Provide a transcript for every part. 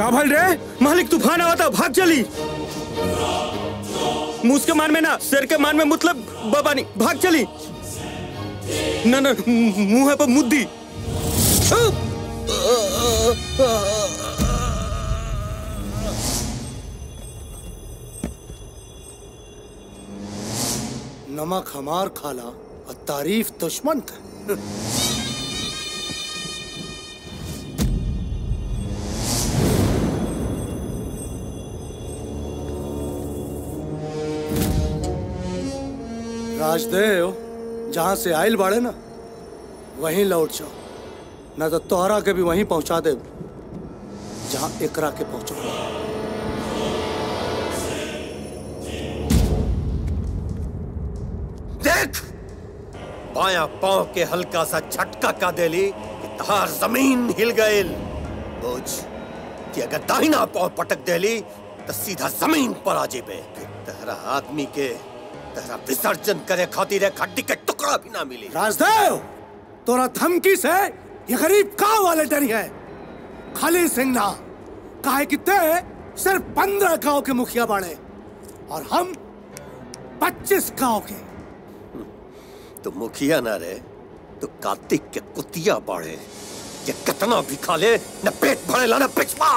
काभल रे मालिक तूफान आवा था भाग चली मुझके मान में ना सिर के मान में मतलब बाबा नहीं भाग चली ना ना मुंह पर मुद्दी नमक हमार खाला और तारीफ दुश्मन का राजदेव जहाँ से आयल बाड़े ना वहीं लौट जाओ न तो तोहरा के भी वहीं पहुंचा दे जहाँ एकरा के पहुंचो देख बाया पांव के हल्का सा झटका का देली कि तहार जमीन हिल गईल बुझ कि अगर दाहिना पांव पटक देली तो सीधा जमीन पर आ जेबे फिर तहरा आदमी के तहरा विसर्जन करे खातिर एक हड्डी के टुकड़ा भी ना मिली राजदेव तोरा धमकी से ये गरीब का वाले डरी है खाली सिंह ना काहे कि ते सिर्फ पंद्रह गांव के मुखिया बाड़े और हम पच्चीस गांव के तो मुखिया ना रे तो कार्तिक के कुतिया बाड़े ये कितना भी खा ले न पेट भरेला न पिछवा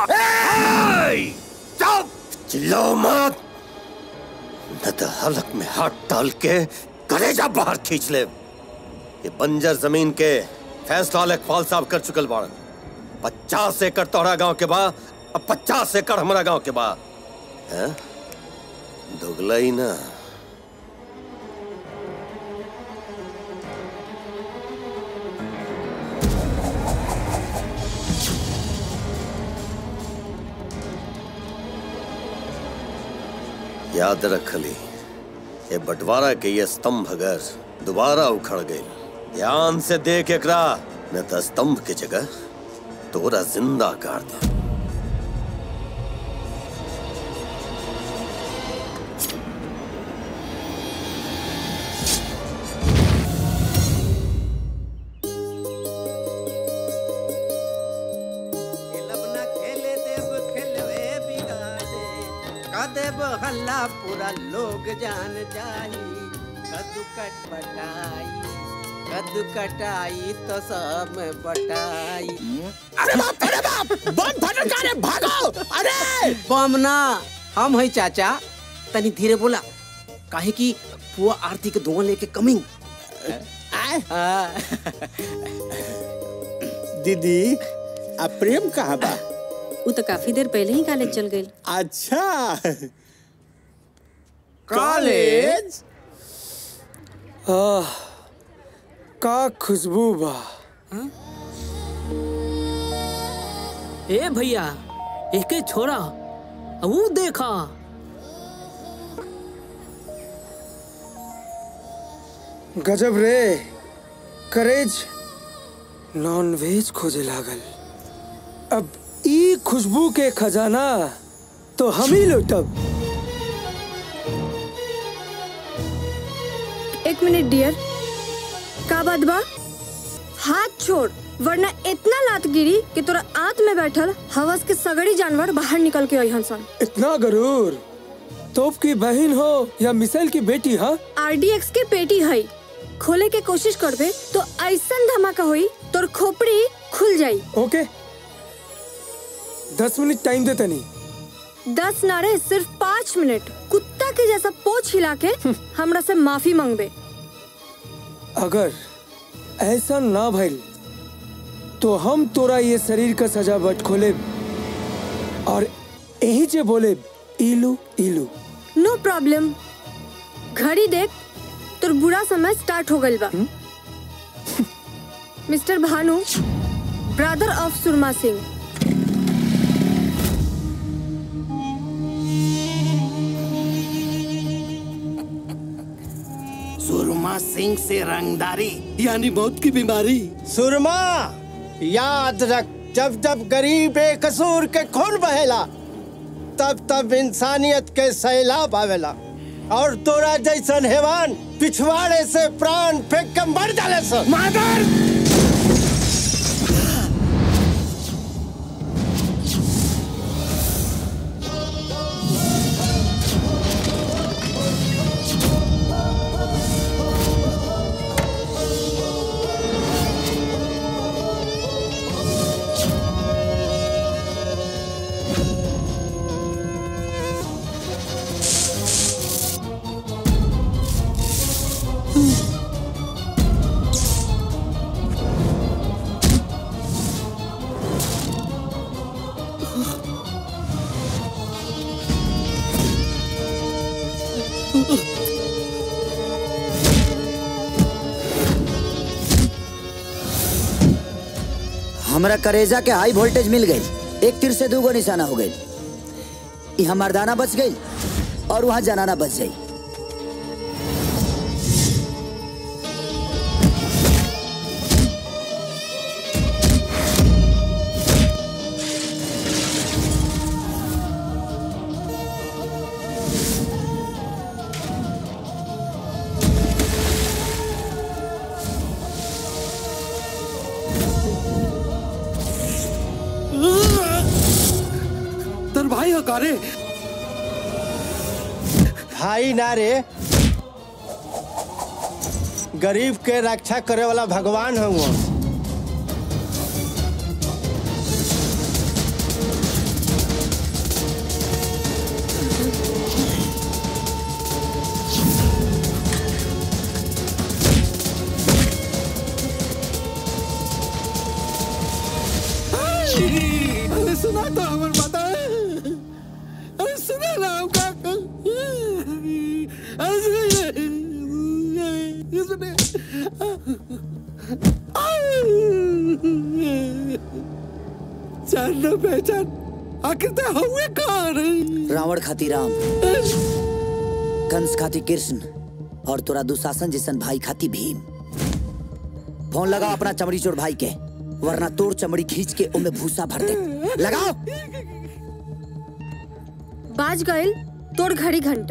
चुप चिल्लाओ मत न तो हलक में हाथ डाल के कलेजा बाहर खींच ले ये बंजर जमीन के फैसला लेखपाल साहब कर चुकल बाड़न पचास एकड़ तोहरा गांव के बा अब पचास एकड़ हमारा गांव के बा हैं? दुगला ही ना याद रख ली ये बंटवारा के ये स्तंभ अगर दोबारा उखड़ गई ध्यान से देख एकरा न तो स्तंभ की जगह तोरा जिंदा कर दे देव हल्ला पूरा लोग जान जाई कद्दू कट बटाई कद्दू कटाई तो सब में बटाई अरे बाप अरे बाप बम फटल का रे भागो अरे बम ना हम है चाचा तनी धीरे बोला काहे कि पुआ आरती के धुआं लेके कमिंग दीदी अब प्रेम कहाँ बा वो तो काफी देर पहले ही कॉलेज चल गई अच्छा कॉलेज आह, का खुशबू बा ए भैया एके छोरा वो देखा गजब रे करेज नॉन वेज खोजे लागल अब ई खुशबू के खजाना तो हम ही लुटब एक मिनट डियर का बात बा हाथ छोड़ वरना इतना लात गिरी कि तोरा आंत में बैठल हवस के सगड़ी जानवर बाहर निकल के अइहन सन इतना गरूर तोप की बहन हो या मिसाइल की बेटी हाँ आरडीएक्स के पेटी है खोले के कोशिश करबे तो ऐसन धमाका होई तोर खोपड़ी खुल जाई ओके दस मिनट टाइम दे तनी दस नारे सिर्फ पाँच मिनट कुत्ता के जैसा पोछ हिला के हमरा से माफी मांगबे अगर ऐसा ना भइल तो हम तोरा ये शरीर का सजावट खोले और यही जे बोले इलू इलू नो प्रॉब्लम घड़ी देख तोर बुरा समय स्टार्ट हो गइल बा mister Bhanu brother of Surma Singh Surma Singh से रंगदारी यानी मौत की बीमारी सुरमा याद रख जब जब गरीब बेकसूर के खून बहेला तब तब इंसानियत के सैलाब आवेला और तोरा जैसन हैवान पिछवाड़े से प्राण फेंक के मर डाले सन मादर हमरा करेजा के हाई वोल्टेज मिल गई एक तीर से दूगो निशाना हो गई यहाँ मर्दाना बच गई और वहाँ जनाना बच गई तर भाई हकारे भाई ना रे गरीब के रक्षा करे वाला भगवान हूँ अरे सुना तो हमर बात अरे सुना ना हमका अरे सुने ये सुने जान न पहचान आखिर ते हुए कौन रावण खाती राम कंस खाती कृष्ण और तोरा दुशासन जैसन भाई खाती भीम फोन लगाओ अपना चमड़ी चोर भाई के वरना तोर चमड़ी खींच के उमे भूसा भर दे लगाओ बाज गइल तोड़ घड़ी घंटा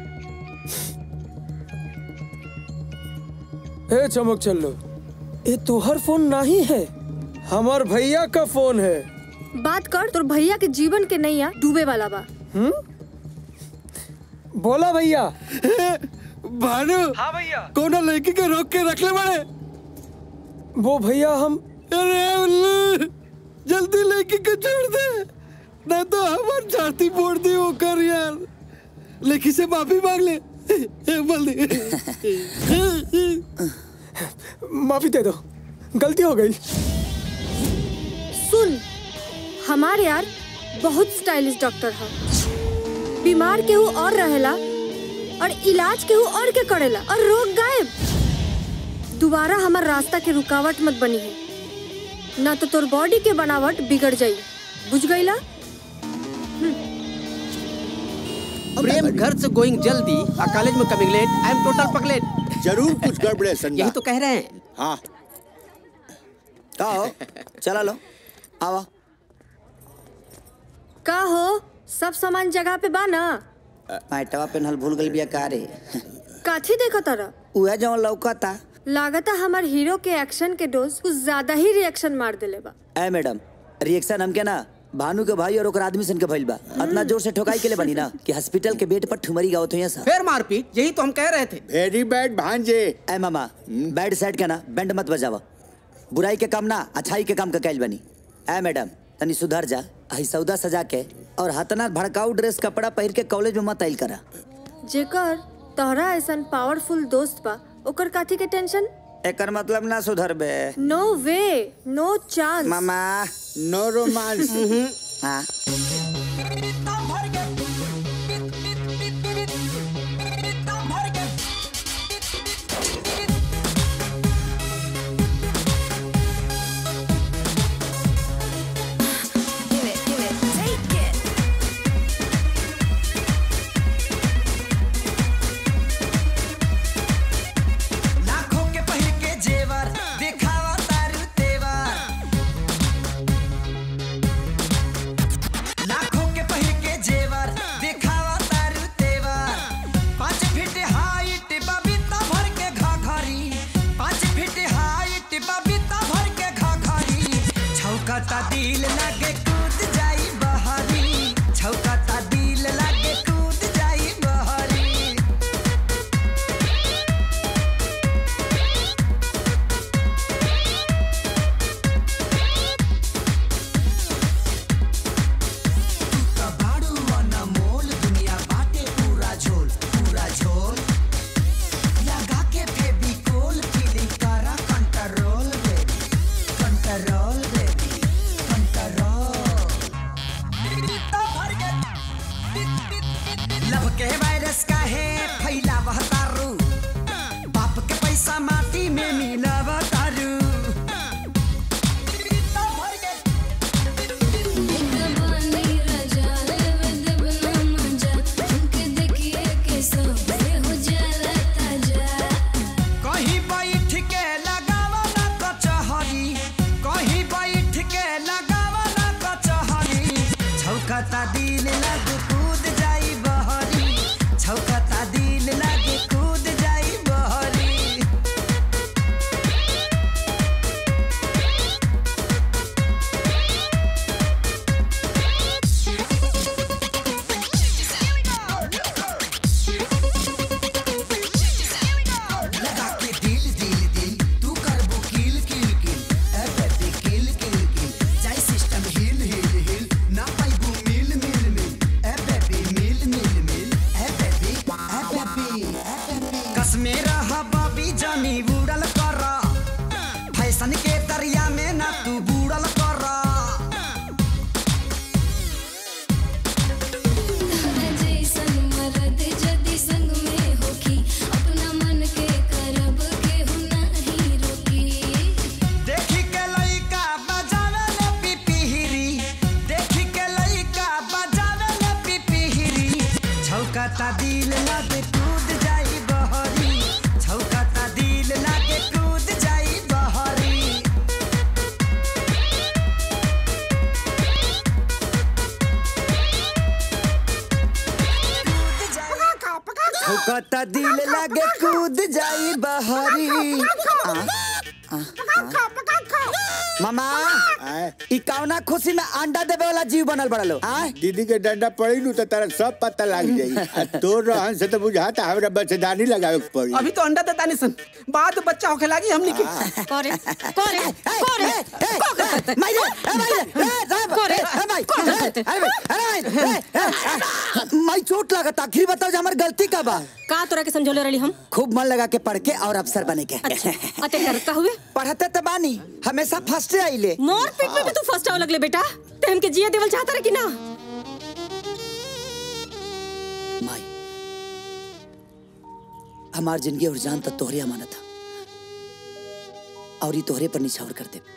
ए चमक चल्लो ये तोहर फोन नहीं है हमार भैया का फोन है बात कर तोर भैया के जीवन के नैया डूबे वाला बा बोला भैया भानु हाँ भैया कोना लड़की के रोक के रख ले बड़े वो भैया हम अरे उल्लू जल्दी लड़की को छोड़ दे ना तो हमार छाती फोड़ दी वो कर यार लड़की से माफी मांग ले बोल दे माफी दे दो गलती हो गई सुन हमार यार बहुत स्टाइलिश डॉक्टर है बीमार केहू और रहेला और इलाज केहू और के करेला और रोग गायब दोबारा हमार रास्ता के रुकावट मत बनी है ना तो तोर बॉडी के बनावट बिगड़ जाई बुझ गईला प्रेम घर से गोइंग जल्दी और कॉलेज में coming late I am total पगलेट जरूर कुछ गड़बड़ है संज्ञा यही तो कह रहे हैं हाँ का हो चला लो आवा का हो सब सामान जगह पे बा ना माइटवा पेनहल भूल गई बिया का रे काथी देखो तारा उहे जवन लौकता लागता हमार हीरो के एक्शन के डोज कुछ ज्यादा ही रिएक्शन मार देले बा ए मैडम रिएक्शन हमके ना भानु के भाई और ओकर आदमी सन के भइल बा इतना जोर से ठोकाई के लिए बनी ना कि हॉस्पिटल के बेड पर ठुमरी गावत हुई सब फिर मारपीट यही तो हम कह रहे थे वेरी बैड भांजे ए मामा बैड साइड के ना बैंड मत बजावा बुराई के काम ना अच्छाई के काम का कैल बनी ए मैडम तनी सुधर जा आई सौदा सजा के और हतना भड़काऊ ड्रेस कपड़ा पहिर के कॉलेज में मत आइल करा जेकर तोहरा ऐसन पावरफुल दोस्त बा ओकर काथी के टेंशन एकर मतलब ना सुधर बे नो वे नो चांस मामा नो रोमांस हाँ लाखों के पहिर के जेवर दिखावा तारू तेवर लाखों के पहिर के जेवर दिखावा तारू तेवर पाँच फीट हाइट बबीता भर के घाघरी पाँच फीट हाइट बबीता भर के घाघरी छौकता दिल लागे कूद जाई बहरी छौकता दिल लागे कूद जाई बहरी कबाड़ू अनमोल दुनिया बाटे पूरा झोल पूरा झोल लगा के फेविकोल फीलिंग करा control baby control baby control छौकता दिल लागे कूद जाई बहरी छौकता दिल लागे कूद जाई बहरी छौकता दिल लागे कूद जाई बहरी आ, आ, आ। मामा ई कौना खुशी में अंडा देवे वाला जीव बनल बड़लो आ दीदी के डंडा पड़ी नु तो तारा सब पता लग जाई आ तोर रहन से तो बुझाता हमरा बच्चेदानी लगावे के पड़ी अभी तो अंडा देता नहीं सन बाद बच्चा होके लागी हमनी के करे करे करे माइरे ए माइरे ए साहब करे ए माई ए, अरे भाई, अरे भाई, ए, ए, माई चोट लगता आखिर बताओ जे हमर गलती का बा का तोरा के समझोले रही हम खूब मन लगा के पढ़ के और अफसर बने के अते कर का हुए पढ़ते तो बानी हमेशा फर्स्ट आइले मोर पीठ में भी तू फर्स्ट आव लगले बेटा ते हमके जिया देवल चाहता रे कि ना माई हमार जिंदगी और जान तो तोहरे अमानत था और ये तोहरे पर निछावर कर दे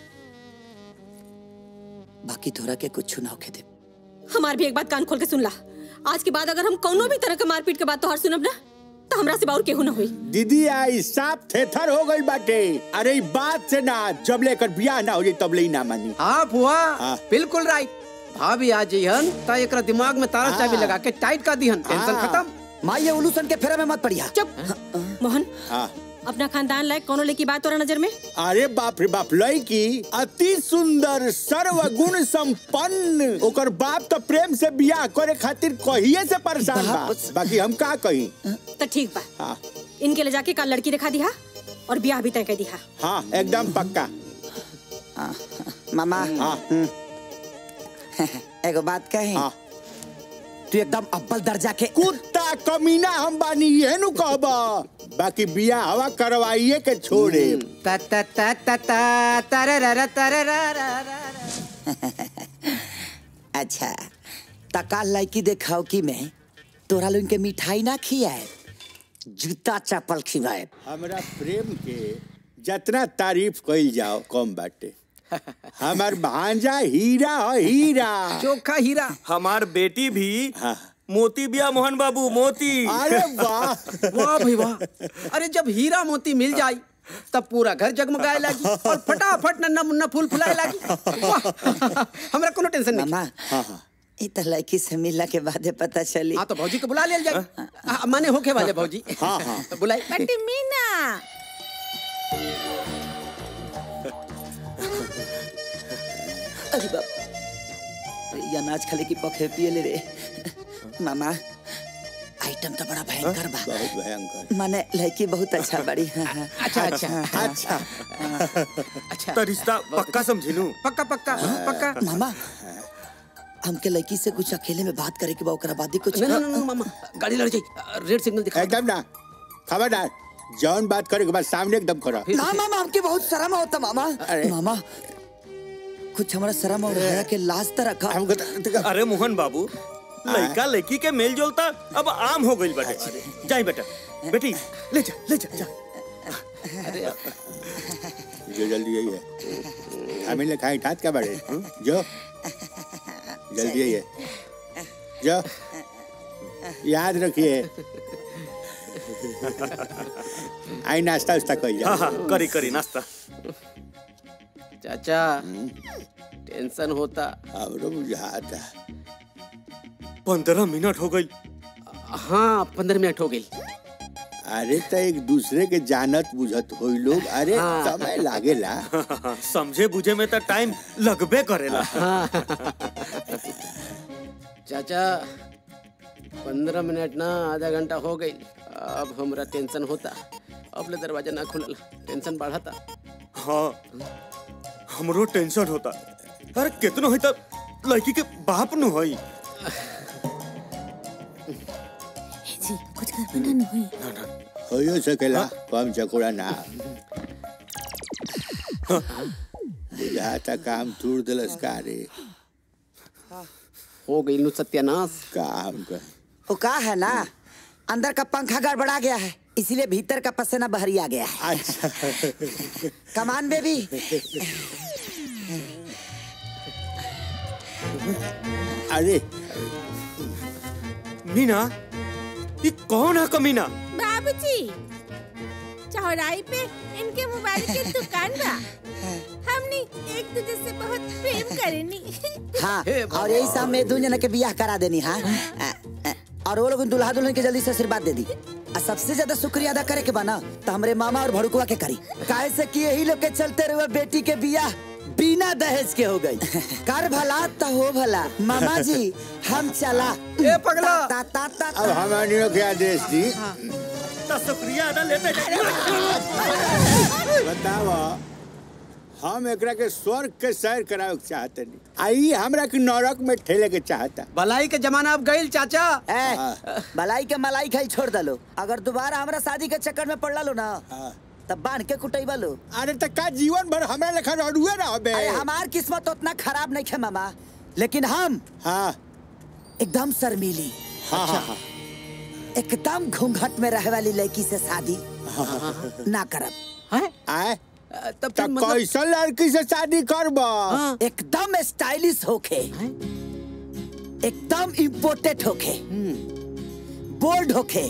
बाकी तोहरा के कुछ ना होके दे हमार भी एक बात कान खोल के सुन ला आज के बाद अगर हम कोनो भी तरह के मारपीट के बात तोहार सुनब ना तो हमरा से बाउर केहू ना हुई दीदी आई साफ थेथर हो गई बाटे अरे ई बात से ना जब लेकर बियाह ना हो जाई तब ले ही ना मानी हाँ बुआ हाँ। बिल्कुल राइट भाभी आ जइहन त एकरा दिमाग में तारा चाबी लगा के टाइट कर दिहन टेंशन खत्म माई ये उलूसन के फेरा में मत पड़िया चुप मोहन हाँ अपना खानदान लायक कोनो लेकी बात तोरा नजर में अरे बाप रे बाप लड़की अति सुंदर सर्वगुण संपन्न ओकर बाप तो प्रेम से बियाह करे खातिर कहिए से परेशान बा बाकी हम का कही तो ठीक बा हाँ इनके ले जाके कल लड़की दिखा दिहा और ब्याह भी तय कर दिहा हाँ एकदम पक्का मामा हाँ एगो बात कहे हाँ तू एकदम अव्वल दर्जा के कुत्ता कमीना हम बानी ये नु कहबा बाकी बियाह हवा करवाइए के छोड़े ता ता ता ता ता तरररा तरररा अच्छा तका लड़की देखाओ कि मैं तोरा लोग के मिठाई ना खियाए जूता चप्पल खिवाए हमरा प्रेम के जितना तारीफ कइल जाओ कम बाटे हमार भांजा हीरा है हीरा चोखा हीरा हमार बेटी भी हाँ मोती बिया मोहन बाबू मोती अरे वाह वाह भाई वाह अरे जब हीरा मोती मिल जाई तब पूरा घर जगमगाए लागी और फटाफट नन्ना मुन्ना फूल फुलाए लागी वाह हमरा कोनो टेंशन नहीं मामा हाँ हाँ ई तो लड़की से मिलने के बाद पता चली हाँ तो भौजी को बुला लिया जाए हाँ, माने होके वाले भौजी हाँ, हाँ। तो बुलाई बेटी मीना अरे बाप अरे ये अनाज खाले की पखे पिए ले रे मामा आइटम तो बड़ा भयंकर बा बहुत भयंकर माने लड़की बहुत अच्छा बड़ी हाँ, हाँ। अच्छा अच्छा अच्छा अच्छा तो रिश्ता पक्का समझिलू पक्का पक्का पक्का मामा हमके लड़की से कुछ अकेले में बात करे के बा ओकरा बाद ही कुछ नहीं नहीं नहीं मामा गाड़ी लड़ जाई रेड सिग्नल दिखा एकदम ना खबरदार जौन बात करे के बाद सामने एकदम करो ना मामा हमके बहुत शर्म होता मामा अरे। मामा कुछ हमारा शर्म और हया के लाज त रखा हमको तो- अरे मोहन बाबू लड़का लड़की के मेल जोलता अब आम हो गई बेटे जाई बेटा बेटी ले जा ले जा, जा। जो जल्दी यही है हमें ले खाई ठात क्या बड़े जो जल्दी यही है जो याद रखिए आई नाश्ता उस्ता कोई हाँ हाँ करी करी नाश्ता चाचा टेंशन होता हमरो बुझाता पंद्रह मिनट हो गई हाँ पंद्रह मिनट हो गई अरे तो एक दूसरे के जानत बुझत होई लोग अरे हाँ। समय लागेला समझे बुझे में तो टाइम लगबे करेला चाचा पंद्रह मिनट ना आधा घंटा हो गई अब हमरा टेंशन होता अब ले दरवाजा ना खुलल टेंशन बढ़ता हाँ हमरो टेंशन होता अरे कितनो है तब लड़की के बाप नु होई जी कुछ कर ना न होई होयो सकेला कम चकोड़ा ना बुझाता काम तूर दिलस का रे हो गई नु सत्यानाश काम का वो का है ना अंदर का पंखा गड़बड़ा गया है इसीलिए भीतर का पसीना बहरी आ गया है अच्छा कमान बेबी अरे मीना ये कौन है कमीना बाबूजी चौराहे पे इनके मोबाइल की दुकान बा हमने एक दूसरे से बहुत प्रेम करेनी हाँ और यही सब में दू जना के बियाह करा देनी हाँ अ, अ, और वो लोग दुल्हा दुल्हन के जल्दी से आशीर्वाद दे दी आ सबसे ज्यादा शुक्रिया अदा करे के बना तो हमरे मामा और भड़कुआ के करी काहे से कि यही लोग के चलते रहुए बेटी के बियाह बिना दहेज के हो गई कर भला तो हो भला मामा जी हम चला ए पगला ता, ता, ता, अब हमारी के आदेश दी तो शुक्रिया अदा लेते बताओ हम एकरा के स्वर्ग के सैर करावे के चाहते नहीं आई हमरा के नरक में ठेले के चाहता भलाई के जमाना अब गईल चाचा ए, मलाई के मलाई खाई छोड़ दलो अगर दोबारा हमरा शादी के चक्कर में पड़ लो ना तब बांध के कुटैबा लो अरे त का जीवन भर हमरा लेखा रडुए रहबे अरे हमार किस्मत उतना खराब नहीं है मामा लेकिन हम हाँ एकदम शर्मीली हाँ हाँ हाँ एकदम घूंघट में रहे वाली लड़की से शादी ना करब आए तब कैसन लड़की से शादी करब एकदम स्टाइलिश होके एकदम इम्पोर्टेड होके बोल्ड होके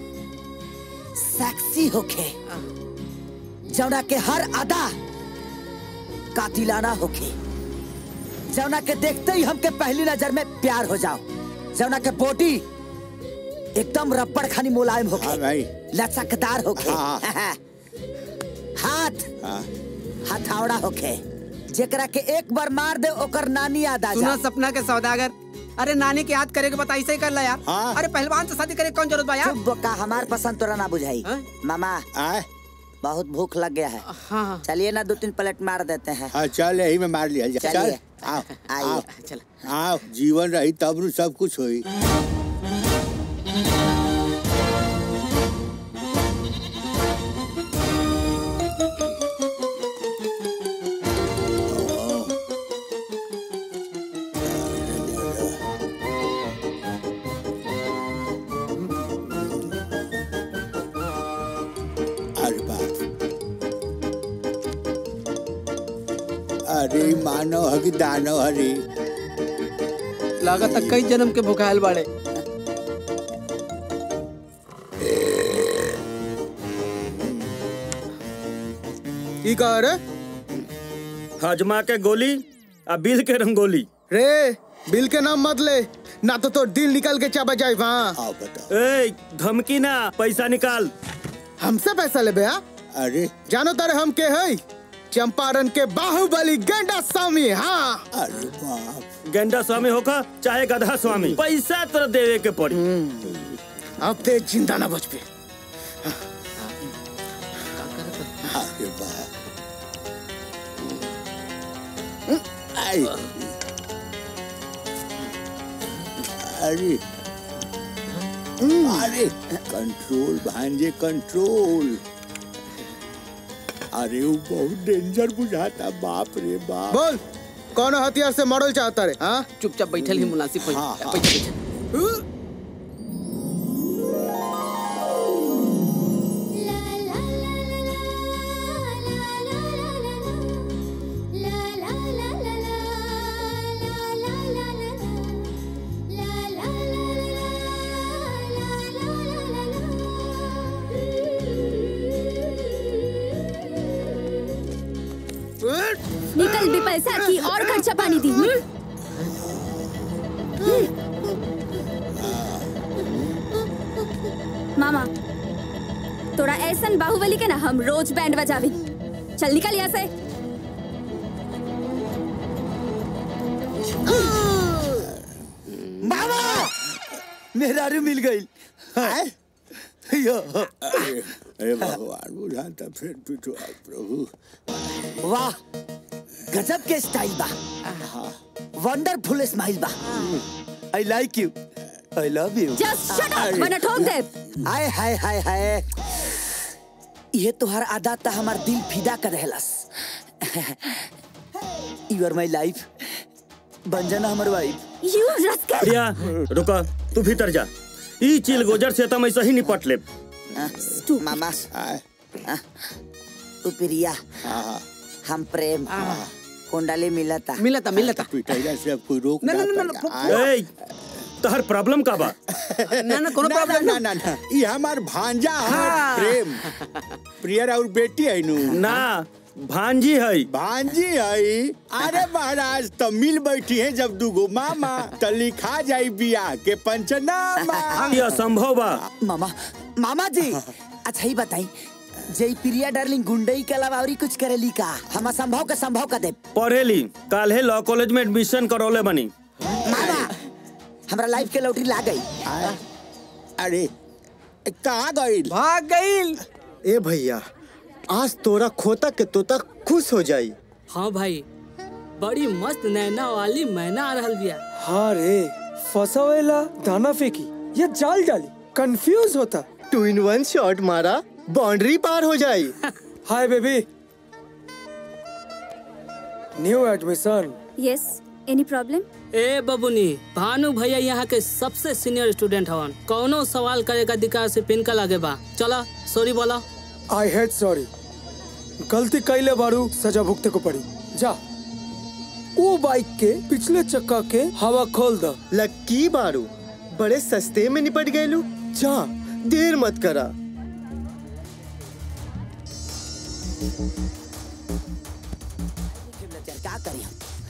सेक्सी होके जौना के हर अदा कातिलाना होके जौना के देखते ही हमके पहली नजर में प्यार हो जाओ जौना के बॉडी एकदम रबड़ खानी मुलायम होके भाई लचकदार होके हाँ। हाथ हथौड़ा होके जेकरा के एक बार मार दे ओकर नानी याद आ सुना जा सपना के सौदागर अरे नानी के याद करे के बता ऐसे ही कर ला यार हाँ। अरे पहलवान से शादी करे के कौन जरूरत बा यार चुप बोका हमार पसंद तोरा ना बुझाई मामा आए बहुत भूख लग गया है हाँ चलिए ना दो तीन प्लेट मार देते हैं हाँ चल यही में मार लिया जाए। चलिए। चल आओ आइए। आओ आओ जीवन रही तब नु सब कुछ होई अरे बाप अरे मानव हकी दानव हरी लागत है कई जन्म के भुखायल बाड़े की कह रे हजमा के गोली आ बिल के रंगोली रे बिल के नाम मत ले ना तो तोर दिल निकल के चाबा जाए वहाँ ए धमकी ना पैसा निकाल हमसे पैसा ले बया अरे जानो तारे हम के है चंपारण के बाहुबली गेंडा स्वामी हाँ अरे बाप गेंडा स्वामी होका चाहे गधा स्वामी पैसा तो देवे के पड़ी अब ते जिंदा ना बच पे अरे बाप आई अरे अरे कंट्रोल भांजे कंट्रोल अरे वो बहुत डेंजर बुझाता बाप रे बाप बोल कौन हथियार से मॉडल चाहता रे हाँ चुपचाप बैठल ही मुनासिब हो हाँ, हाँ। बैठल बैठल निकल भी पैसा की और खर्चा पानी दी हम्म? मामा तोरा ऐसन बाहुबली के ना हम रोज बैंड बजावी चल निकल यहाँ से मामा मेरा रू मिल गई यो अरे अरे भगवान बुझाता फिर पिटवा प्रभु वाह गजब के स्टाइल बा वंडरफुल स्माइल बा I like you I love you Just shut up, वरना ठोक दे। हाय हाय हाय हाय ये तोहर आदा ता हमार दिल फिदा कर रहलस यू आर माय लाइफ बन जाना हमर वाइफ यू रस्कल प्रिया रुका तू भीतर जा ई चिल गोजर से तम ऐसा ही निपट ले मामा तू प्रिया हम प्रेम कुंडली मिलता मिलता मिलता पिटाइला से अब कोई रोक ना, ना, ना, ना, पाएगा। फु- आए। ए तहर प्रॉब्लम का बा ना ना कोनो प्रॉब्लम ना ना ना ये हमार भांजा है प्रेम प्रियर और बेटी है नु ना भांजी है भांजी है अरे महाराज तो मिल बैठी है जब दूगो मामा तो लिखा जाई बियाह के पंचनामा ये असंभव बा मामा मामा जी अच्छा ही बताई जय प्रिया डार्लिंग गुंडई के अलावा और कुछ करेली का हम असंभव के संभव कर दे पढ़ेली काल्हे लॉ कॉलेज में एडमिशन करौले बनी हमरा लाइफ के लौटरी ला गई अरे कहाँ गई भाग गई ए भैया आज तोरा खोता के तोता खुश हो जाई हाँ भाई बड़ी मस्त नैना वाली मैना आ रहल बिया हाँ रे फसावेला दाना फेंकी या जाल डाली कंफ्यूज होता टू इन वन शॉट मारा बाउंड्री पार हो जाई hi baby new admission yes any problem ए बबुनी भानु भैया यहाँ के सबसे सीनियर स्टूडेंट हवन कौनो सवाल करे का अधिकार से पिन लगे बा चला सॉरी बोला आई हेड सॉरी गलती कैले बारू सजा भुगते को पड़ी जा वो बाइक के पिछले चक्का के हवा खोल द लक्की बारू बड़े सस्ते में निपट गए लू जा देर मत करा क्या करी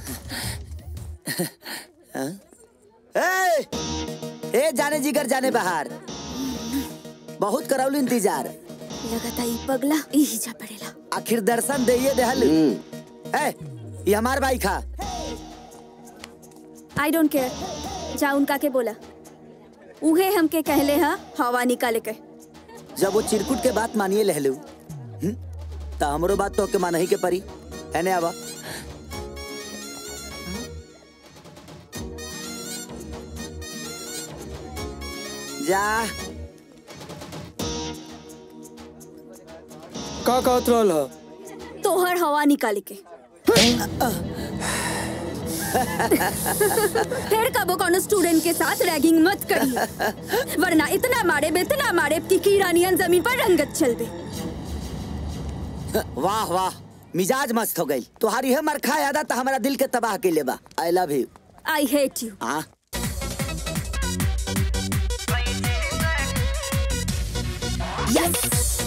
हम ए, ए जाने जिगर जाने बाहर बहुत करौली इंतजार लगता ई पगला यही जा पड़ेला आखिर दर्शन दे देहल ए ये हमार बाइक हा आई डोंट केयर जा उनका के बोला उहे हमके कहले हा हवा निकाले के जब वो चिरकुट के बात मानिए लहलू हम्म? तो हमरो बात तो के मानही के परी एने आवा जा का कहत रहल ह तोहर हवा निकाले के फिर कबो कोनो स्टूडेंट के साथ रैगिंग मत करी वरना इतना मारे इतना मारे कि कीड़ा नियन जमीन पर रंगत चल दे वाह वाह मिजाज मस्त हो गई तुम्हारी है मरखा यादा तो हमारा दिल के तबाह के लेबा I love you I hate you हाँ यस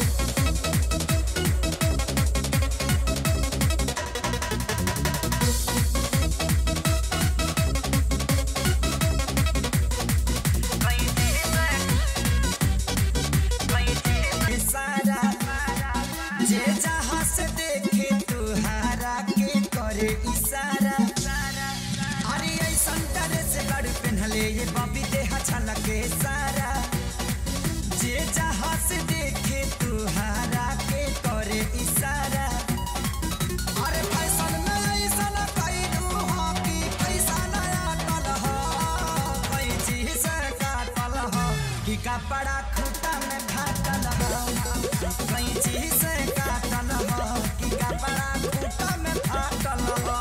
इशारा जे जहाँ से देखे तुहारा के करे इशारा अरे ऐसन ड्रेस बड़ पहनले ये बबी देह छलके सारा जे जहाँ से देखे तुहारा के करे इशारा अरे फैशन में ऐसन कैलू हो कि पैसा नया टल हो कैची से काटल हो कि कपड़ा खूटा में फाटल हो कैची से काटल हो कि कपड़ा खूटा में फाटल हो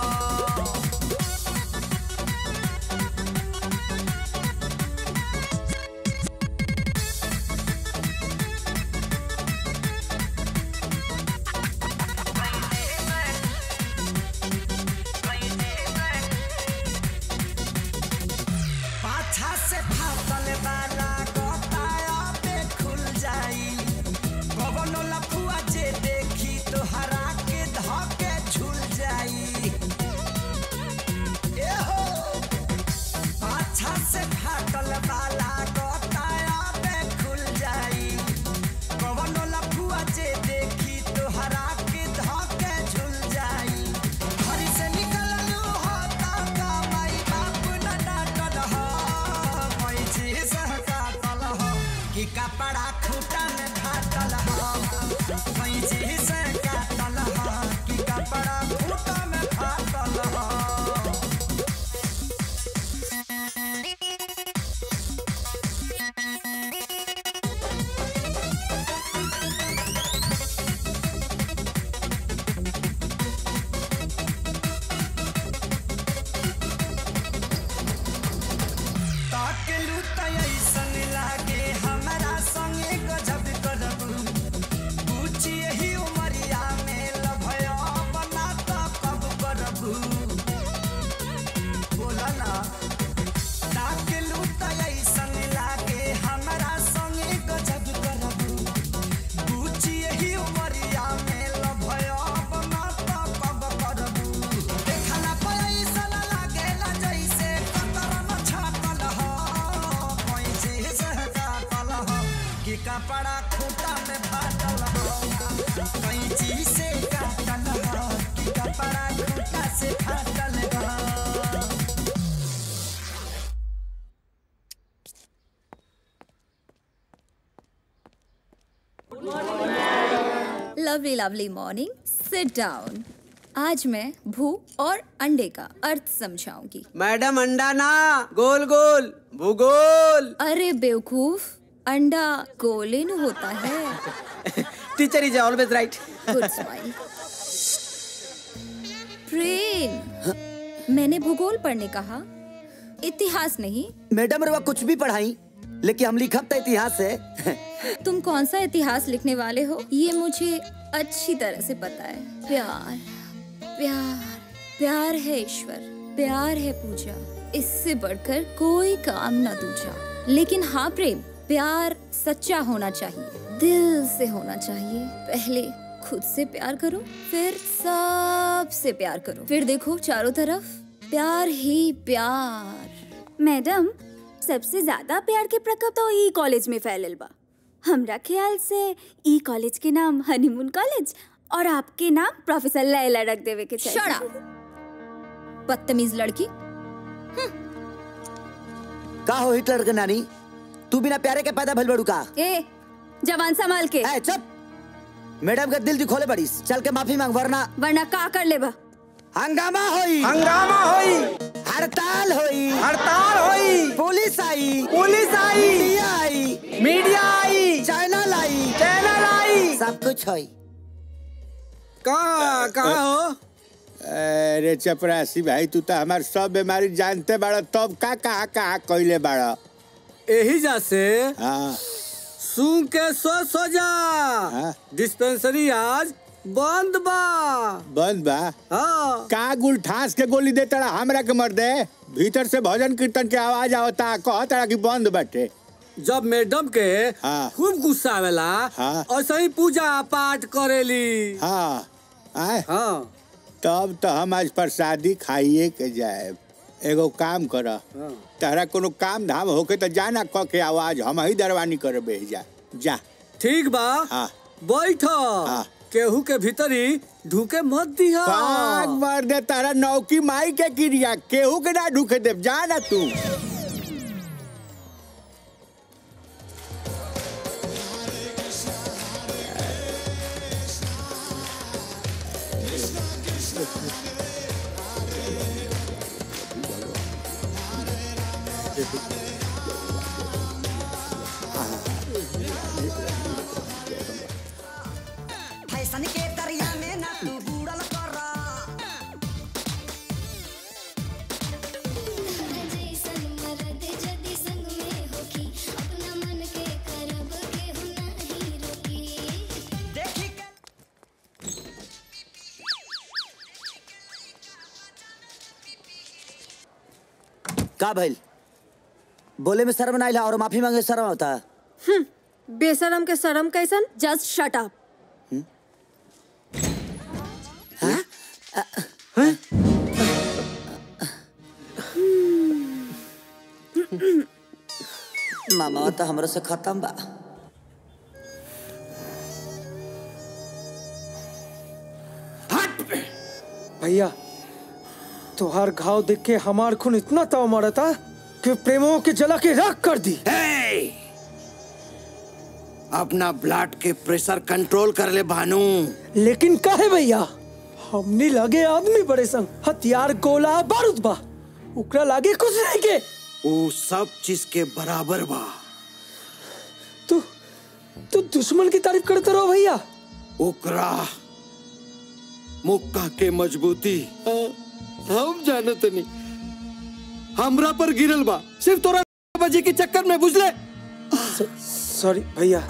पाछा से फाटल वाला गोताया पे खुल जाई कवनो लफुआ जे देखी तो हरा के धके झूल जाई ए हो पाछा से फाटल वाला गोताया पे खुल जाई कवनो लफुआ जे देखी तो हरा के धके झूल जाई घर से निकललू हो ता कमाई बाप न डांटल हो कोई चीज काटल हो कि कपड़ा खूटा में फाटल हो कोई चीज काटल हो कि कपड़ा खूटा में फाटल हो ताकेलू त ऐसन लागे हमरा संगे गजब करब पूछी यही उमरिया में लभया बना त कब कि कपड़ा खूटा में फाटल हो कैंची से काटल हो कि कपड़ा खूटा से फाटल हो lovely lovely morning sit down आज मैं भू और अंडे का अर्थ समझाऊंगी मैडम अंडा ना गोल गोल भूगोल अरे बेवकूफ अंडा गोलिन होता है teacher is always right good smile Prem मैंने भूगोल पढ़ने कहा इतिहास नहीं मैडम रवा कुछ भी पढ़ाई लेकिन हम लिखब तो इतिहास है तुम कौन सा इतिहास लिखने वाले हो ये मुझे अच्छी तरह से पता है प्यार प्यार प्यार है ईश्वर प्यार है पूजा इससे बढ़कर कोई काम न दूजा लेकिन हाँ प्रेम प्यार सच्चा होना चाहिए दिल से होना चाहिए पहले खुद से प्यार करो फिर सबसे प्यार करो फिर देखो चारों तरफ प्यार ही प्यार मैडम सबसे ज्यादा प्यार के प्रकोप तो ई कॉलेज में फैलल बा हमरा ख्याल से ई कॉलेज के नाम हनीमून कॉलेज और आपके नाम प्रोफेसर लैला रख देवे के चाहिए Shut बदतमीज लड़की का हो हिटलर के नानी तू बिना प्यारे के पैदा भइल बड़ू का ए जवान संभाल के ए चुप मैडम का दिल दिखोले बड़ीस चल के माफी मांग वरना वरना का कर लेबा हंगामा होई हंगामा होई हड़ताल होई हड़ताल होई पुलिस आई पुलिस आई मीडिया आई मीडिया आई चैनल आई चैनल आई सब कुछ होई कहाँ कहाँ हो अरे चपरासी भाई तू तो हमार सब बीमारी जानते बाड़ा तब का कहा कहा कइले बाड़ा यही जा से हाँ सूंघ के सो सो जा डिस्पेंसरी आज बंद बा बंद बा हाँ का गुल ठास के गोली दे तड़ा हमरा के मर दे भीतर से भजन कीर्तन के आवाज आवता कह तड़ा कि बंद बाटे जब मैडम के खूब गुस्सा आवेला हाँ। और सही पूजा पाठ करेली हाँ आए हाँ तब तो हम आज प्रसादी खाइए के जाए एगो काम कर तहरा कोनो काम धाम होके तो जाना क के आवाज हम ही दरवानी कर बेह जा जा ठीक बा हाँ बैठ केहू के भीतरी ढूके मत दिहा पाग मार दे तारा नौकी माई के क्रिया केहू के ना ढूके दे जा ना तू फैशन के दरिया में ना तू बुड़ल कर का भइल बोले में शर्म ना और माफी मांगे शर्म होता हम्म, बेशरम के शर्म कैसन जस्ट शट अप मामा तो हमरो से खत्म बा भैया तुहार घाव देख के हमार खून इतना ताव मारा था कि प्रेमों के जला के राख कर दी अपना ब्लड के प्रेशर कंट्रोल कर ले भानु लेकिन काहे भैया हमने लगे आदमी बड़े संग हथियार गोला बारूद बा उकरा लागे कुछ नहीं के वो सब चीज के बराबर बा तू तू दुश्मन की तारीफ करते रहो भैया ओकरा मुक्का के मजबूती हम जानत नहीं हमरा पर गिरल बा सिर्फ तोरा बजे के चक्कर में बुझले सॉरी भैया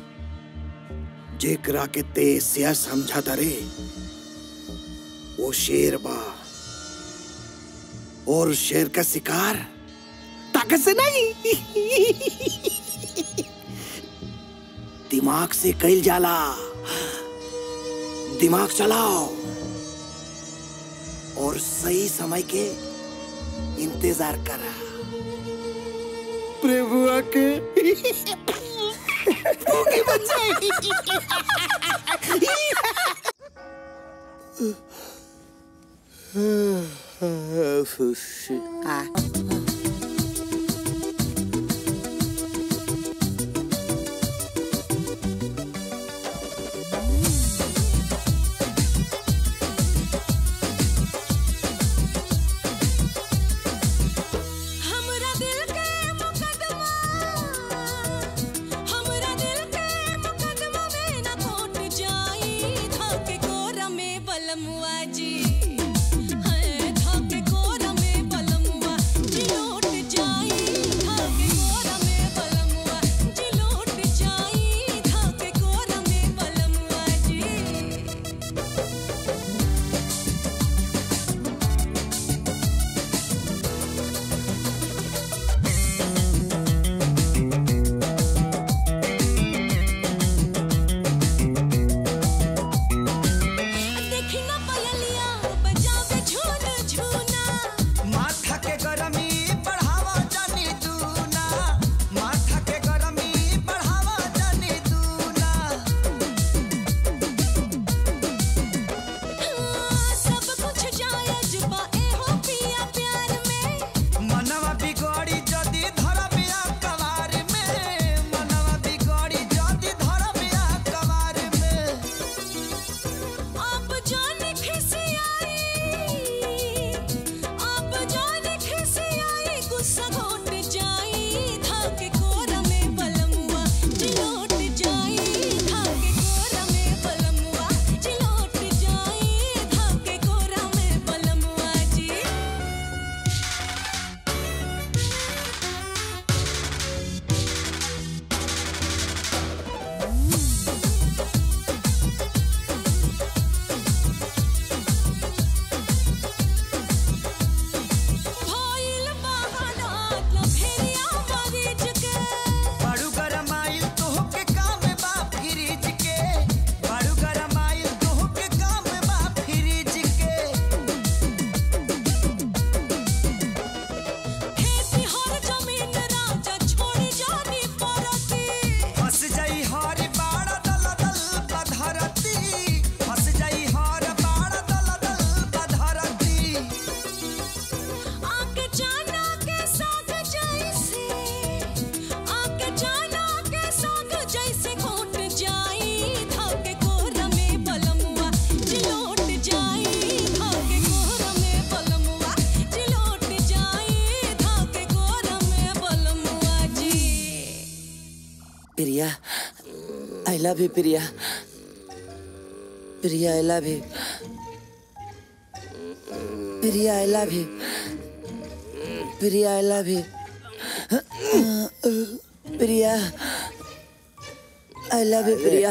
जेकरा के तेज से समझा रे वो शेर बा और शेर का शिकार ताकत से नहीं दिमाग से कैल जाला दिमाग चलाओ और सही समय के इंतजार करा प्रभुआ के हमरा दिल के मुकदमा हमरा दिल के मुकदमा में न कोट जाई धाके कोरा में बलमुआ जी है धाके कोरा में बलमुआ जी लौट जाई धाके कोरा में बलमुआ जी लौट जाई धाके कोरा में बलमुआ जी देखी ना पयलिया बजावे झून झूना माथा के गरमी बढ़ावा जानी दूना माथा के गरमी बढ़ावा जानी दूना सब कुछ जायज बा एहो पिया प्यार में मनवा बिगड़ी जदी धरबिया कवार में मनवा बिगड़ी जदी धरबिया कवार में आप जाने खिसियाई आप जाने खिसियाई गुस्सा घोट जाई धाके कोरा में बलमुआ चिलोट जाई धाके कोरा में बलमुआ चिलोट जाई धाके कोरा में बलमुआ जी भइल बहाना लफेरिया मरीज के बाड़ू गरमाइल तोहके काम बा फ्रिज के बाड़ू गरमाइल तोहके काम बा फ्रिज के खेती हर जमीन राजा छोड़ी जानी परती फंस जाई हर बाड़ा दल दल बधरती फंस जाई हर बाड़ा दल दल बधरती आके जाना के साग जैसे आके जाना के साग जैसे घोट जाई धाके कोरा में बलमुआ चिलोट जाई धाके कोरा में बलमुआ चिलोट जाई धाके कोरा में बलमुआ जी Priya I love you Priya Priya I love you Priya I love you Priya I love you Priya I love you Priya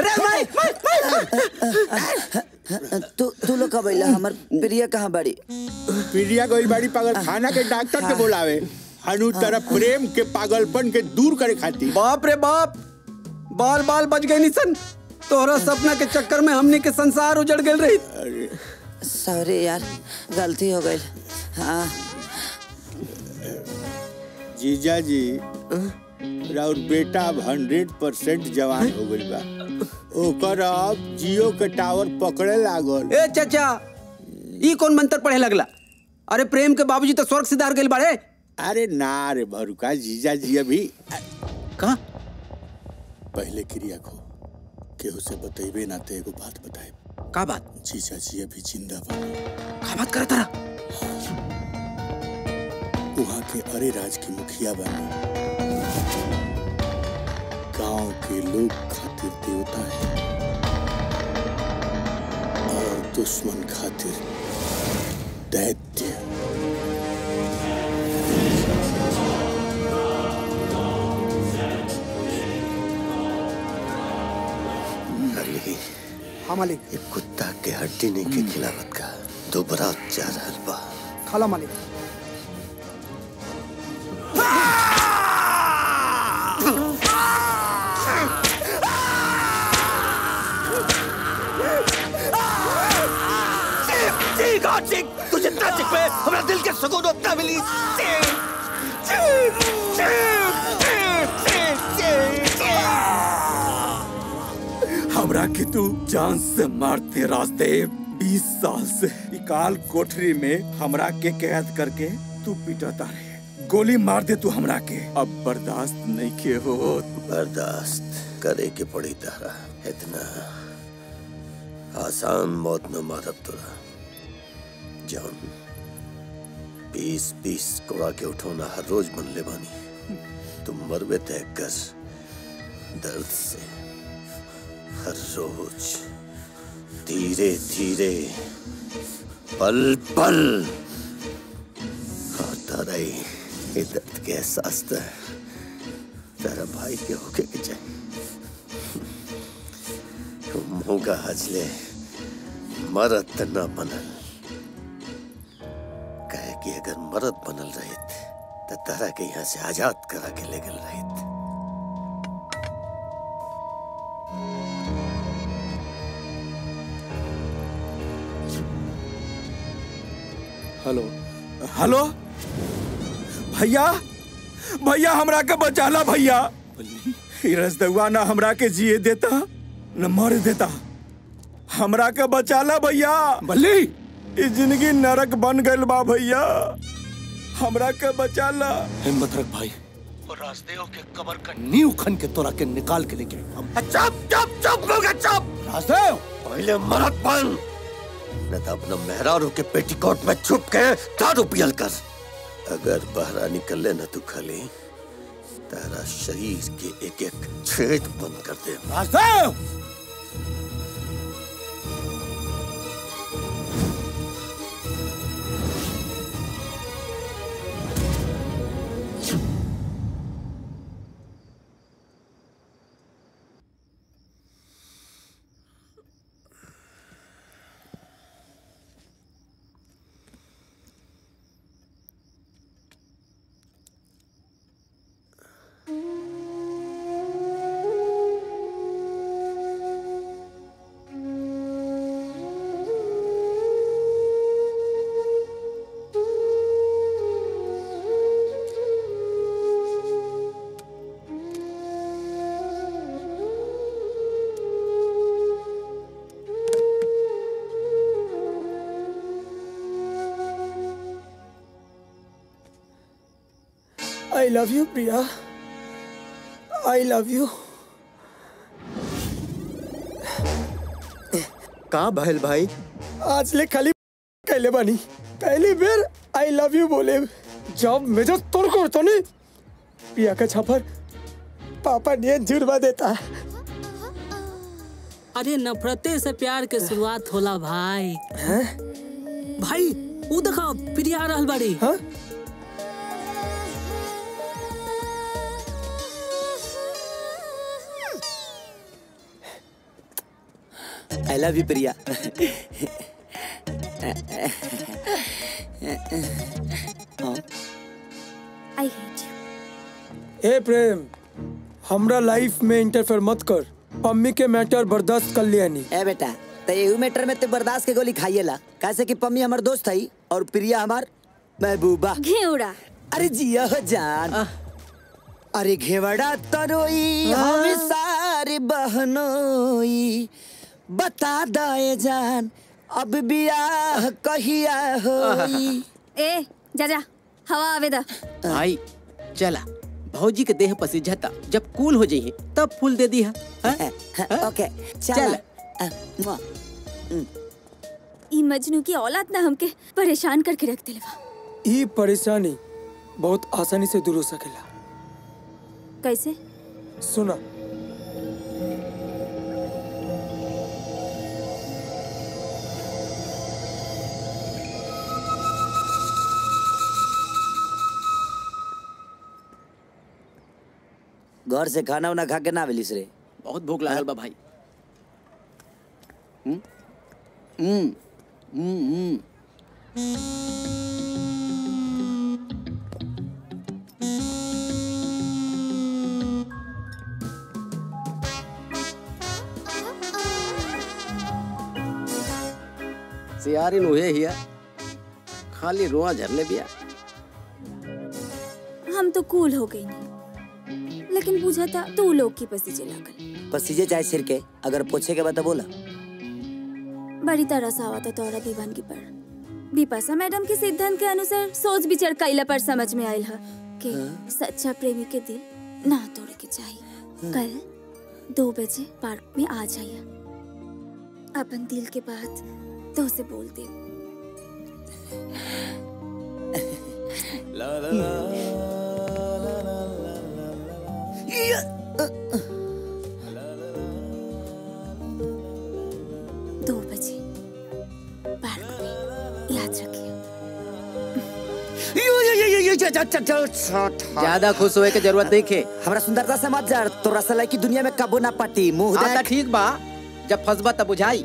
तू तू लोग कब अइला हमर प्रिया कहाँ बड़ी प्रिया गई बाड़ी पागल खाना के डॉक्टर के बुलावे हनु तरफ प्रेम के पागलपन के दूर करे खातिर बाप रे बाप बाल बाल बच गए निसन तोहरा सपना के चक्कर में हमने के संसार उजड़ गए रही सॉरी यार गलती हो गई हाँ जीजा जी राउर बेटा अब हंड्रेड परसेंट जवान हो गई बा ओकर अब जियो के टावर पकड़े लागल ए चाचा ई कौन मंत्र पढ़े लगला अरे प्रेम के बाबूजी तो स्वर्ग सिधार गए बाड़े अरे ना रे भरुका जीजा जी अभी कहा पहले क्रिया को केहू से बतेबे ना ते एगो बात बताए का बात जीजा जी अभी जिंदा बा का बात करता रहा वहाँ के अरे राज की मुखिया बनी गांव के लोग खातिर देवता है और दुश्मन खातिर दैत्य अली हाँ मालिक ये कुत्ता के हड्डी नहीं के खिलावत का दोबारा जा रहल बा खाला मालिक चीख हाँ चीख तू जितना चीख पे हमारा दिल के सुकून उतना मिली चीख चीख चीख चीख चीख चीख चीख हमरा के तू जान से मारते रास्ते बीस साल से इकाल कोठरी में हमरा के कैद करके तू पिटता रहे गोली मार दे तू हमरा के अब बर्दाश्त नहीं के हो बर्दाश्त करे के पड़ी तारा इतना आसान मौत न मारब तोरा जौन बीस बीस कोड़ा के उठौना हर रोज बन ले बानी तुम मरबे तय कर दर्द से हर रोज धीरे धीरे पल पल और तारा ही ये दर्द के एहसास तो तेरा भाई के होके के चाहिए मुंगा हजले मरद त न बनल कहे कि अगर मरद बनल रहित तो तारा के यहाँ से आजाद करा के ले गल रहित हेलो हेलो भैया भैया हमरा के बचाला भैया ई रसदुआ ना हमरा के जिए देता न मर देता हमरा के बचाला भैया बल्ली ई जिंदगी नरक बन गइल बा भैया हमरा के बचाला हिम्मत रख भाई और राजदेव के कबर का नींव खन के तोरा के निकाल के लेके हम चुप चुप चुप लोग चुप राजदेव पहले मरद बन न तो अपना मेहरारू के पेटीकोट में छुप के दारू पियल कर अगर बहरा निकले न तू खली तेरा शरीर के एक एक छेद बंद कर दे Rajdev I love you Priya I love you का भैल भाई आज ले खाली कैले बानी पहली बेर आई लव यू बोले जब मेजर तोड़ को तो नहीं प्रिया का छापर पापा ने जुड़वा देता अरे नफरते से प्यार के शुरुआत होला भाई भाई वो देखो प्रिया आ रहल बाड़ी हाँ? I love you Priya I hate you ए प्रेम हमरा लाइफ में इंटरफेयर मत कर पम्मी के मैटर बर्दाश्त कर लिया नहीं ए बेटा तो यही मैटर में तो बर्दाश्त के गोली खाइएला कैसे कि पम्मी हमार दोस्त है और प्रिया हमार महबूबा घेवड़ा अरे जिया हो जान अरे घेवड़ा तरोई हम सारे बहनोई बता दाए जान अब बियाह कहिया होई ए जा जा हवा आवे दा भाई चला भौजी के देह पसीझता जब कूल हो जाइए तब फूल दे दी ओके चल ई मजनू की औलाद ना हमके परेशान करके रख दिलवा ई परेशानी बहुत आसानी से दूर हो सकेला कैसे सुना घर से खाना उना खा के ना मिलिस रे बहुत भूख लागल बा भाई हम्म हम्म हम्म हम्म सियारिन उहे हिया खाली रोआ झरले बिया हम तो कूल हो गई नहीं लेकिन पूछा था तू लोग की पसीजे लागल पसीजे जाए सिर के अगर पूछे के बाद तो बोला बड़ी तरह से आवा था तोरा दीवानगी पर बिपाशा मैडम के सिद्धांत के अनुसार सोच विचार कैला पर समझ में आयल है कि सच्चा प्रेमी के दिल ना तोड़े के चाहिए कल दो बजे पार्क में आ जाइए अपन दिल के बात तो से बोल दे दो बजे पार्क में याद रखिए ज्यादा खुश होए के जरूरत नहीं है हमरा सुंदरता से मत जर तो रसलाई की दुनिया में कबो ना पटी मुंह हाँ देख त ठीक बा जब फंसबा तब बुझाई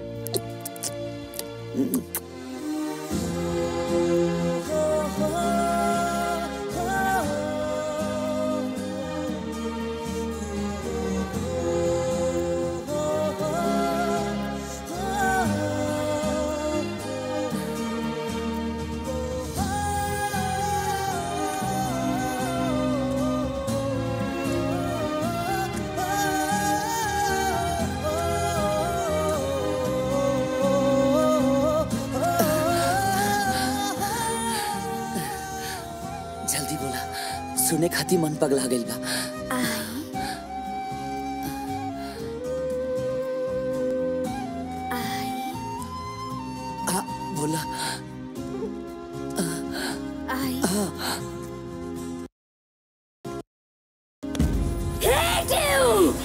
जल्दी बोला सुने खाती मन पगला गइल बा आ, बोला आई Hate you!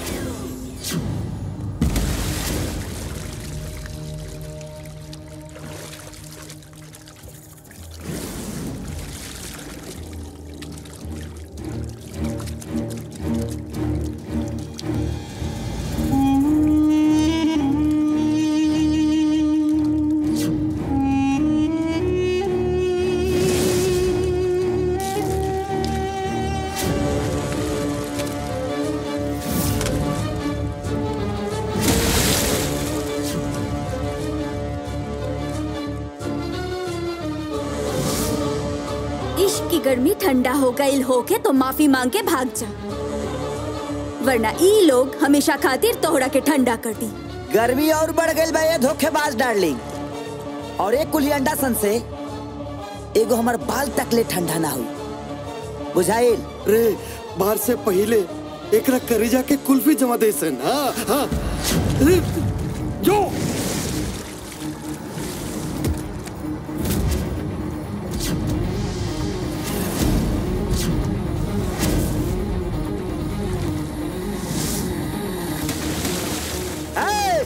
इश्क की गर्मी ठंडा हो गई होके तो माफी मांग के भाग जा वरना ई लोग हमेशा खातिर तोहरा के ठंडा कर दी गर्मी और बढ़ गइल बा ये धोखेबाज डार्लिंग और एक कुली अंडा सन से एगो हमर बाल तक ले ठंडा ना हुई बुझाइल रे बाहर से पहले एकरा करेजा के कुल्फी जमा दे सन हाँ हाँ रे, जो ए!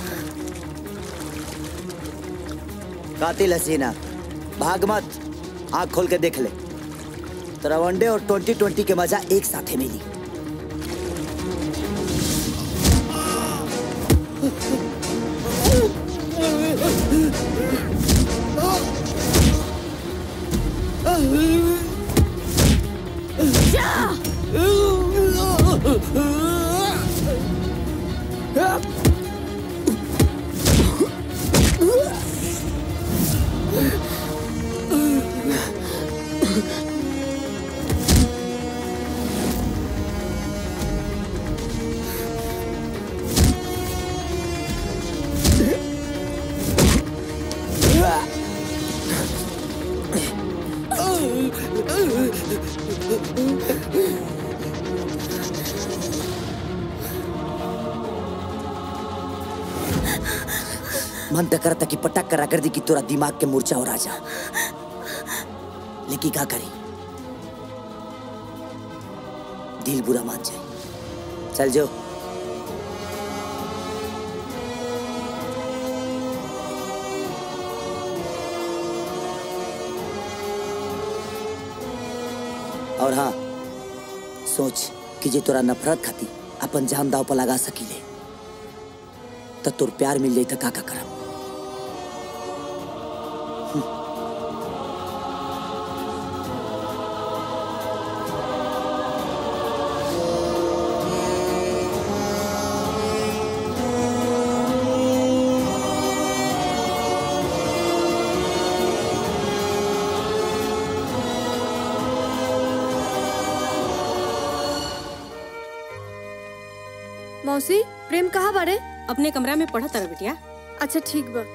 कातिल हसीना भाग मत आँख खोल के देख ले तेरा वनडे और ट्वेंटी ट्वेंटी के मजा एक साथ मिली मन तो करता कि पटक करा कर दी कि तोरा दिमाग के मूर्छा हो राजा लेकिन क्या करी दिल बुरा मान जाए चल जो और हाँ सोच कि जे तोरा नफरत खाती अपन जान दाव पर लगा सकीले तो तोर प्यार मिल जाई तो का का करम मौसी प्रेम कहाँ बारे अपने कमरा में पढ़ा तारा बिटिया अच्छा ठीक बा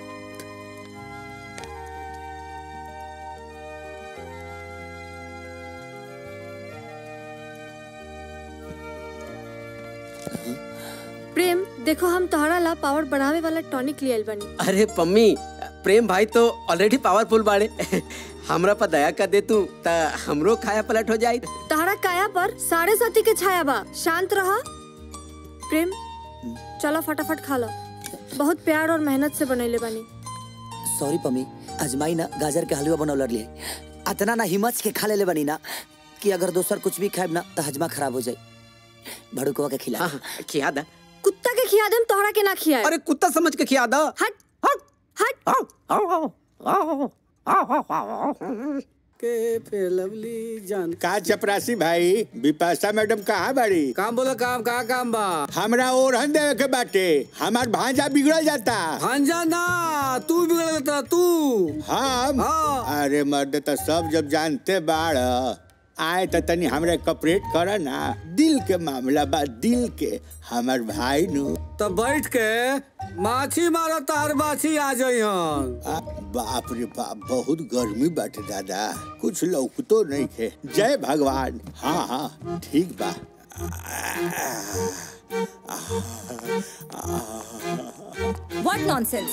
प्रेम देखो हम तोहरा ला पावर बढ़ावे वाला टॉनिक लियल बनी अरे पम्मी प्रेम भाई तो ऑलरेडी पावरफुल बाड़े हमरा पर दया कर दे तू ता हमरो खाया पलट हो जाई तहरा काया पर साढ़े साथी के छाया बा शांत रहा प्रेम चलो फटाफट खा लो बहुत प्यार और मेहनत से बनैले बानी सॉरी पम्मी अजमाई ना गाजर के हलवा बनौलर लिए अतना ना हिम्मत के खा लेले बनी ना कि अगर दोसर कुछ भी खाएब ना तो हजमा खराब हो जाए भड़ुकवा के खिला खिया दा कुत्ता के खिया देम तोहरा के ना खिया अरे कुत्ता समझ के खिया दा हट के पे लवली जान का चपरासी भाई विपाशा मैडम कहाँ बाड़ी काम बोला काम कहाँ काम बा हमरा ओरहन देवे के बाटे हमार भांजा बिगड़ जाता भांजा ना तू बिगड़ जाता तू हम अरे मर्द तो सब जब जानते बाड़ आए तो तनी हमरे कपरेट कर ना दिल के मामला बा दिल के हमार भाई नु तो बैठ के माछी मारो तार माछी आ जाई हन आ, बाप रे बाप बहुत गर्मी बाटे दादा कुछ लौकतो नहीं खे जय भगवान हाँ हाँ ठीक बा what nonsense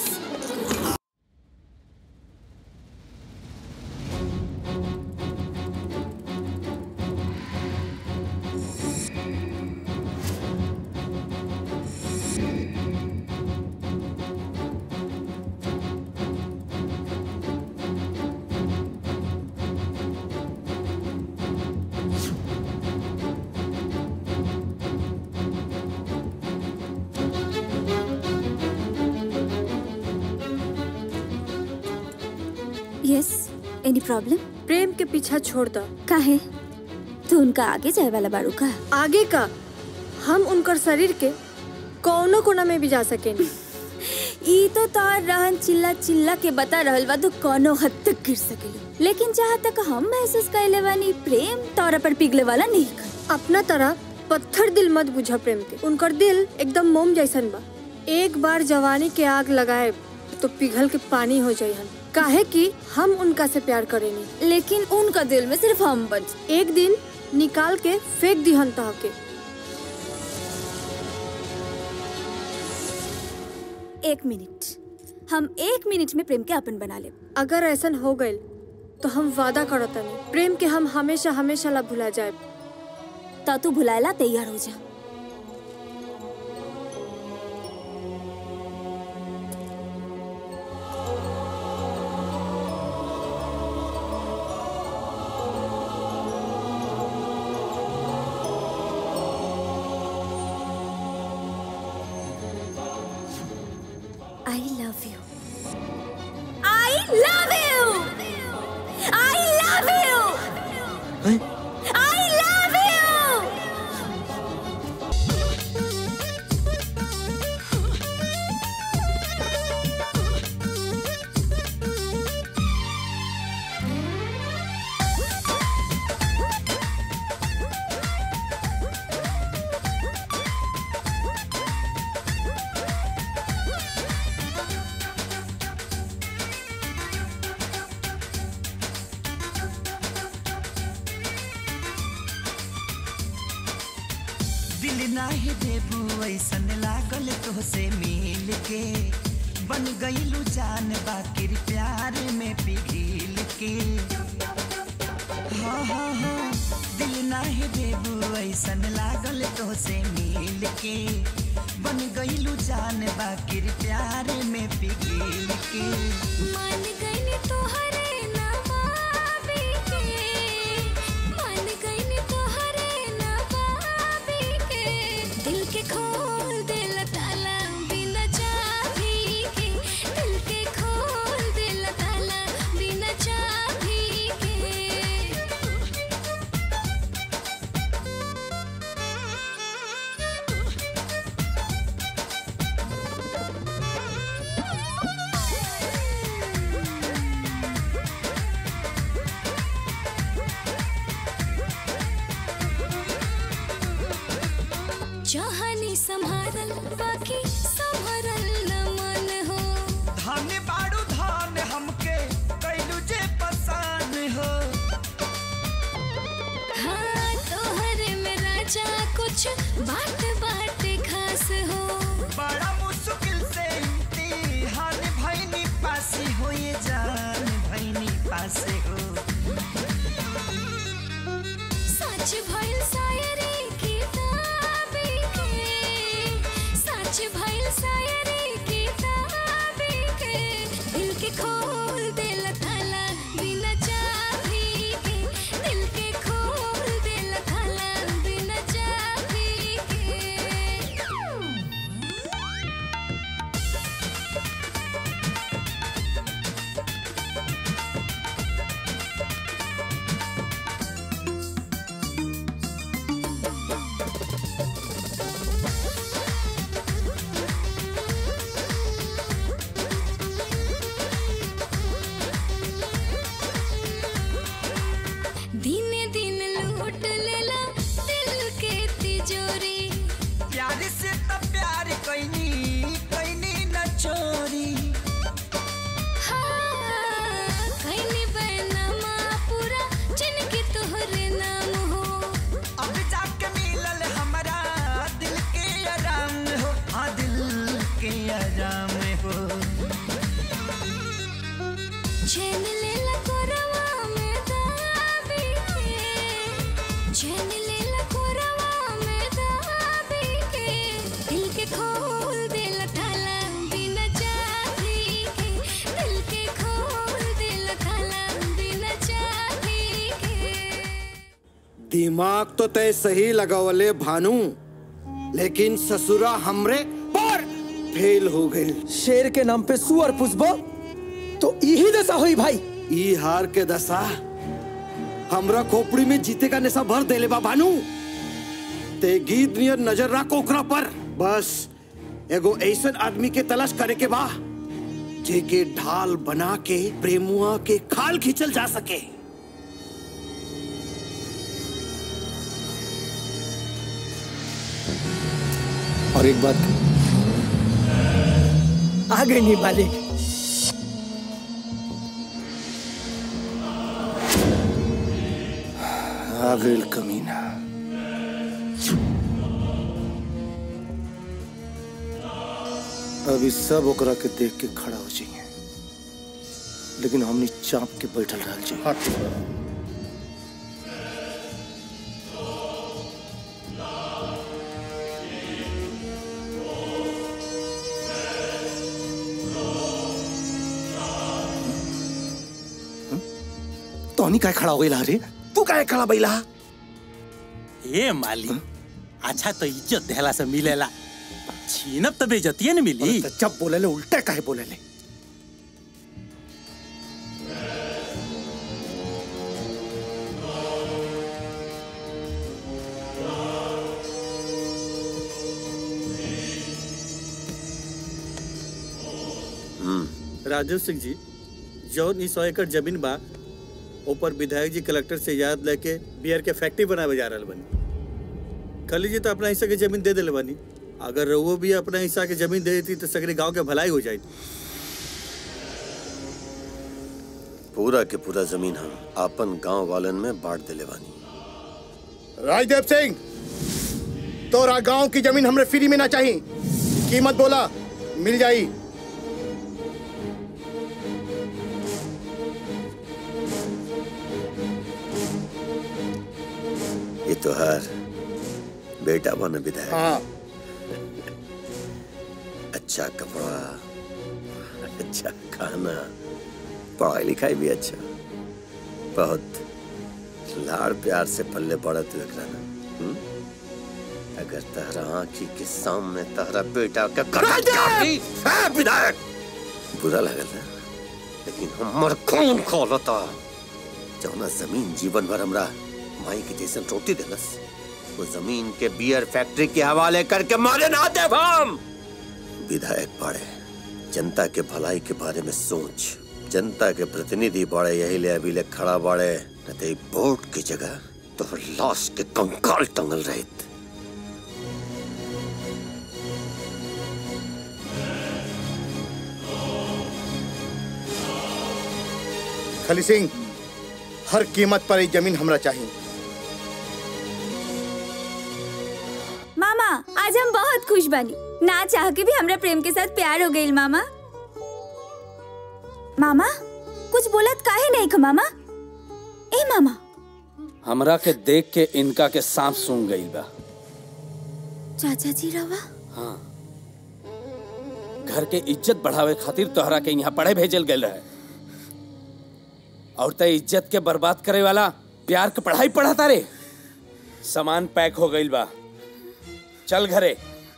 yes any problem Prem के पीछा छोड़ दो काहे तू उनका आगे जाए वाला बारू का आगे का हम उनकर शरीर के कौनो कोना में भी जा सकेनी ई तो तार रहन चिल्ला चिल्ला के बता रहल बा तो कोनो हद तक गिर सकेलू लेकिन जहाँ तक हम महसूस कैले बानी प्रेम तोरा पर पिघले वाला नहीं कर अपना तरह पत्थर दिल मत बुझा प्रेम के उनकर दिल एकदम मोम जैसन बा एक बार जवानी के आग लगाए तो पिघल के पानी हो जाये हम काहे कि हम उनका से प्यार करेनी लेकिन उनका दिल में सिर्फ हम बच एक दिन निकाल के फेंक दिहन तह के एक मिनट हम एक मिनट में प्रेम के अपन बना ले अगर ऐसा हो गए तो हम वादा करतनी प्रेम के हम हमेशा हमेशा ला भुला जाए ता तू भुलाएला तैयार हो जा I love you. I love you. I love you. I love you. दिल नाही देबू ऐसन लागल तोहसे मिल के बन गईलू जान बाकिर प्यार में पिघिल के हाँ हाँ हाँ दिल नाही देबू ऐसन लागल तोहसे मिल के बन गईलू जान बाकिर प्यार में पिघिल के मान गईनी तोहरे नवाबी के मान गईनी तोहरे नवाबी के दिल के खोल दिल ताला बिना चाबी के दिल के खोल दिल ताला बिना चाबी के बसल बाकी संभरल न मन हो धान बाड़ू धान हमके कैलू जे पसान हो हाँ तोहरे में राजा कुछ बात बात खास हो बड़ा मुश्किल से इम्तिहान भैनी पासी हो ये जान भैनी पासे हो सच भइल शायरी किताबी के सच भइल शायरी किताबी के दिल के खोल दिल थाला बिना चाबी के दिल के खोल दिल थाला बिना चाबी के दिन दिन लूट लेला दिल के तिजोरी प्यार से तो प्यार कैनी कैनी न चोरी हाँ, कैनी बैनमा पूरा जिनके तोहरे नाम हो अब जाके मिलल हमारा दिल के आराम हो हाँ दिल के आराम हो चैन लेला कोरवा में दाबी के चैन लेला कोरवा में दाबी के दिल के खोल दिल थाला बिना चाबी के दिल के खोल दिल थाला बिना चाबी के दिमाग तो तय सही लगावले भानु लेकिन ससुरा हमरे पर फेल हो गई शेर के नाम पे सुअर पुष्पा तो यही दशा हुई भाई ई हार के दशा हमरा खोपड़ी में जीते का नशा भर देले बा भानु ते गीत नियर नजर रख ओकरा पर बस एगो ऐसन आदमी के तलाश करे के बा जेके ढाल बना के प्रेमुआ के खाल खींचल जा सके और एक बात आ गई नहीं मालिक आ गइल कमीना अभी सब ओकरा के देख के खड़ा हो जाइए लेकिन हमनी चाप के बैठल रह जाइए तोहनी काय खड़ा हो गइला रे तू काय खड़ा बैला ए माली अच्छा तो इज्जत देहला से मिलेला छीनब तो बेइज्जतिये न मिली जब बोले ले उल्टे काहे बोले ले राजीव सिंह जी जौन ई सौ एकड़ जमीन बा ऊपर विधायक जी कलेक्टर से याद लेके बियर के फैक्ट्री बनावे जा रहल बनी खली जी तो अपना हिस्सा के जमीन दे दिले बनी अगर वो भी अपना हिस्सा के जमीन दे देती तो सगरे गांव के भलाई हो जाती पूरा के पूरा जमीन हम आपन गांव वालन में बांट दिले बानी राजदेव सिंह तोरा गांव की जमीन हमरे फ्री में ना चाहिए कीमत बोला मिल जाई ये तो हर बेटा बन विधायक हाँ अच्छा कपड़ा अच्छा खाना पढ़ाई लिखाई भी अच्छा बहुत लाड़ प्यार से पल्ले पड़त हुए ना हम्म? अगर तहरा आंखी के सामने तहरा बेटा के कटल जाती है विधायक बुरा लगल ना लेकिन हमर खून खोलता जौना जमीन जीवन भर हमरा माई के जैसन रोटी देलस वो जमीन के बियर फैक्ट्री के हवाले करके मारे ना दे हम विधायक बाड़े जनता के भलाई के बारे में सोच जनता के प्रतिनिधि बाड़े यही ले अभी ले खड़ा बाड़े न ते वोट की जगह तो लाश के कंकाल टंगल रहित खली सिंह हर कीमत पर ये जमीन हमरा चाहिए मामा आज हम बहुत खुश बनी ना चाह के भी हमरा प्रेम के साथ प्यार हो गई मामा मामा कुछ बोलत काहे नहीं ख मामा ए मामा हमरा के देख के इनका के सांप सूंघ गई बा चाचा जी रवा हाँ घर के इज्जत बढ़ावे खातिर तोहरा के यहाँ पढ़े भेजल गए रहे और ते इज्जत के बर्बाद करे वाला प्यार के पढ़ाई पढ़ाता रे सामान पैक हो गई बा चल घरे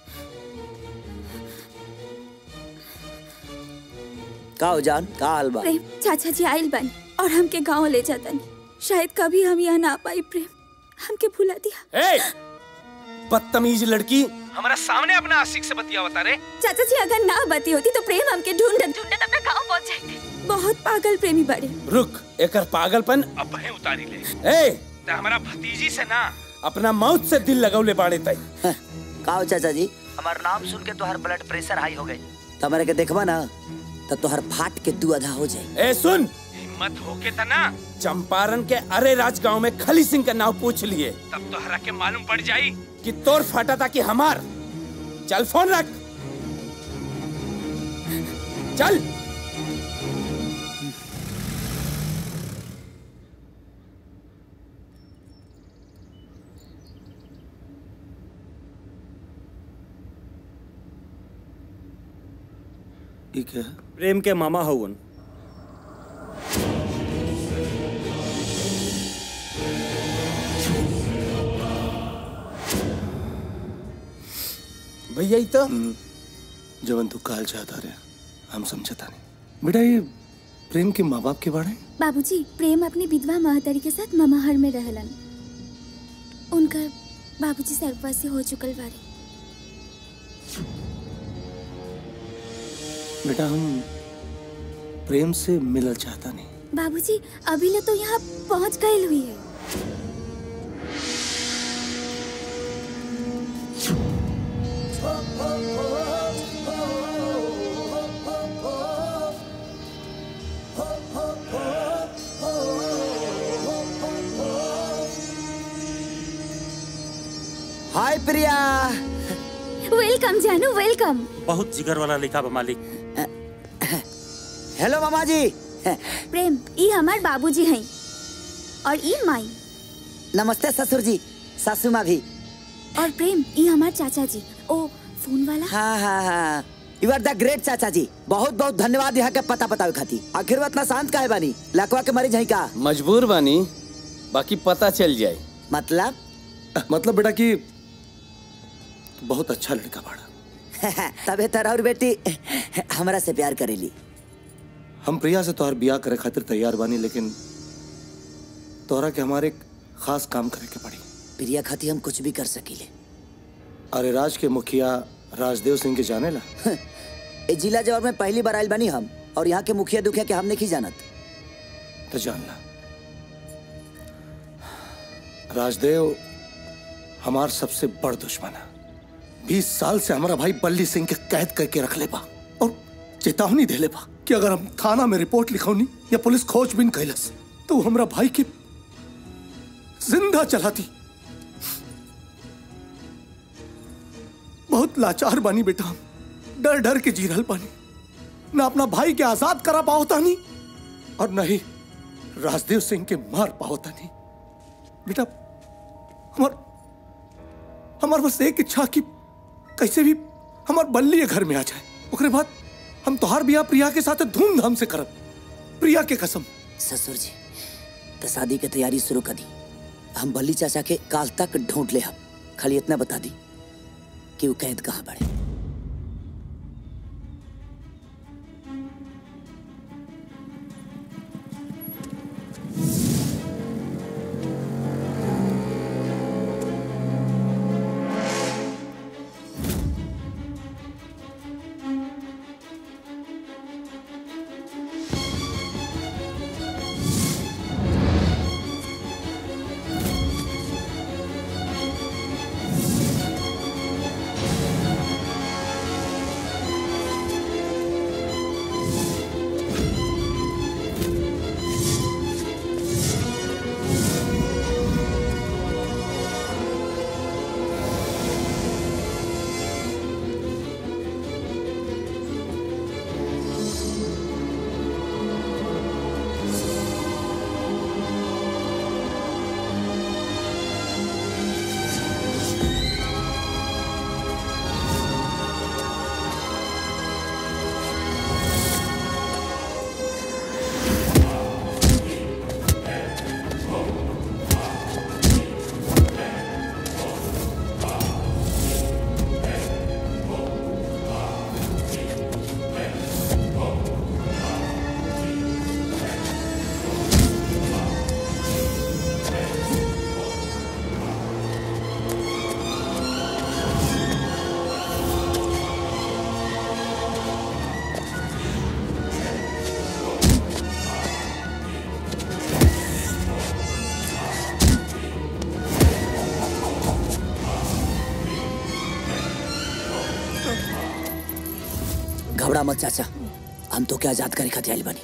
का हो जान का हाल बा प्रेम चाचा जी आइल बनी और हमके गांव ले जातनी शायद कभी हम यहाँ ना पाई प्रेम हमके भुला दिया ए बदतमीज लड़की हमारा सामने अपना आशिक से बतिया बता रे चाचा जी अगर ना बती होती तो प्रेम हमके ढूंढत ढूंढत अपना गांव पहुंच जाते बहुत पागल प्रेमी बड़े रुक एकर पागलपन अब भे उतारी ले ए ते हमारा भतीजी से ना अपना मौत से दिल लगौले बाड़े तई का हो चाचा जी हमार नाम सुन के तोहर ब्लड प्रेशर हाई हो गई तमरे के देखबा ना तो तोहर फाट के तू आधा हो जाए ए सुन हिम्मत होके ता ना चंपारण के अरे राज गांव में खली सिंह का नाम पूछ लिए तब तो हरा के मालूम पड़ जाई कि तोर फाटा था कि हमार चल फोन रख चल ठीक है प्रेम के मामा हवन भैया ई तो जवन तू काल चाहता रे हम समझता नहीं बेटा ये प्रेम के माँ बाप के बारे बाबूजी प्रेम अपनी विधवा महतारी के साथ ममाहर में रहलन उनकर बाबूजी सर्ववासी हो चुकल बारे बेटा हम प्रेम से मिलल चाहता नहीं बाबूजी अभी ले तो यहाँ पहुँच गए हुई है हाय प्रिया वेलकम जानू वेलकम बहुत जिगर वाला लिखा बा मालिक हेलो मामा जी प्रेम ई हमार बाबूजी हैं और ई माई नमस्ते ससुर जी सासू माँ भी और प्रेम ई हमार चाचा जी ओ फोन वाला हाँ हाँ हाँ यू आर द ग्रेट चाचा जी बहुत बहुत धन्यवाद यहाँ के पता बतावे खाती आखिर वो इतना शांत काहे बानी लकवा के मरीज है का मजबूर बानी बाकी पता चल जाए मतलब मतलब बेटा कि तू बहुत अच्छा लड़का बाड़ा तबे तरह और बेटी हमरा से प्यार करेली हम प्रिया से तोहर बियाह करे खातिर तैयार बानी लेकिन तोहरा के हमारे एक खास काम करे के पड़ी प्रिया खाती हम कुछ भी कर सकीले अरे राज के मुखिया राजदेव सिंह के जाने ला ए जिला जवाब में पहली बार आयल बनी हम और यहाँ के मुखिया दुखिया के हम नहीं जानत तो जान ला राजदेव हमार सबसे बड़ दुश्मन है बीस साल से हमारा भाई बल्ली सिंह के कैद करके रख ले बा और चेतावनी दे ले बा कि अगर हम थाना में रिपोर्ट लिखौनी या पुलिस खोजबीन कैलस तो वो हमरा भाई के जिंदा चलाती बहुत लाचार बानी बेटा हम डर डर के जी रहल बानी ना अपना भाई के आजाद करा पाओ तानी और नहीं राजदेव सिंह के मार पाओ तानी बेटा हमार हमार बस एक इच्छा कि कैसे भी हमार बल्ली घर में आ जाए ओकरे बाद हम तोहार बियाह प्रिया के साथ धूमधाम से करब प्रिया के कसम ससुर जी तो शादी के तैयारी शुरू कर दी हम बल्ली चाचा के काल तक ढूंढ ले हम खाली इतना बता दी कि वो कैद कहाँ बढ़े घबरा मत चाचा हम तो क्या आजाद करे खातिर आइल बानी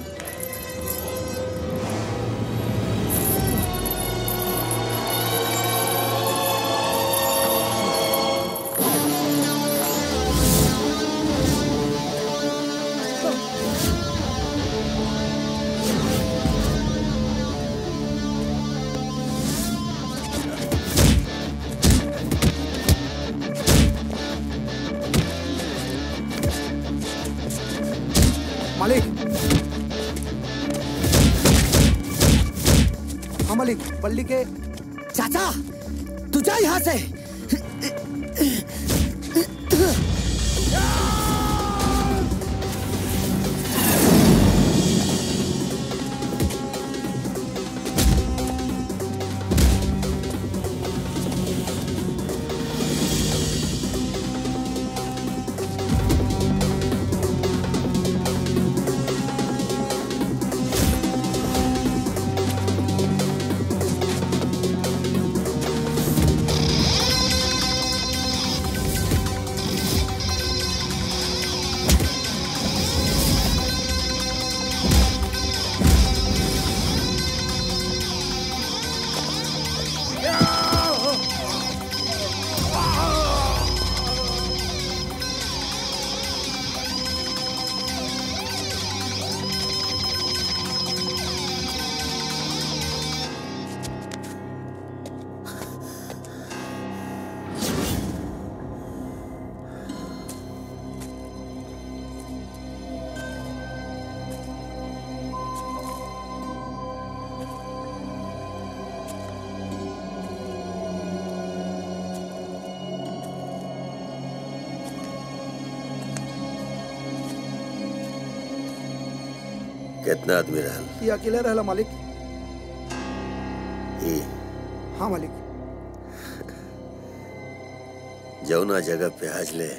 मालिक हाँ मालिक बल्ली के चाचा तू जा यहाँ से कितना आदमी रहल ये अकेले रहला मालिक ई हाँ मालिक जौना जगह पे आज ले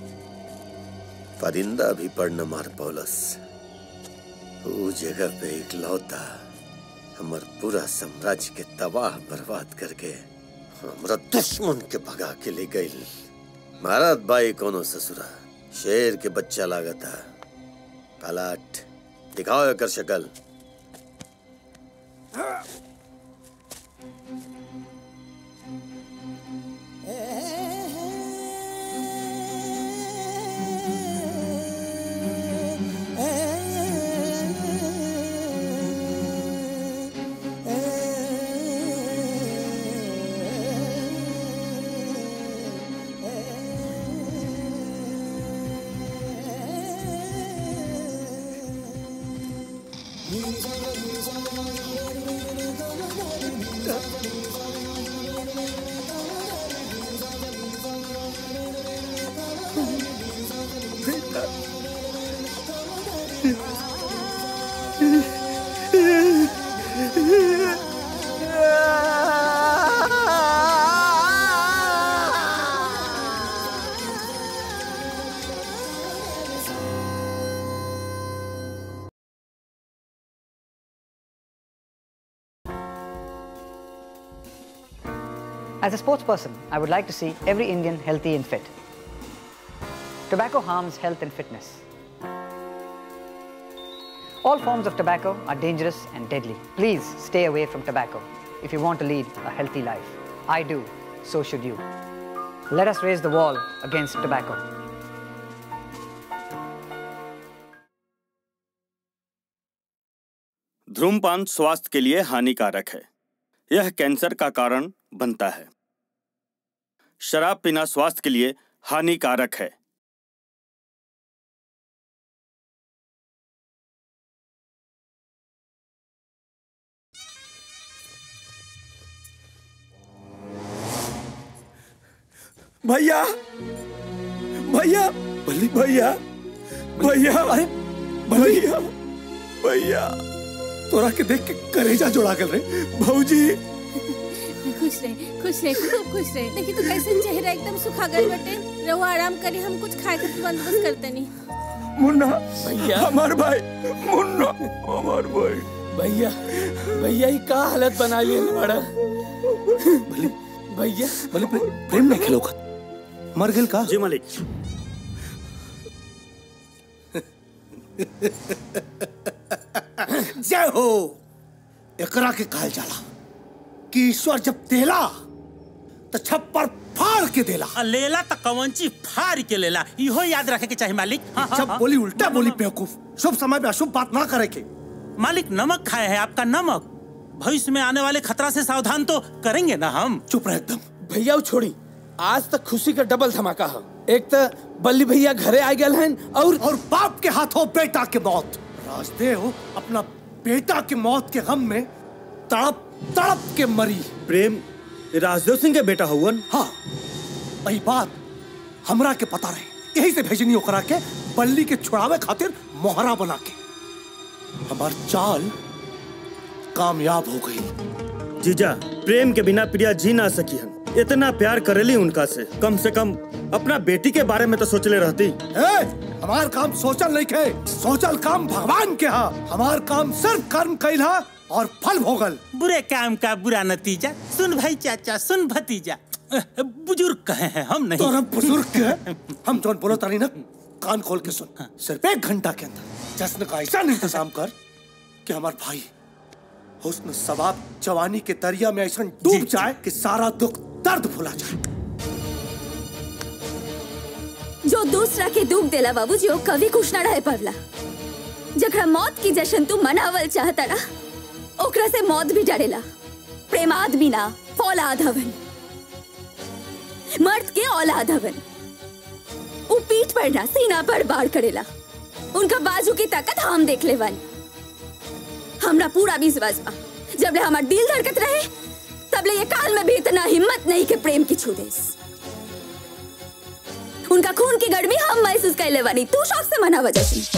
परिंदा भी पड़ न मार पौलस वो जगह पे इकलौता हमर पूरा साम्राज्य के तबाह बर्बाद करके हमरा दुश्मन के भगा के ले गई महाराज बाई कोनो ससुरा शेर के बच्चा लागता पलाट दिखाओ एकर शक्ल As a sports person, I would like to see every Indian healthy and fit. Tobacco harms health and fitness. All forms of tobacco are dangerous and deadly. Please stay away from tobacco if you want to lead a healthy life. I do, so should you. Let us raise the wall against tobacco. धूमपान स्वास्थ्य के लिए हानिकारक है यह cancer का कारण बनता है शराब पीना स्वास्थ्य के लिए हानिकारक है भैया भैया भैया भैया अरे भैया भैया तोरा के देख के करेजा जोड़ा कर रहे भौजी खुश रहे खुश रहे खूब खुश रहे देखी तो कैसे चेहरा एकदम सुखा गए बटे रहो आराम करी हम कुछ खाए के बंदोबस्त करते नहीं मुन्ना भैया हमार भाई मुन्ना हमार भाई भैया भैया ये का हालत बना लिए बड़ा भैया भले प्रेम नहीं खेलो मर गेल का जी मालिक जय हो एकरा के कहल जाला कि ईश्वर जब देला तो छप्पर फाड़ के देला आ, लेला त कवंची फाड़ के लेला इहो याद रखे के चाहिए मालिक हाँ, हाँ, जब हाँ। बोली उल्टा बोली बेवकूफ शुभ समय में अशुभ बात ना करे के मालिक नमक खाए है आपका नमक भविष्य में आने वाले खतरा से सावधान तो करेंगे ना हम चुप रह एकदम भैया वो छोड़ी आज तक खुशी का डबल धमाका है एक तो बल्ली भैया घरे आ गए हैं और और बाप के हाथों बेटा के मौत राजदेव अपना बेटा के मौत के गम में तड़प तड़प के मरी प्रेम राजदेव सिंह के बेटा हुवन हाँ वही बात हमरा के पता रहे यही से भेजनी ओकरा के बल्ली के छुड़ावे खातिर मोहरा बना के हमार चाल कामयाब हो गई जीजा प्रेम के बिना प्रिया जी ना सकी हन इतना प्यार करेली उनका से कम से कम अपना बेटी के बारे में तो सोचले रहती ए, हमार काम सोचल नहीं खे सोचल काम भगवान के हा हमार काम सिर्फ कर्म कैल हा और फल भोगल बुरे काम का बुरा नतीजा सुन भाई चाचा सुन भतीजा अ, बुजुर्ग कहे हैं हम नहीं तोरा बुजुर्ग के हम जोन बोलो तारी ना कान खोल के सुन सिर्फ एक घंटा के अंदर जश्न का ऐसा इंतजाम कर कि हमार भाई हुस्न सवाब जवानी के दरिया में ऐसा डूब जाए कि सारा दुख दर्द भुला जाए जो दूसरा के दुख देला बाबूजी ओ कभी खुश ना रहे पवला जकरा मौत की जश्न तू मनावल चाहता ना ओकरा से मौत भी डरेला प्रेम आदमी ना फौलाद हवन मर्द के औलाद हवन उ पीठ पर ना सीना पर बाढ़ करेला उनका बाजू की ताकत हम देख ले वन हमरा पूरा विश्वास बा जब ले हमार दिल धड़कत रहे तब ले ये काल में भी इतना हिम्मत नहीं के प्रेम की छू देस उनका खून की गर्मी हम महसूस कर ले वानी तू शौक से मना जश्न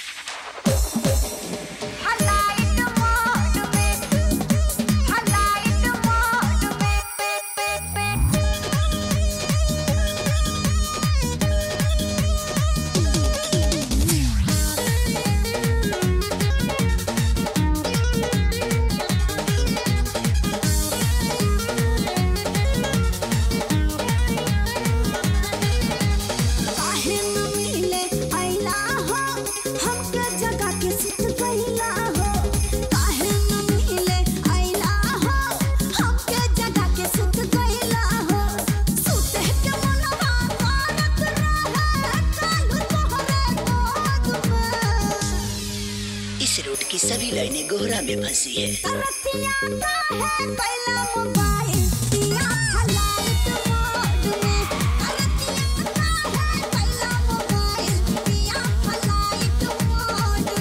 काहे न मिले अइला हो हमके जगा के सुत गइला हो काहे न मिले अइला हो हमके जगा के सुत गइला हो सुते के मनवा मारत रहे कालू तोहरे गोद में इस रूट की सभी लाइनें गोहरा में फंसी है रतिया काहे कैला मोबाइल दिया हलाइत मोड में रतिया काहे कैला मोबाइल दिया हलाइत मोड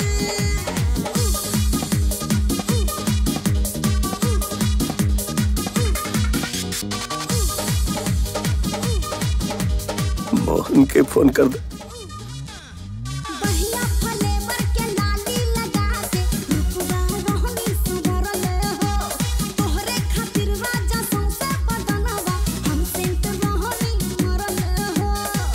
मोहन के फोन कर दे बहिया फलेवर के लाली लगा दे रुपवा रहनी सुधरल हो तोहरे खातिर राजा सौंसे बदनवा हम सेंट रहनी मरल हो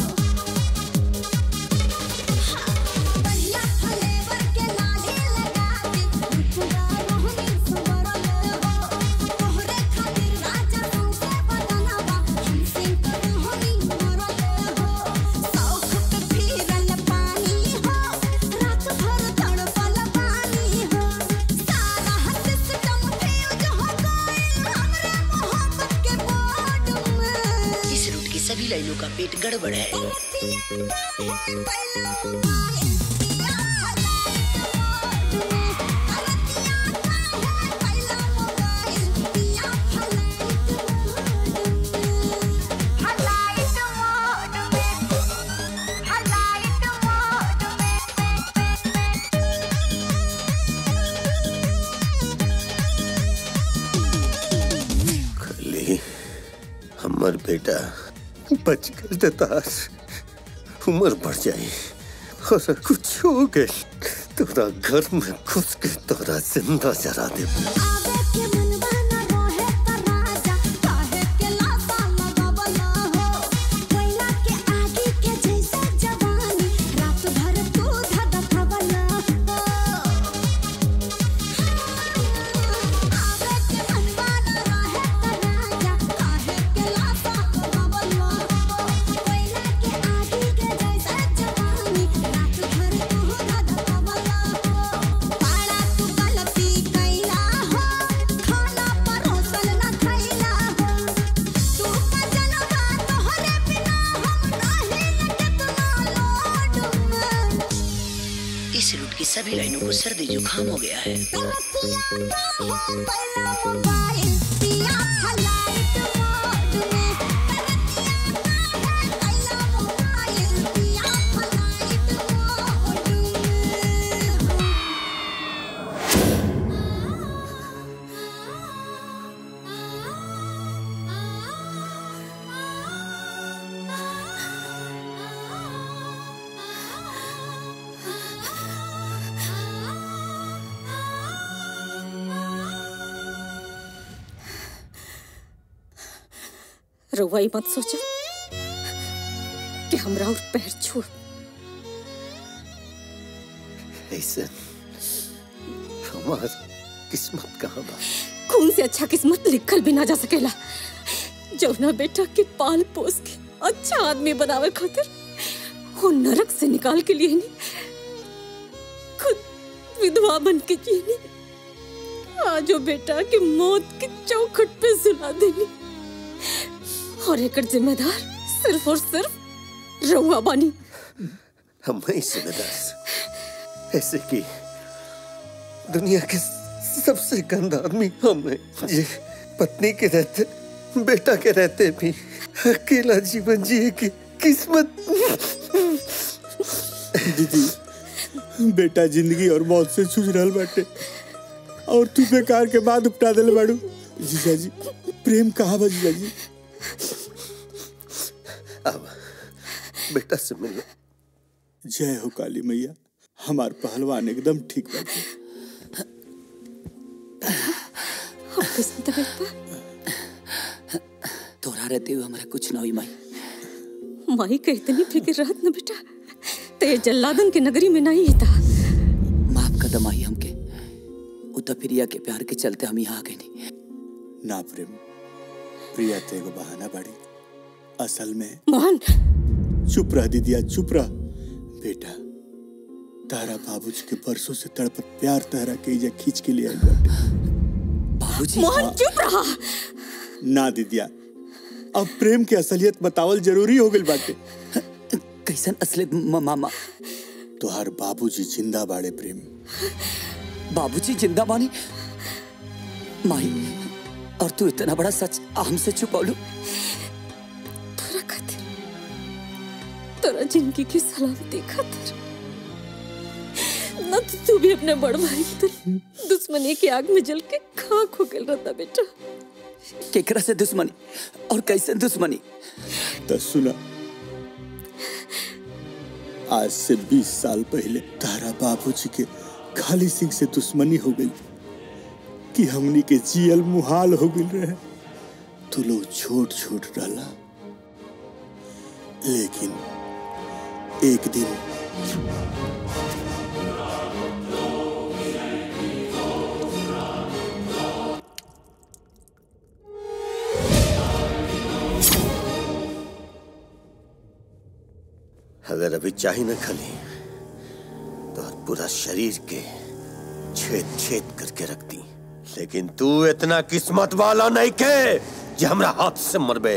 बहिया फलेवर के लाली लगा दे रुपवा रहनी सुधरल हो तोहरे खातिर राजा सौंसे बदनवा हम सेंट रहनी मरल हो सौख पे फिरल पानी हो रात भर तड़पल पानी हो सारा सिस्टम फ्यूज हो गइल हमरे मोहब्बत के बोर्ड में इस रूट की सभी लाइनों का पेट गड़बड़ है खाली हमर बेटा बच गए देतास उम्र बढ़ जाई और कुछ हो गए तोरा घर में घुस के तोरा जिंदा जरा दे जवानी रात भर तू सभी लाइनों को सर्दी जुकाम हो गया है रउआ ई मत सोचा कि हमरा और पैर छू ऐसे हमार किस्मत कहाँ बा खून से अच्छा किस्मत लिखल भी ना जा सकेला जौना बेटा के पाल पोस के अच्छा आदमी बनावे खातिर वो नरक से निकाल के लिए नहीं खुद विधवा बन के जिए नहीं आज वो बेटा के मौत के चौखट पे सुला देनी और एक जिम्मेदार सिर्फ और सिर्फ रउआ बानी हम ही जिम्मेदार ऐसे कि दुनिया के सबसे गंदा आदमी हम हैं ये पत्नी के रहते बेटा के रहते भी अकेला जीवन जिए की किस्मत दीदी बेटा जिंदगी और मौत से जूझ रहल बाटे और तू बेकार के बाद उपटा दिल बाड़ू जीजा जी प्रेम कहाँ बा जीजा जी अब बेटा से मिलो जय हो काली मैया हमार पहलवान एकदम ठीक बाटे अब कैसे तबीयत बा तोरा रहते हुए हमारा कुछ ना हुई माई माई के इतनी फिक्र रहत न बेटा ते जल्लादन के नगरी में नहीं था माफ कदम आई हमके उतना प्रिया के प्यार के चलते हम यहाँ आ गए नहीं ना प्रेम प्रिया ते एगो बहाना बाड़ी असल में मोहन चुप रह दीदिया चुप रह बेटा तारा बाबूजी के परसों से तड़पत प्यार तारा के इजा खींच के लिए आइल बाटे बाबूजी मोहन चुप रहा ना दीदिया अब प्रेम के असलियत बतावल जरूरी हो गइल बाटे कैसन असलियत म- मामा तोहार बाबूजी जिंदा बाड़े प्रेम बाबूजी जिंदा बानी माई और तू इतना बड़ा सच हमसे छुपौलू तोरा खातिर तोरा जिंदगी की सलामती खातिर न तो तू भी अपने बड़ भाई की तरह दुश्मनी की आग में जल के खाक हो गया रहता बेटा केकरा से दुश्मनी और कैसे दुश्मनी तो सुना आज से 20 साल पहले तारा बाबूजी के खाली सिंह से दुश्मनी हो गई कि हमनी के जियल मुहाल हो गई रहे तू लोग छोट छोट डाला लेकिन एक दिन अगर अभी चाही न खली तो पूरा शरीर के छेद छेद करके रखती लेकिन तू इतना किस्मत वाला नहीं के जे हमरा हाथ से मरबे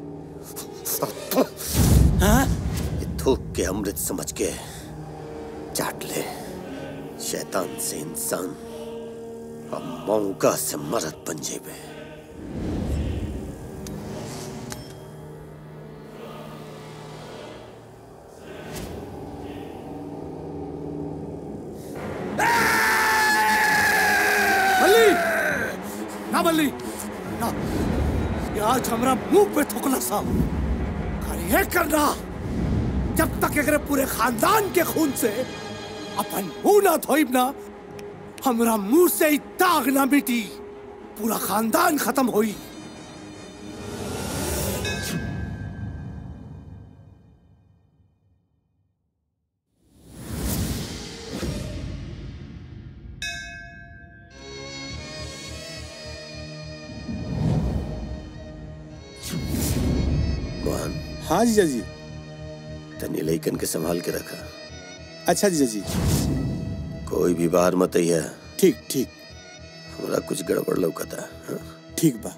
ये थूक के अमृत समझ के चाट ले शैतान से इंसान अब मौका से मरद बन जेबे बल्ली ना बल्ली ना ये आज हमरा मुंह पे थुकला सा और ये करना जब तक एकरे पूरे खानदान के खून से अपन मुंह ना धोइब ना हमरा मुंह से ही दाग ना मिटी पूरा खानदान खत्म होई मोहन हाँ जीजा जी तनी लइकन के संभाल के रखा अच्छा जीजा जी कोई भी बाहर मत है ठीक ठीक हमरा कुछ गड़बड़ लौकता हाँ? ठीक बा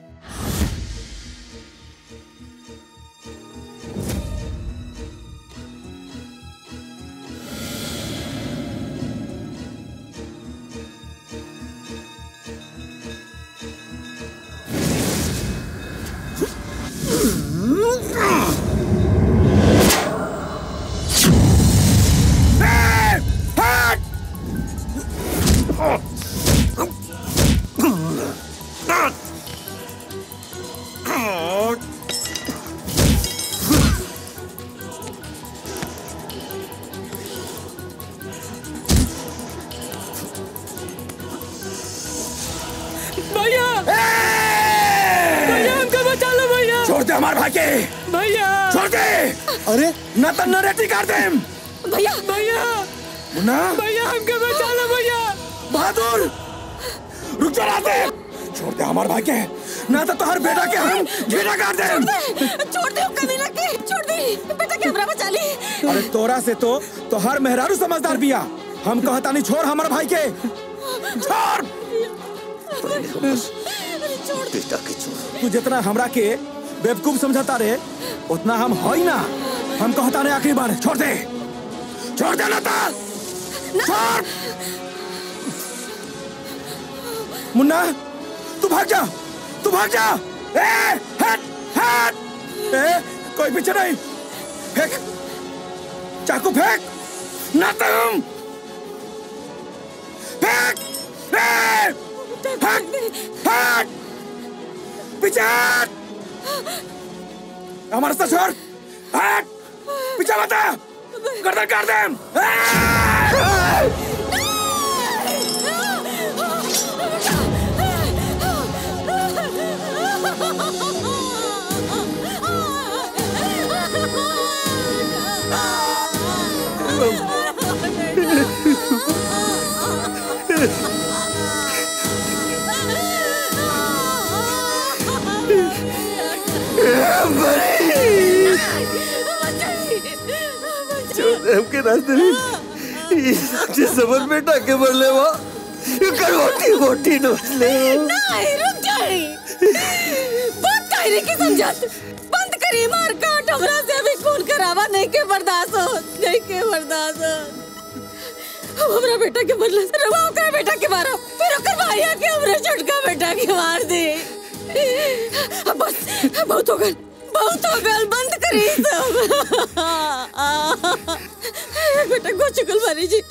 हमार भाई के भैया छोड़ दे अरे ना तो नरेटी कर दे भैया भैया मुन्ना भैया हमके बचा लो भैया बहादुर रुक जा राते छोड़ दे हमार भाई के ना तो तोहर बेटा के हम घेरा कर दे छोड़ दे कमीना के छोड़ दे बेटा कैमरा बचा ली अरे तोरा से तो तो हर मेहरारू समझदार बिया हम कहता नहीं छोड़ हमार भाई के छोड़ बेटा के छोड़ तू जितना हमरा के बेवकूफ समझता रे उतना हम हई ना हम कहता नहीं आखिरी बार छोड़ दे छोड़ दे लता छोड़ मुन्ना तू भाग जा तू भाग जा ए हट हट ए कोई पीछे नहीं फेंक चाकू फेंक ना तुम फेंक ए हट हट पीछे हट हमारा रास्ता छोड़ हट पीछे बता गर्दन काट दे हमके रास्ते में ये साक्षी समझ बेटा के मरले वा कर मोटी मोटी नोचले नहीं रुक जाई बंद करे के समझत बंद करी मार काट हमरा से अभी खून करावा नहीं के बर्दाश्त हो नहीं के बर्दाश्त हो अब हमरा बेटा के बदला रवा ओकर बेटा के मारो फिर ओकर भाइया के हमरा छोटका बेटा के मार दे अब बस बहुत हो गल बहुत हो गल बंद करी सब बेटा को चुकल मारी जी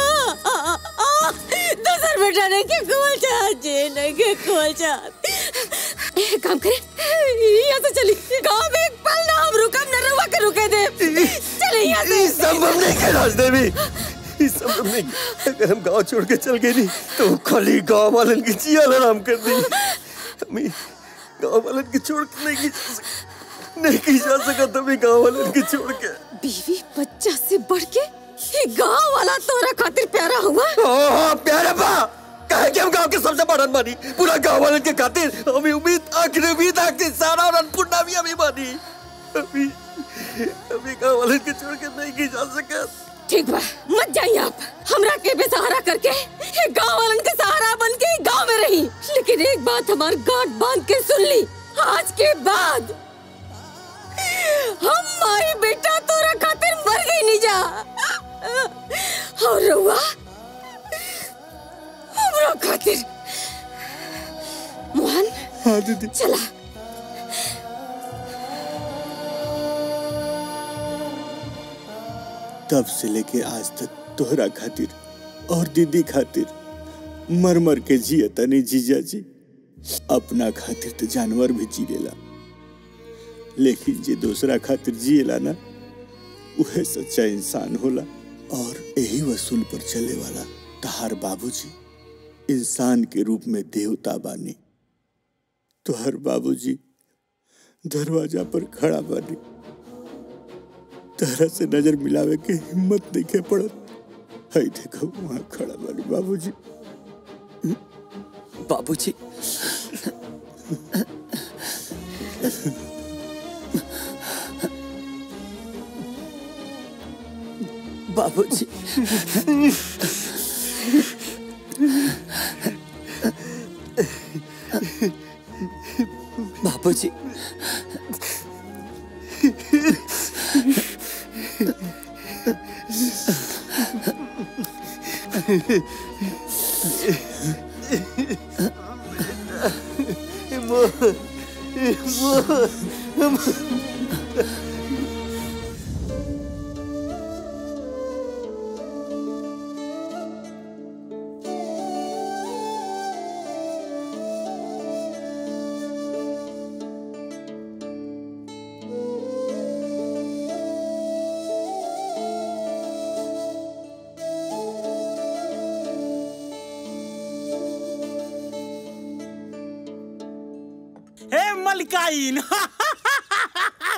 दूसर बेटा ने के खोल चाहत जी नहीं के खोल चाहत एक काम करे यहाँ से चली गांव में एक पल ना हम रुकम न रुआ के रुके दे चले यहाँ से ये संभव नहीं है रास्ते में ये संभव नहीं अगर हम गांव छोड़ के चल गए नहीं तो खाली गांव वालन की जिया आराम कर दी हमें गांव वालन की छोड़ के नहीं की जा सक- नहीं की जा सका तभी गांव वालन की छोड़ के बीवी बच्चा से बढ़ के ये गांव वाला तोरा खातिर प्यारा हुआ हाँ हाँ प्यारे बा कहे कि हम गांव के सबसे बड़न बानी पूरा गांव वालन के खातिर हमें उम्मीद आखिरी उम्मीद आखिरी सारा और अन्नपूर्णा भी हमें बानी अभी अभी गांव वालन के छोड़ के नहीं की जा सका ठीक बा मत जाइए आप हमरा के बेसहारा करके ये गांव वालन के सहारा बन के ही गांव में रही लेकिन एक बात हमार गांठ बांध के सुन ली आज के बाद हम माई बेटा तोरा खातिर मर गई नहीं जा और रउआ हमरा खातिर मोहन हाँ दीदी चला तब से लेके आज तक तोहरा खातिर और दीदी खातिर मर मर के जिया तनी जीजा जी अपना खातिर तो जानवर भी जी लेला लेकिन जे दूसरा खातिर जिएला ना उहे सच्चा इंसान होला और यही वसूल पर चले वाला तहार बाबूजी इंसान के रूप में देवता बानी तोहर बाबूजी दरवाजा पर खड़ा बानी तरह से नजर मिलावे के हिम्मत देखे पड़त हई देखो वहाँ खड़ा बानी बाबूजी बाबूजी बाबूजी बाबूजी हे मलिकाइन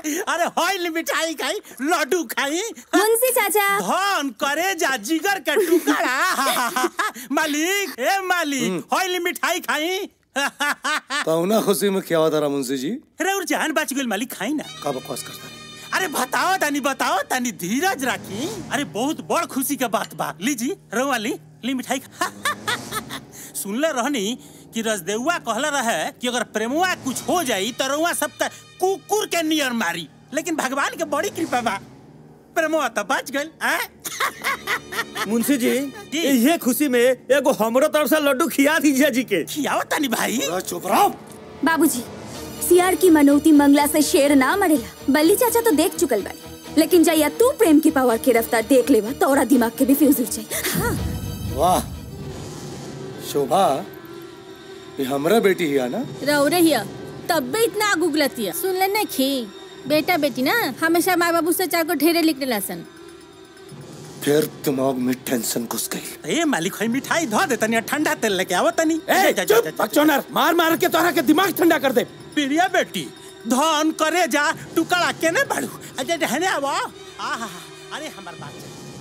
अरे हॉल मिठाई खाई लड्डू खाई मुंशी चाचा धन करे जा जिगर के टुकड़ा मालिक ए मालिक हॉल मिठाई खाई पौना खुशी में क्या होता रहा मुंशी जी अरे और जान बच गई मालिक खाई ना का बकवास करता अरे बताओ तनी बताओ तनी धीरज रखी अरे बहुत बड़ खुशी का बात बा लीजी रवा ली ली मिठाई खा। सुनले रहनी कि रजदेउआ कहला रहे कि अगर प्रेमुआ कुछ हो जाई तो रउआ सब त कुकुर के नियर मारी लेकिन भगवान के बड़ी कृपा बा प्रेमुआ तो बच गइल हैं? मुंशी जी ये खुशी में एगो हमरो तरफ से लड्डू खिया दीजिए जी के खियाओ तनी भाई चुप रहो बाबूजी सियार की मनौती मंगला से शेर ना मरेला बल्ली चाचा तो देख चुकल बाड़ी लेकिन जैया तू प्रेम की पावर की रफ्तार देख लेवा तोरा दिमाग के भी फ्यूज उड़ जाई हाँ वाह शोभा ये हमरा बेटी ही है ना रहो रहिया तब भी इतना आग उगलती है सुन ले नहीं खी बेटा बेटी ना हमेशा माँ बाबू से चार को ढेरे लिखने लसन फिर दिमाग में टेंशन घुस गई ए मालिक है मिठाई धो दे तनी ठंडा तेल लेके आवो तनी ए, चुप, बकचोदर, मार मार के तोहरा के दिमाग ठंडा कर दे प्रिया बेटी धन करे जा टुकड़ा केने बाड़ू अजय रहने आवो आहा अरे हमर बात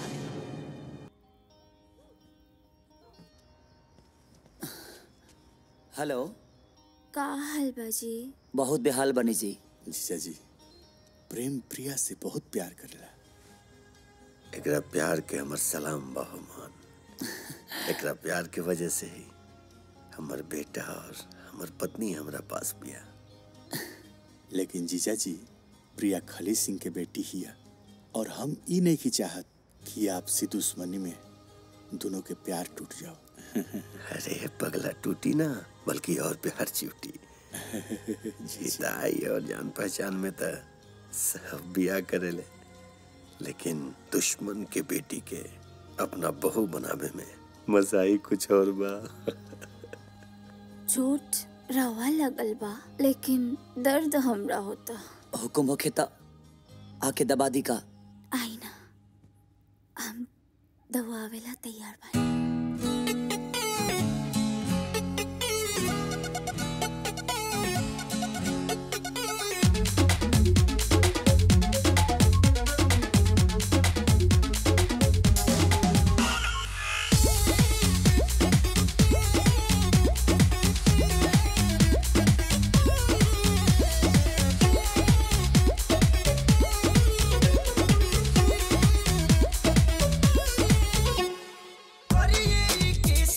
हेलो का हाल बाजी बहुत बेहाल बनी जी जीजा जी प्रेम प्रिया से बहुत प्यार करेला एकरा प्यार के हमर सलाम बहुमान एकरा प्यार के वजह से ही हमर बेटा और हमर पत्नी हमरा पास बिया लेकिन जीजा जी प्रिया खली सिंह के बेटी हिया और हम ई नहीं की चाहत कि आपसी दुश्मनी में दोनों के प्यार टूट जाओ अरे पगला टूटी ना बल्कि और प्यार चिवटी जीताई और जान पहचान में तो सब बिया करेले लेकिन दुश्मन के बेटी के अपना बहू बनावे में मजा ही कुछ और बा चोट रवा लगल बा लेकिन दर्द हमरा होता हुकुम होखे त आके दबा दी का आई ना हम दवावेला तैयार बा करिए किस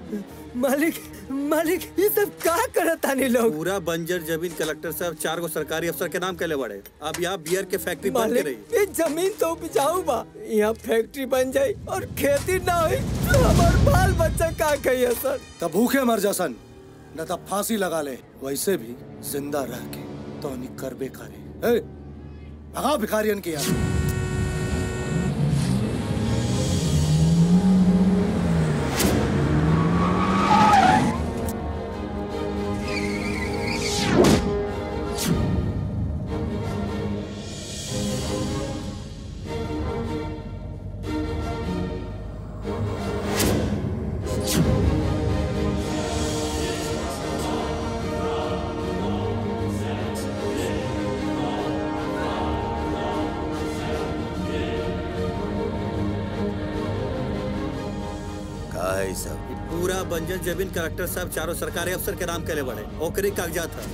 मालिक मालिक ये सब का करत तानी लोग पूरा बंजर जमीन कलेक्टर साहब चार गो सरकारी अफसर के नाम कैले बड़े अब यहाँ बियर के फैक्ट्री बंद के मालिक रही ये जमीन तो उपजाऊ बा यहाँ फैक्ट्री बन जाई और खेती ना हुई तो हमार बाल बच्चा का कहिए सर तब भूखे मर जा सन न तब फांसी लगा ले वैसे भी जिंदा रह के तो नहीं करबे करे ए, भगाओ भिखारियन की यार का है सब पूरा बंजर जमीन कलेक्टर साहब चारों सरकारी अफसर के नाम कैले बड़े ओकरे कागजात है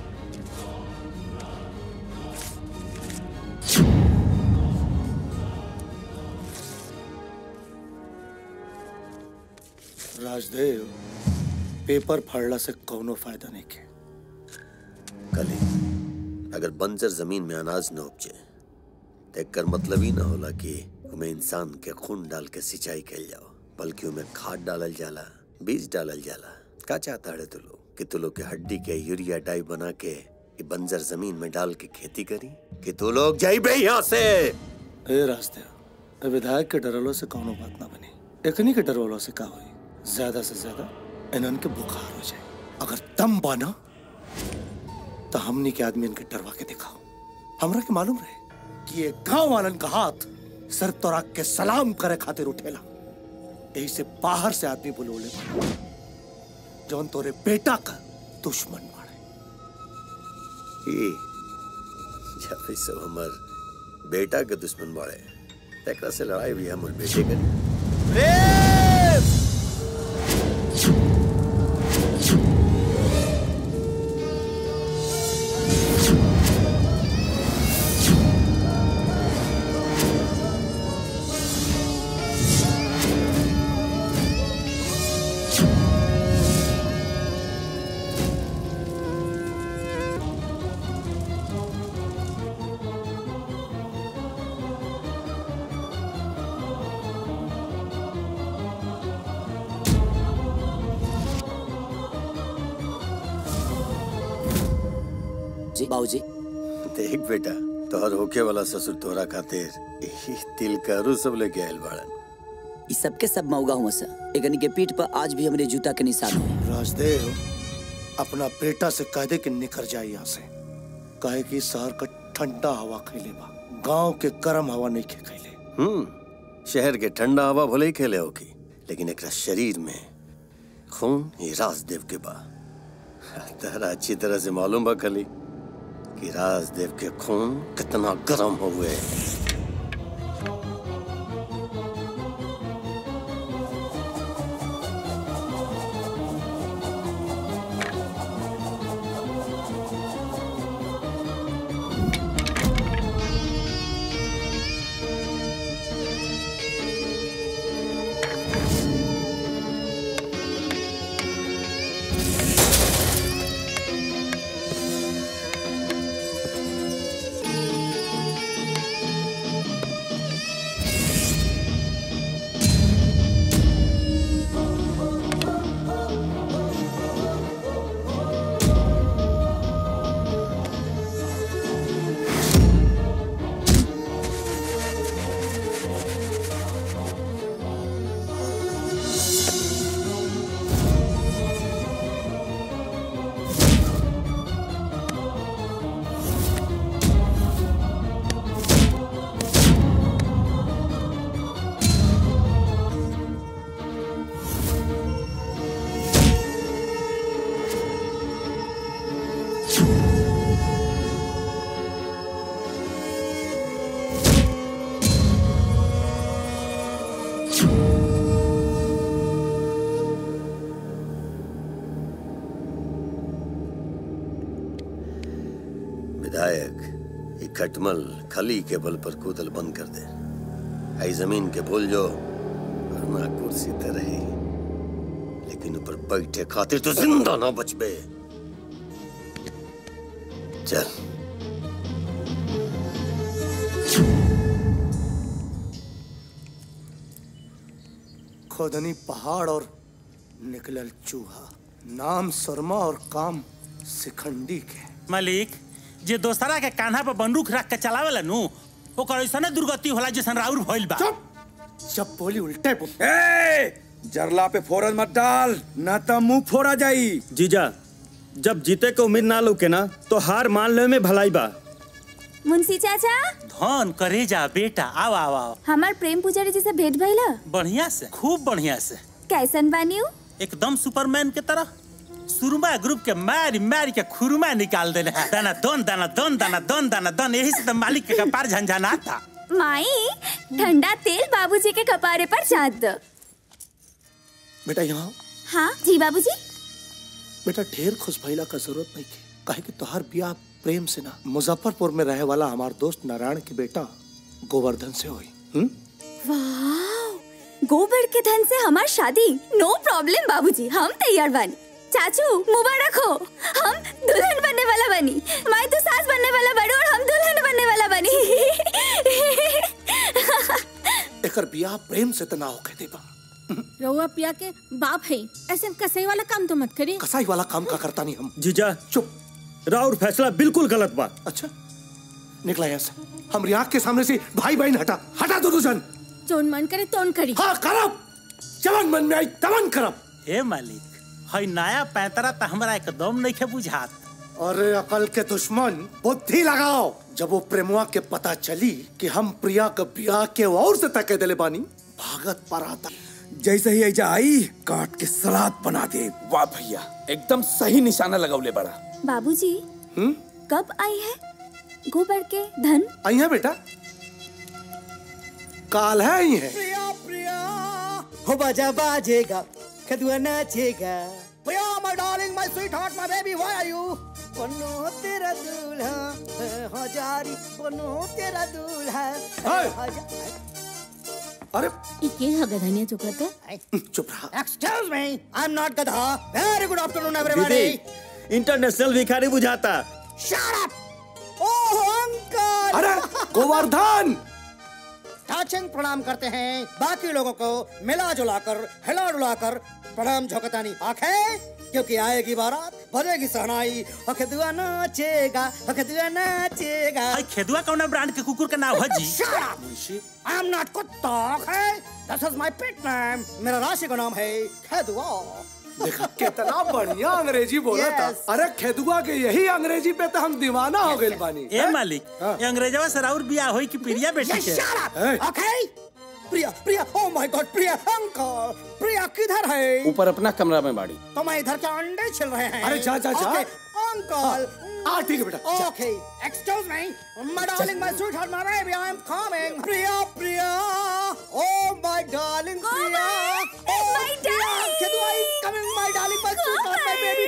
राजदेव पेपर फाड़ला से कौनो फायदा नहीं के कली अगर बंजर जमीन में अनाज न उपजे तो एकर मतलब ही ना होला कि उमें इंसान के खून डाल के सिंचाई कैल जाओ बल्कि उमें खाद डालल जाला बीज डालल जाला का चाहता है तू लोग कि तू लोग के हड्डी के यूरिया डाई बना के ई बंजर जमीन में डाल के खेती करी कि तू लोग जाइबे यहाँ से ए राजदेव ए विधायक के डरलो से कौनो बात ना बनी एकनी के डरवलो से का होई ज्यादा से ज्यादा इन्हन के बुखार हो जाए अगर दम बाना तो हमनी के आदमी इनके डरवा के दिखाओ हमरा के मालूम रहे कि ये गांव वालन का हाथ सर तो रख के सलाम करे खातिर उठेला यही से बाहर से आदमी बुलोले पड़े जौन तोरे बेटा का दुश्मन ई जब ई सब हमर बेटा के दुश्मन बाड़े तेकरा से लड़ाई भी हमर बेटे करी जी बाबूजी देख बेटा तोहर होके वाला ससुर तोरा खातिर ई तिल करू सब लेके आयल बाड़न ई सबके सब मौगा हुआ सा एकनी के पीठ पर आज भी हमरे जूता के निशान हुए राजदेव अपना बेटा से कह दे कि निकल जाए यहाँ से कहे कि शहर का ठंडा हवा खैले बा गांव के गर्म हवा नहीं खे खैले हम्म शहर के ठंडा हवा भले ही खेले होगी लेकिन एकरा शरीर में खून ये राजदेव के बा तहरा अच्छी तरह से मालूम बा खली कि राजदेव के खून कितना गर्म हुए विधायक ये खटमल खली के बल पर कूदल बंद कर दे आई जमीन के भूल जो वरना कुर्सी तो रही लेकिन बैठे खातिर तो जिंदा ना बचबे चल खोदनी पहाड़ और निकलल चूहा नाम शर्मा और काम सिखंडी के मालिक जे दोसरा के कान्हा पर बंदूक रख के चलावेला नु ओकर ऐसा दुर्गति होला जैसन राउर भइल बा जब बोली उल्टे बोल ए जरला पे फोरन मत डाल ना तो मुंह फोड़ा जाई जीजा जब जीते के उम्मीद ना लौके ना तो हार मान ले में भलाई बा मुंशी चाचा धन करे जा बेटा आओ आओ आओ हमार प्रेम पुजारी जी से भेंट भइला बढ़िया से खूब बढ़िया से कैसन बानी उ? एकदम सुपरमैन के तरह सुरमा ग्रुप के मारी मारी के खुरमा निकाल देले हैं दाना दन दाना दन दाना दन दाना दन यही से तो मालिक के कपार झंझनाता माई ठंडा तेल बाबूजी के कपारे पर छात दो बेटा यहाँ हाँ जी बाबूजी बेटा ढेर खुश भइला का जरूरत नहीं के काहे कि तोहार ब्याह प्रेम से ना मुजफ्फरपुर में रहे वाला हमार दोस्त नारायण के बेटा गोवर्धन से हुई हम्म? वाह गोबर के धन से हमार शादी नो प्रॉब्लम बाबूजी हम तैयार बानी चाचू मुबारक हो हम दुल्हन बनने वाला बनी माई तो सास बनने वाला बड़ी और हम दुल्हन बनने वाला बनी एकर ब्याह प्रेम से तना होके देबा रउआ पिया के बाप है ऐसे कसई वाला काम तो मत करी कसाई वाला काम का करता नहीं हम जीजा चुप राउर फैसला बिल्कुल गलत बा अच्छा निकला यहाँ से हमारी आँख के सामने से भाई बहन हटा हटा दो जन जोन मन करे तोन करी हाँ करब जवन मन में आई तवन करब हे मालिक हई नया पैंतरा त हमरा एकदम नहीं के बुझात अरे अकल के दुश्मन बुद्धि लगाओ जब वो प्रेमुआ के पता चली कि हम प्रिया के ब्याह के और से तके दिले बानी भागत पर आता जैसे ही ऐजा आई काट के सलाद बना दे वाह भैया एकदम सही निशाना लगौले बड़ा बाबूजी हम्म कब आई है गोबर के धन आई है बेटा काल है आई है प्रिया प्रिया हो बाजा बाजेगा खदुआ नाचेगा Priya my darling my sweetheart my baby why are you बनो तेरा दूल्हा हजारी बनो तेरा दूल्हा अरे इके हगधनिया चुकत है चुप रहा excuse me I am not गधा वेरी गुड आफ्टरनून एवरीबॉडी दीदी इंटरनेशनल भिखारी बुझाता शट अप ओह अंकल अरे गोवर्धन टाचिंग प्रणाम करते हैं बाकी लोगों को मिला जुला कर हिला डुला कर प्रणाम झोंकतानी आखे क्योंकि आएगी बारात बजेगी सहनाई अखदुआ नाचेगा अखदुआ नाचेगा हई खेदुआ कौन ब्रांड के कुकुर का नाम है जी Shut up! I am not कुत्ता है That is my pet name. मेरा राशि का नाम है खेदुआ देखा कितना बढ़िया अंग्रेजी बोला था Yes. अरे खेदुआ के यही अंग्रेजी पे तो हम दीवाना हो गए बानी ए मालिक ये अंग्रेजवा से राउर बियाह होई कि प्रिया बेटी Yes, के shut up! Okay? Priya Priya oh my god Priya uncle Priya किधर है ऊपर अपना कमरा में बाड़ी तो मैं इधर के अंडे छिल रहे हैं अरे जा, जा, जा। Okay, अंकल हाँ ठीक है बेटा जा। Okay, excuse me. My darling, my sweetheart, my baby, I am coming. Priya, Priya. Oh, my darling, Priya. Oh, my darling. Kedua is coming, my darling, my sweetheart, my baby.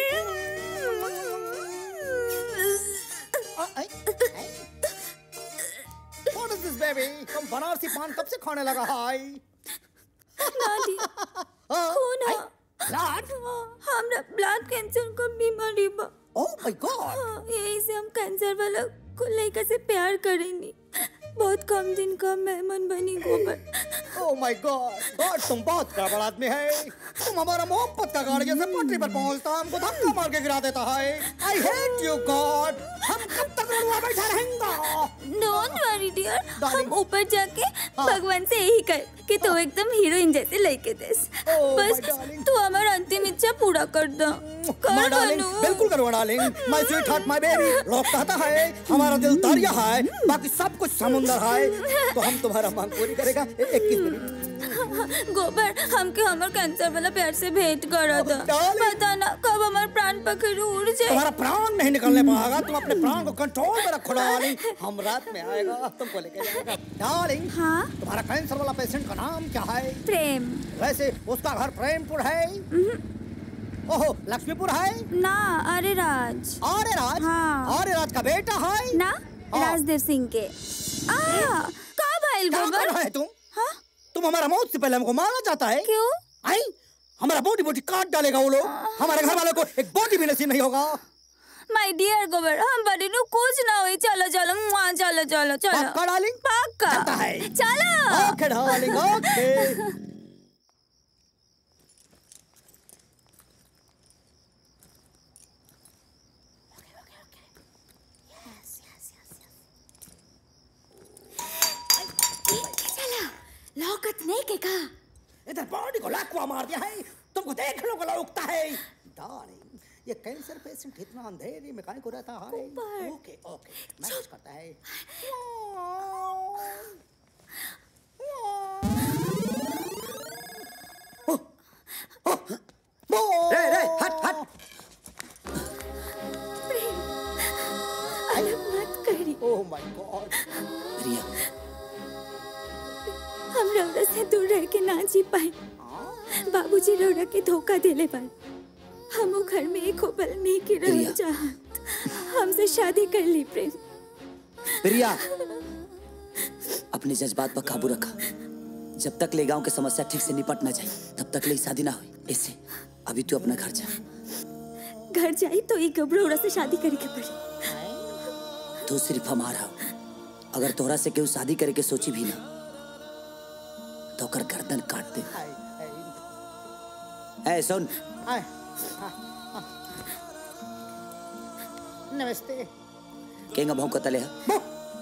Uh, I- I- What is this, baby? तुम बनारसी पान कब से खाने लगा है नानी खून है ब्लड हमरा ब्लड कैंसर का बीमारी बा ओह माय गॉड हाँ, यही से हम कैंसर वाला को लड़का से प्यार करेंगे बहुत कम दिन का मेहमान बनी गोबर ओह माय गॉड गॉड तुम बहुत गड़बड़ आदमी है तुम हमारा मोहब्बत का गाड़ी जैसे पटरी पर पहुंचता हमको धक्का मार के गिरा देता है आई हेट यू गॉड हम कब तक रुआ बैठा रहेंगे डोंट वरी डियर हम ऊपर जाके भगवान से यही कर कि तू एकदम हीरोइन जैसे लड़के देस बस तू हमारा अंतिम इच्छा पूरा कर दो माय कर डार्लिंग बनू बिल्कुल करो darling my sweetheart my baby लोग कहता है हमारा दिल दरिया है बाकी सब कुछ समुंदर है तो हम तुम्हारा मांग पूरी करेगा इक्कीस मिनट गोबर हमके हमर कैंसर वाला प्यार से भेंट करा दो पता ना कब हमार प्राण पखेरु उड़ जाए तुम्हारा प्राण नहीं निकलने पाएगा तुम अपने प्राण को कंट्रोल में रखो डार्लिंग हम रात में आएगा तुमको लेके जाएगा डार्लिंग हाँ तुम्हारा कैंसर वाला पेशेंट का नाम क्या है प्रेम वैसे उसका घर प्रेमपुर है ओहो लक्ष्मीपुर है ना अरे राज अरे राज हाँ अरे राज का बेटा है ना राजदेव सिंह के आ का भाई क्या कर गोबर रहा है तुम तुम हमारा मौत से पहले हमको मारना चाहता है क्यों आई हमारा बोटी बोटी काट डालेगा वो लोग हमारे घर वालों को एक बोटी भी नसीब नहीं होगा माय डियर गोबर हम बड़ी नु कुछ ना हुई चलो चलो मुआ चलो चलो चलो पक्का डार्लिंग पक्का चलो ओके डार्लिंग ओके चला लौकत नहीं के का इधर बॉडी को लाखवा मार दिया है तुमको देख लो गला उगता है डार्लिंग ये कैंसर पेशेंट इतना अंधेरे में काहे को रहता है ओके ओके मैनेज करता है रे रे हट हट अलग मत करी ओह माय गॉड रिया हम रौरा से दूर रह के ना जी पाए बाबूजी रौरा के धोखा देले पाए हम वो घर में एक हो पल नहीं के रह चाहत हमसे शादी कर ली प्रेम प्रिया अपने जज्बात पर काबू रखा जब तक ले गांव की समस्या ठीक से निपट ना जाए तब तक ले शादी ना हुई इससे अभी तू अपना घर जा घर जाई तो एक गबरोड़ा से शादी करे के पड़ी तू सिर्फ हमारा हो अगर तोहरा से केहू शादी करे के सोची भी ना तो ओकर गर्दन काट दे ए सुन आए, आ, आ। नमस्ते केंगा भाव कतले है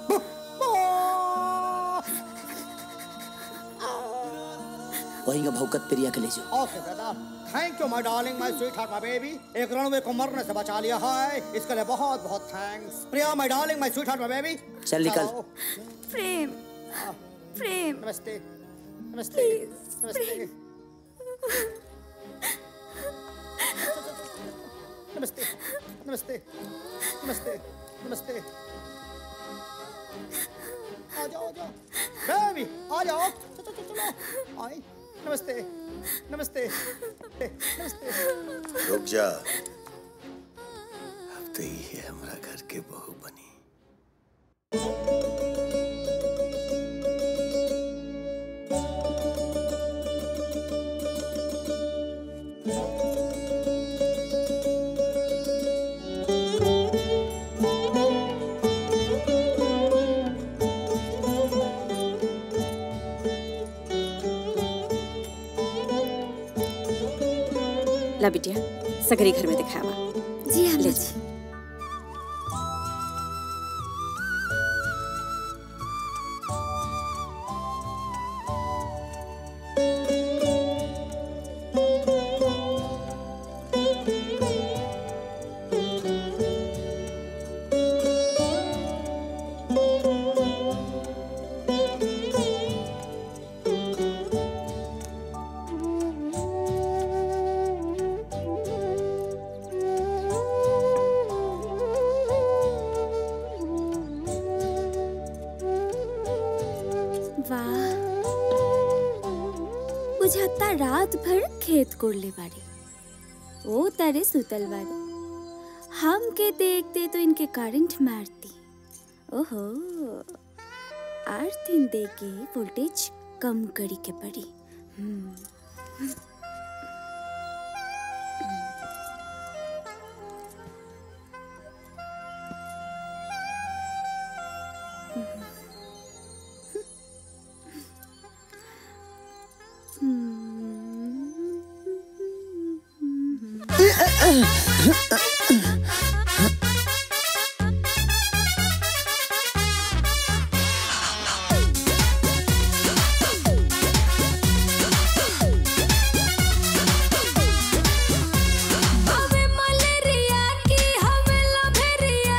वही का भौकत प्रिया के ले जाओ okay brother thank you my darling my sweetheart my baby एक रणवे को मरने से बचा लिया है इसके लिए बहुत बहुत thanks Priya my darling my sweetheart my baby चल निकल। प्रेम प्रेम नमस्ते नमस्ते नमस्ते नमस्ते नमस्ते नमस्ते नमस्ते आ जाओ आ जाओ बेबी आ जाओ चलो चलो चलो आई नमस्ते नमस्ते नमस्ते रुक जा अब तो ये हमरा घर के बहू बनी ला बिटिया सगरी घर में दिखावा जी हम ले जी वाह बुझाता रात भर खेत कोड़ले बाड़ी ओ तारे सुतल बाड़ी हम के देखते तो इनके करंट मारती ओहो आठ दिन दे के वोल्टेज कम करी के पड़ी हम्म हवे मलेरिया की हवे लभेरिया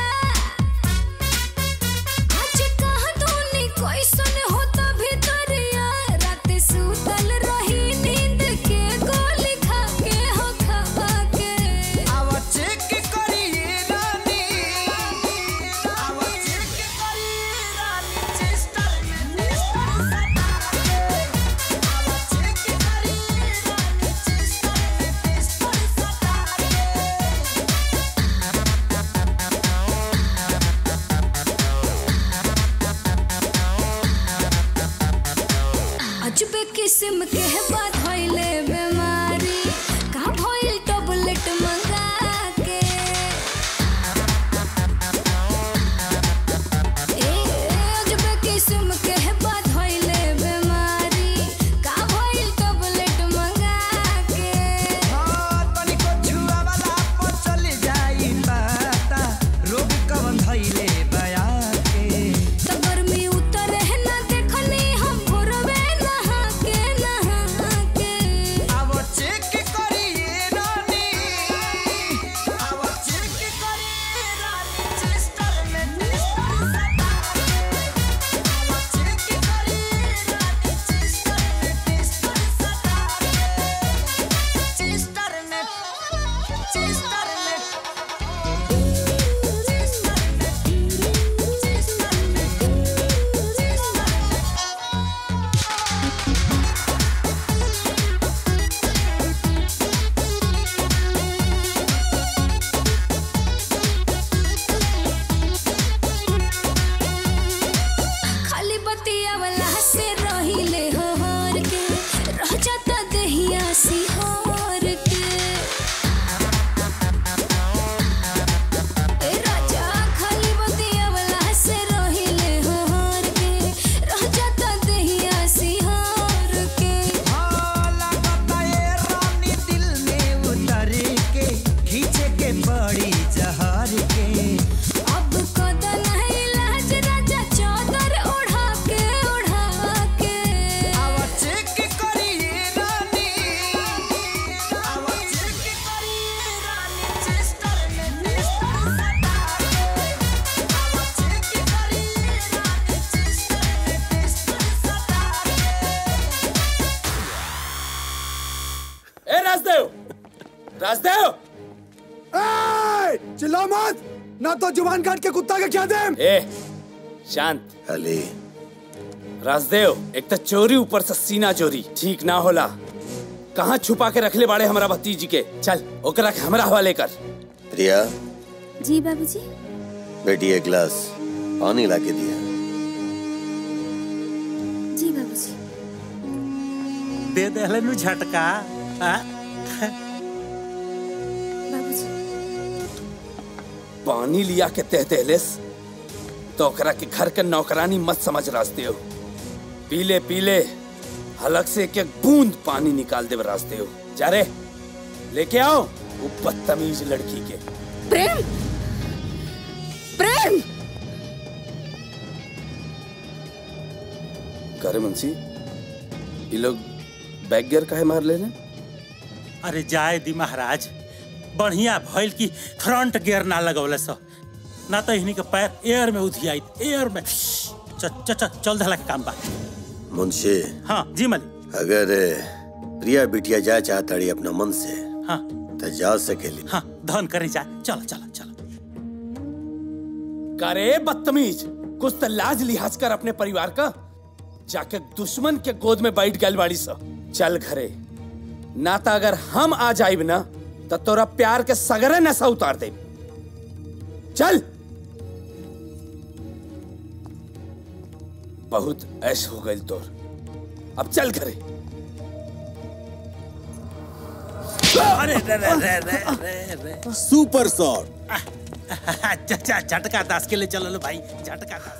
आज कहाँ तूने कोई सुन होता भितरिया रात सुतल रही नींद के गोली खा के हो खा के आवा चेक करिए रानी आवा चेक करिए रानी चेस्टर में टेस्टर सटा आवा चेक करिए रानी चेस्टर में टेस्टर सटा अजबे किस्म के है बात होइले बीमारी राजदेव राजदेव ए, चिल्ला मत ना तो जुबान काट के कुत्ता के क्या दे ए शांत अली राजदेव एक तो चोरी ऊपर से सीना चोरी ठीक ना होला कहाँ छुपा के रखले बाड़े हमारा भतीजी के चल ओकरा के हमरा हवाले कर प्रिया जी बाबूजी बेटी एक गिलास पानी ला के दिया जी बाबूजी दे दे नु झटका हाँ? बाबूजी पानी लिया के तह दहलेस तो ओकरा के घर के नौकरानी मत समझ रास्ते हो पीले पीले हलक से एक एक बूंद पानी निकाल दे रास्ते हो जा रे लेके आओ वो बदतमीज लड़की के प्रेम प्रेम करे मुंशी ये लोग बैग गियर काहे मार ले अरे जाए दी महाराज बढ़िया भइल की फ्रंट गियर ना लगौले सो ना तो इन्हीं के पैर एयर में उधियाई एयर में च, च, च, चल धला के काम बा मुंशी हाँ जी मलिक अगर प्रिया बिटिया जाए चाहताड़ी अपना मन से हाँ तो जा सकेली हाँ धन करे जा चलो चलो चलो करे बदतमीज कुछ तो लाज लिहाज कर अपने परिवार का जाके दुश्मन के गोद में बैठ गल बाड़ी सा चल घरे ना तो अगर हम आ जाइब ना तो तोरा प्यार के सगरे नशा उतार दे चल बहुत ऐश हो गई तोर अब चल घरे अरे रे रे रे रे रे रे सुपर शॉट अच्छा झटका दास के लिए चलो लो भाई झटका दास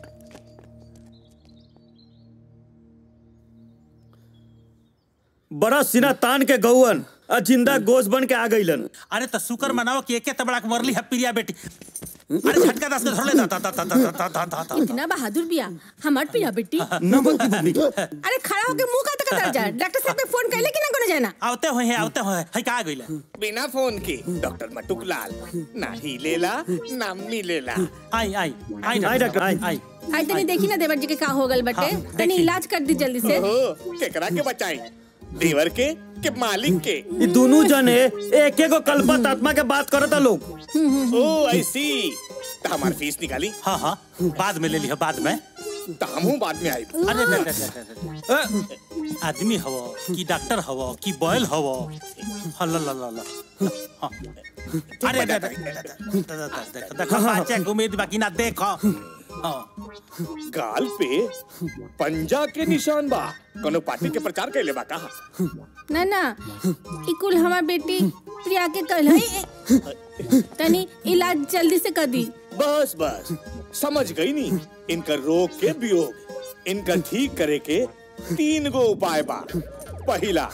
बड़ा सीना तान के गौवन आ जिंदा गोश बन के आ गईलन अरे तो शुक्र मनाओ कि एके तबड़ा के मरली है प्रिया बेटी अरे झटका दास के धर ले दा दा दा दा दा दा दा दा दा इतना बहादुर बिया हमार पिया बेटी अरे खड़ा होके मुंह का तक जा डॉक्टर साहब के फोन कैले कि ना कोने जाना आवते होए हैं आवते होए है का गइले बिना फोन के डॉक्टर मटुक लाल ना ही लेला ना मिलेला आई आई आई आई डॉक्टर आई आई आई तनी देखी ना देवर जी के का हो गल बटे हाँ, तनी इलाज कर दी जल्दी से ओहो, केकरा के बचाई देवर के के मालिक के ये दोनों जने एक एक कल्पत आत्मा के बात करता लोग ओ आई सी हमार फीस निकाली हाँ हाँ बाद में ले लिया बाद में तो हमहू बाद में आई अरे रे रे रे रे रे। आदमी हवो कि डॉक्टर हवो कि बॉयल हवो हल्ला ला ला ला हाँ। अरे रे रे रे रे रे। देखो देखो बाचे के उम्मीद बाकी ना देखो हाँ गाल पे पंजा के निशान बा कोनो पार्टी के प्रचार कैले बा कहा ना ना ई कुल हमार बेटी प्रिया के कहल है तनी इलाज जल्दी से कर दी बस बस समझ गई नी इनका रोग के वियोग इनका ठीक करे के तीन गो उपाय बा पहला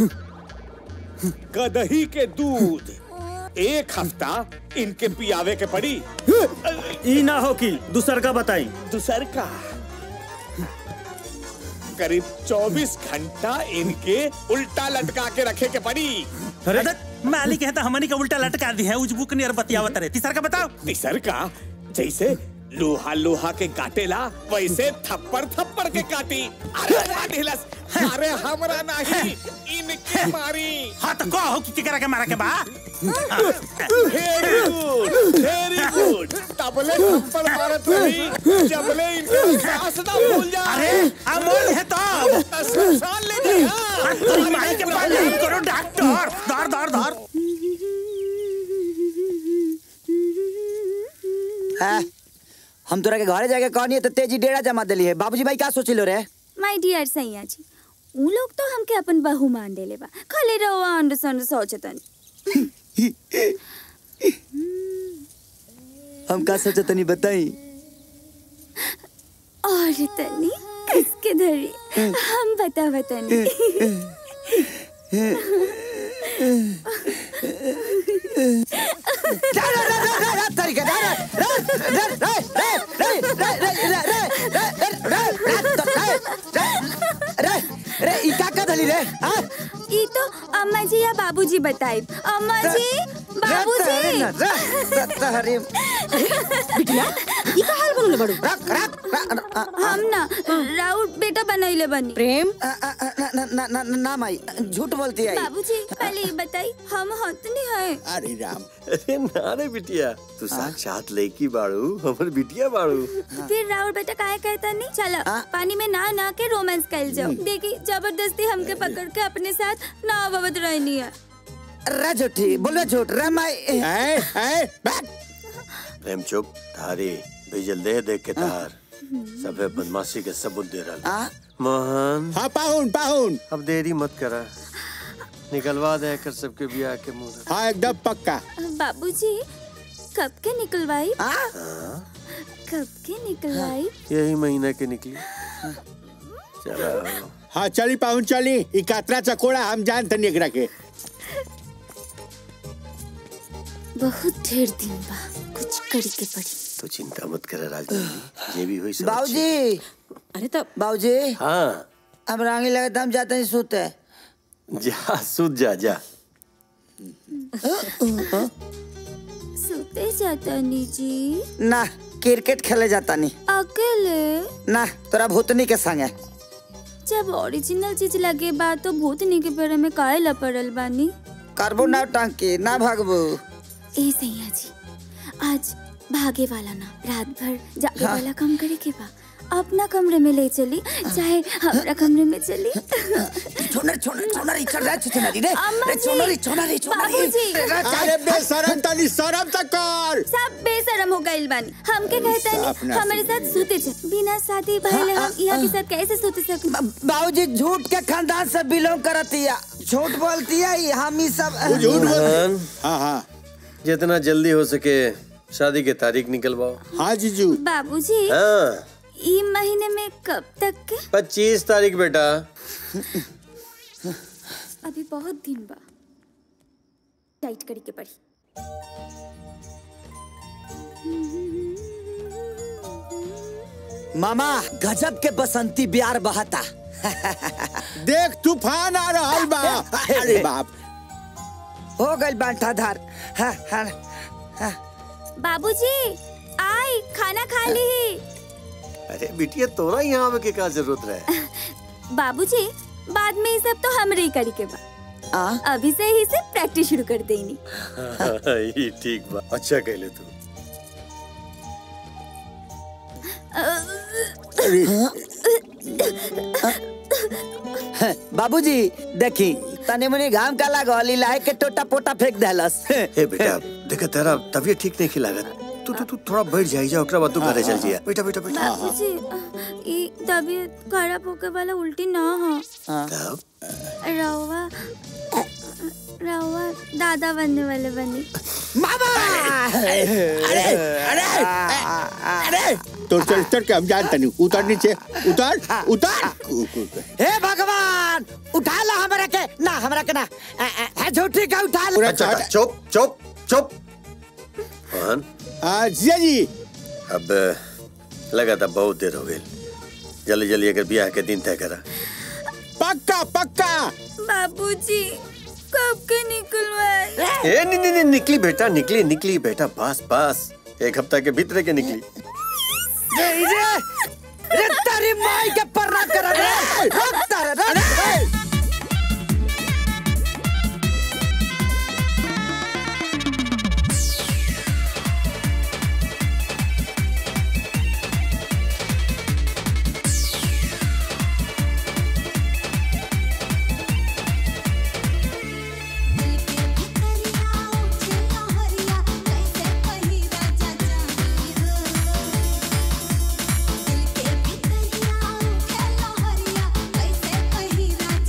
गदही के दूध एक हफ्ता इनके पियावे के पड़ी ई ना हो कि दूसर का बताई दूसर का करीब 24 घंटा इनके उल्टा लटका के रखे के पड़ी अरे मालिक है तो हमनी के उल्टा लटका दी है उजबुक नियर बतियावत रहे तीसर का बताओ तीसर का जैसे लोहा लोहा के काटेला वैसे थप्पड़ थप्पड़ के काटी अरे राधिलस अरे हमरा नहीं इनके मारी हाँ तो कहो कि केकरा के मारा के बा वेरी गुड वेरी गुड तबले थप्पड़ मारत रही जबले इनका सांस ना भूल जा अरे अमोल है तो सांस ले जा तेरी माई के पास नहीं करो डॉक्टर धर धर धर हाँ, हम तोरा के घरे जाके कहनी है तो तेजी डेरा जमा दिली है बाबूजी भाई का सोचिलो रे माय डियर सैया जी उ लोग तो हमके अपन बहू मान देले बा खाली रहो अंड संड सोचतन हम का सोचा तनी बताई और तनी किसके धरी हम बता बतानी रे ई का का धली रे हाँ? ई तो अम्मा जी या बाबूजी बताई अम्मा जी बाबूजी बिटिया ई का हाल बनले बड़ू हम ना राउत बेटा बनैले बनी प्रेम ना ना ना माई झूठ बोलती है बाबूजी पहले ये बताई हम हतनी है अरे राम अरे ना रे बिटिया तू साक्षात लड़की बाड़ू हमर बिटिया बाड़ू फिर राउत बेटा काहे कहता नहीं चलो पानी में ना ना के रोमांस कर जाओ देखी जबरदस्ती हमके पकड़ के अपने साथ ना अवध रहनी है रे झूठी बोलो झूठ रे माई प्रेम चुप थारी भेजल दे देख के तार सबे बदमाशी के सबूत दे रहा मोहन हाँ पाहुन पाहुन अब देरी मत करा निकलवा दे कर सबके बियाह के मुंह हाँ एकदम पक्का बाबूजी कब के निकलवाई कब के निकलवाई यही महीना के निकली चलो हाँ चली पाहुन चली ई कातरा चकोड़ा हम जानते नहीं एकरा के बहुत ढेर दिन बा कुछ करी के पड़ी तो चिंता मत कर राजधानी ये भी हुई सब बाबूजी अरे तो बाबूजी हाँ अब रांगी लगे हम जाते हैं सोते जा सूत जा जा सोते जाता नी जी ना क्रिकेट खेले जाता नहीं अकेले ना तोरा भूतनी के संगे जब ओरिजिनल चीज लगे बा तो भूतनी के पेड़ में काहे लपड़ल बानी करबो ना टांकी ना भागबो ए सैया जी आज भागे वाला ना रात भर जागे हाँ। वाला काम करे के बा अपना कमरे में ले चली चाहे हमारा कमरे में चली छोनर छोनर छोनर चल रहा है छोनरी रे अम्मा रे जी, छोनरी छोनरी छोनरी बाबूजी। अरे बेशरम तनी शरम तक कर सब बेशरम हो गइल बानी हमके कहता साफ नहीं ना हमारे साथ सूते चे बिना शादी पहले हम यहाँ के साथ कैसे सूते सके बाबूजी झूठ के खानदान से बिलोंग करती है झूठ बोलती है ये हम ही सब मोहन हाँ हाँ जितना जल्दी हो सके शादी की तारीख निकलवाओ हाँ जीजू बाबूजी हाँ ई महीने में कब तक के पच्चीस तारीख बेटा अभी बहुत दिन बा टाइट करी के पड़ी मामा गजब के बसंती बिहार बहाता देख तूफान आ रहा बा अरे बाप हो गई बांटा धार हाँ, हाँ, हाँ। बाबूजी आई खाना खा ली अरे बिटिया तोरा यहाँ आवे के का जरूरत रहे बाबूजी बाद में ये सब तो हमरे ही करी के बा अभी से ही से प्रैक्टिस शुरू कर देनी ये ठीक बा अच्छा कहले तू बाबूजी देखी तने मुनी घाम का लागल इलाहे के टोटा पोटा फेंक देलस हे बेटा देख तेरा तबीयत ठीक नहीं खिलागत तू तू तू थोड़ा बैठ जाई जा ओकरा बाद तू घरे चल जिया बेटा बेटा बेटा बाबूजी ये तबीयत खराब होके वाला उल्टी ना हो तब रवा रवा दादा बनने वाले बनी अरे अरे अरे तो चल चल के हम जानते नहीं उतर नीचे उतर उतर हे भगवान उठा ला हमरा के ना हमरा के ना ए, ए, है झूठी का उठा ला अच्छा अच्छा, चुप चुप चुप मोहन जिया जी अब लगा था बहुत देर हो गई जल्दी जल्दी अगर ब्याह के दिन तय करा पक्का पक्का बाबूजी कब के निकलवाए ए नहीं नहीं नहीं, निकली बेटा निकली निकली बेटा बस बस एक हफ्ता के भीतर के निकली रे रे रे तारी माई के पर्रा कर रे रुक तारा रे कैसे कही राजा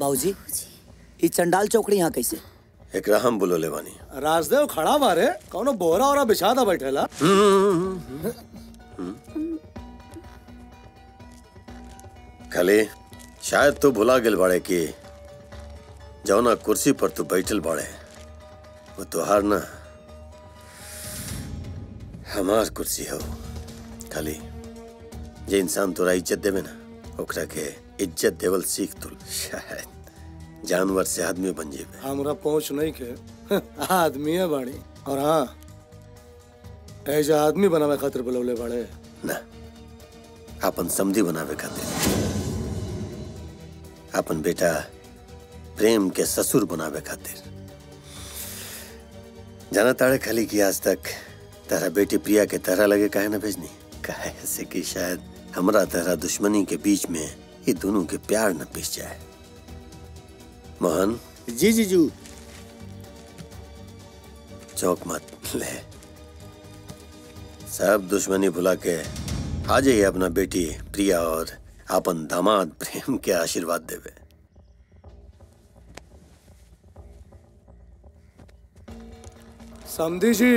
बाबूजी ई चंडाल चौकड़ी यहाँ कैसे एकरा हम बुलोले बानी राजदेव खड़ा बारे कौनो बोरा ओरा बिछा दा बैठेला खाली शायद तू भुला गेल बाड़े कि जौना कुर्सी पर तू बैठल बाड़े वो तुहार ना हमार कुर्सी हो खाली जे इंसान तोरा इज्जत देवे ना ओकरा के इज्जत देवल सीख तू शायद जानवर से आदमी बन जेबे हमरा पहुंच नहीं के आदमी है बाड़ी और हाँ ऐसे आदमी बनावे खातिर बुलौले बाड़े ना अपन समधी बनावे खातिर अपन बेटा प्रेम के ससुर बनावे खातिर जाना ताड़े खाली की आज तक तारा बेटी प्रिया के तरह लगे काहे ना भेजनी काहे से कि शायद हमरा तरह दुश्मनी के बीच में ये दोनों के प्यार न पिस जाए मोहन जी जीजू चौक मत ले सब दुश्मनी भुला के आ जाइए अपना बेटी प्रिया और अपन दामाद प्रेम के आशीर्वाद देवे समझी जी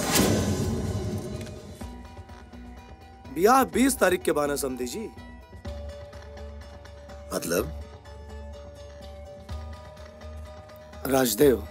ब्याह बीस तारीख के बाना समझी जी मतलब राजदेव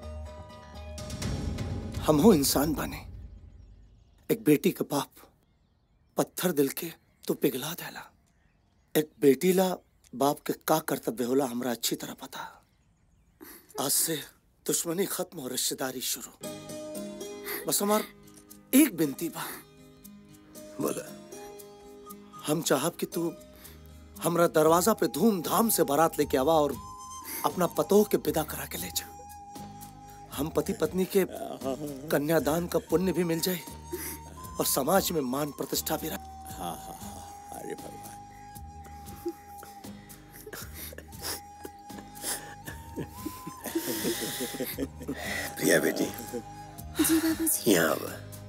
हम हो इंसान बने एक बेटी का बाप पत्थर दिल के तो पिघला देला एक बेटी ला बाप के का कर्तव्य होला हमरा अच्छी तरह पता आज से दुश्मनी खत्म और रिश्तेदारी शुरू बस हमार एक बिनती बा बोला हम चाहब कि तू हमरा दरवाजा पे धूमधाम से बारात लेके आवा और अपना पतोह के विदा करा के ले जा हम पति पत्नी के कन्यादान का पुण्य भी मिल जाए और समाज में मान प्रतिष्ठा भी रहे हाँ हाँ हाँ अरे भगवान प्रिया बेटी जी बाबूजी यहाँ अब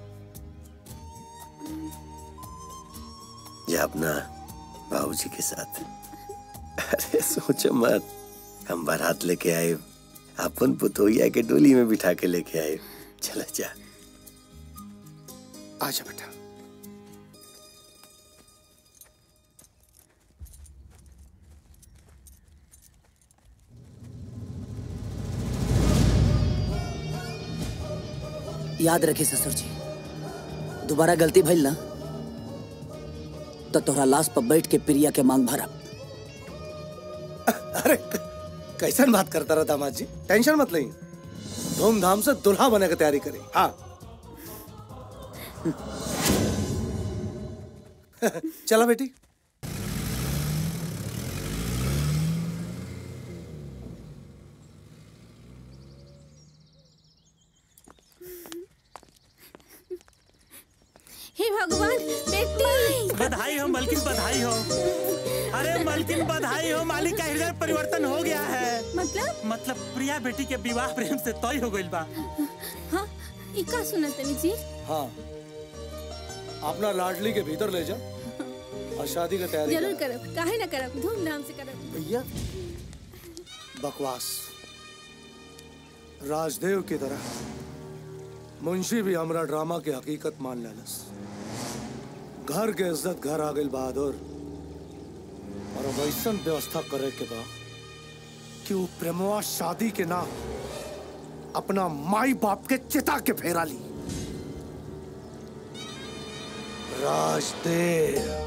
जा अपना बाबूजी के साथ अरे सोचो मत हम बारात लेके आए अपन पुतोहिया के डोली में बिठा के लेके आए चला जा आजा बेटा याद रखे ससुर जी दोबारा गलती भइल ना तो तोहरा लाश पर बैठ के प्रिया के मांग भरब अरे कैसन बात करता रहा दामाद जी टेंशन मत लें धूमधाम से दुल्हा बने की तैयारी करें हाँ चला बेटी हे भगवान बेटी बधाई हो मलकिन बधाई हो अरे मलकिन बधाई हो मालिक का हृदय परिवर्तन हो गया है मतलब मतलब प्रिया बेटी के विवाह प्रेम से तय हो गइल बा हाँ ई का सुना तनी जी हाँ अपना लाडली के भीतर ले जा और शादी की तैयारी जरूर कर करब काहे ना करब धूमधाम से करब भैया बकवास राजदेव की तरह मुंशी भी हमरा ड्रामा की हकीकत मान लेलस घर के इज्जत घर आ गई बहादुर और अब ऐसन व्यवस्था करे के बा कि वो प्रेमवा शादी के नाम अपना माई बाप के चिता के फेरा ली राजदेव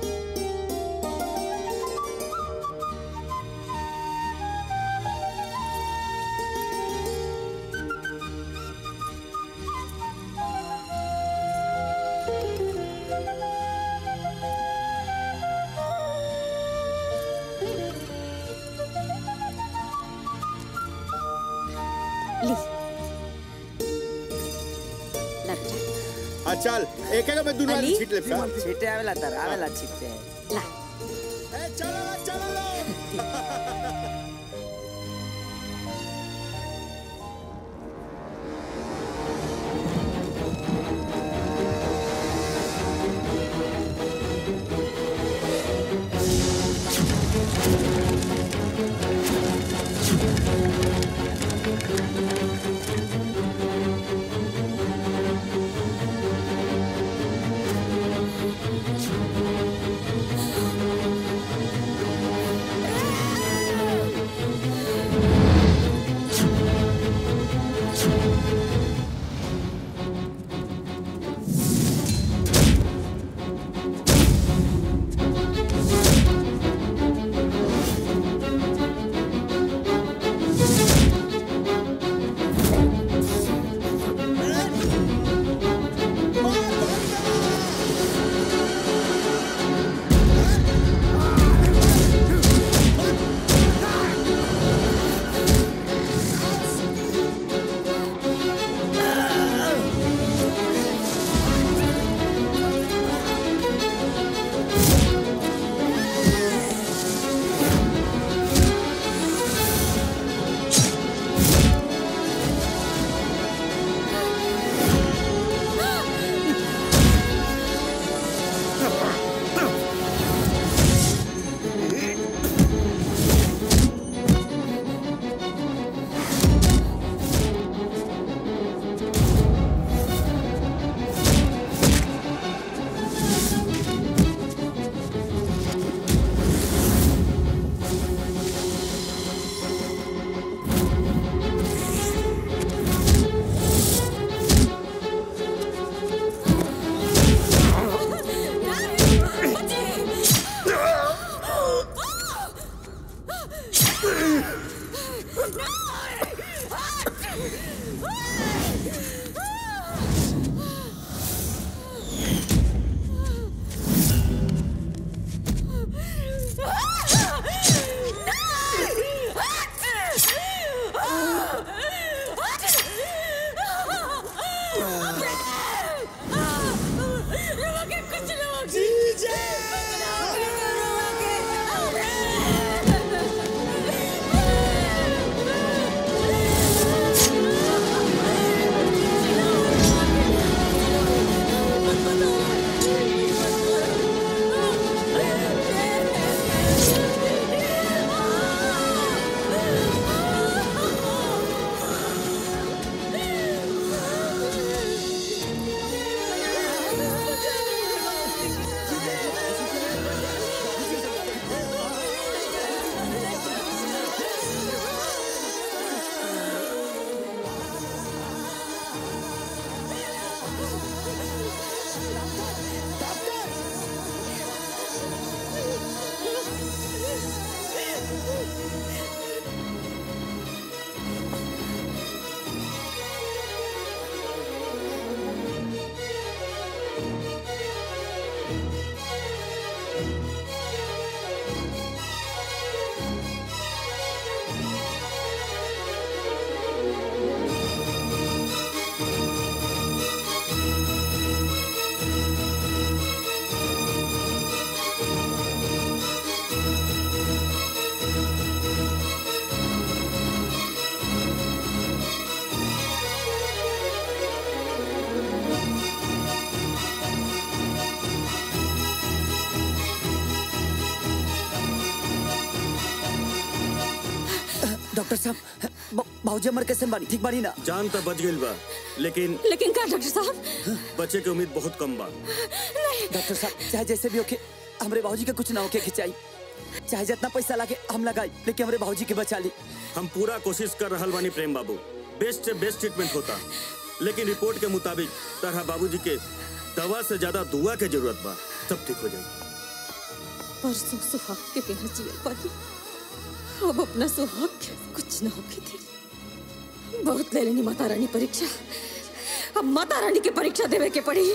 ली हाँ चल एक एक में दुनू अली? छीट ले छीटे आवेला तर आवेला छीटे ला डॉक्टर साहब बाबूजी हमारे कैसे बानी ठीक बानी ना जान तो बच गई बा लेकिन लेकिन का डॉक्टर साहब बचे के उम्मीद बहुत कम बा डॉक्टर साहब चाहे जैसे भी होके हमरे बाबूजी के कुछ ना होके खिंचाई चाहे जितना पैसा लागे हम लगाई लेकिन हमरे बाबूजी के बचा ली हम पूरा कोशिश कर रहल बानी प्रेम बाबू बेस्ट से बेस्ट ट्रीटमेंट होता लेकिन रिपोर्ट के मुताबिक तरह बाबूजी के दवा से ज्यादा दुआ के जरूरत बा सब ठीक हो जाएगी परसों सुहाग के बिना जिया पाई अब अपना सुहाग के कुछ न होके थी बहुत ले लेनी माता रानी परीक्षा अब माता रानी की परीक्षा देवे के पड़ी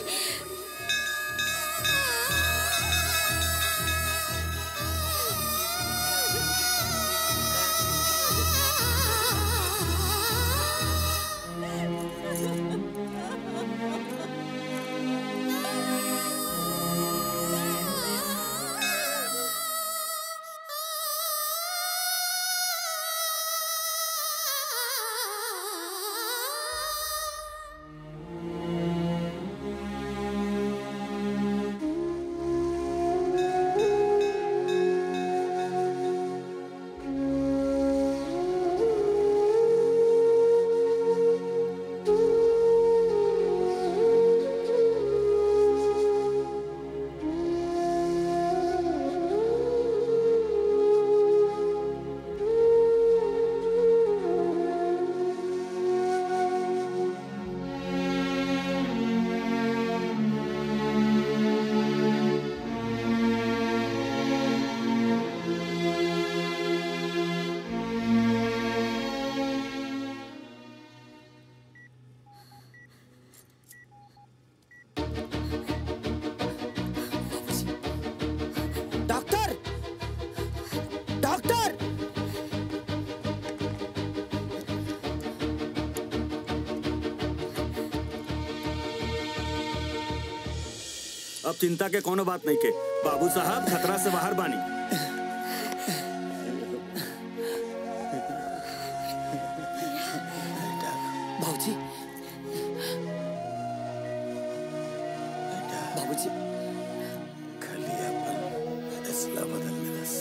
डॉक्टर डॉक्टर अब चिंता के कोनो बात नहीं के बाबू साहब खतरा से बाहर बानी बाबूजी बाबूजी खाली अपन फैसला बदल दस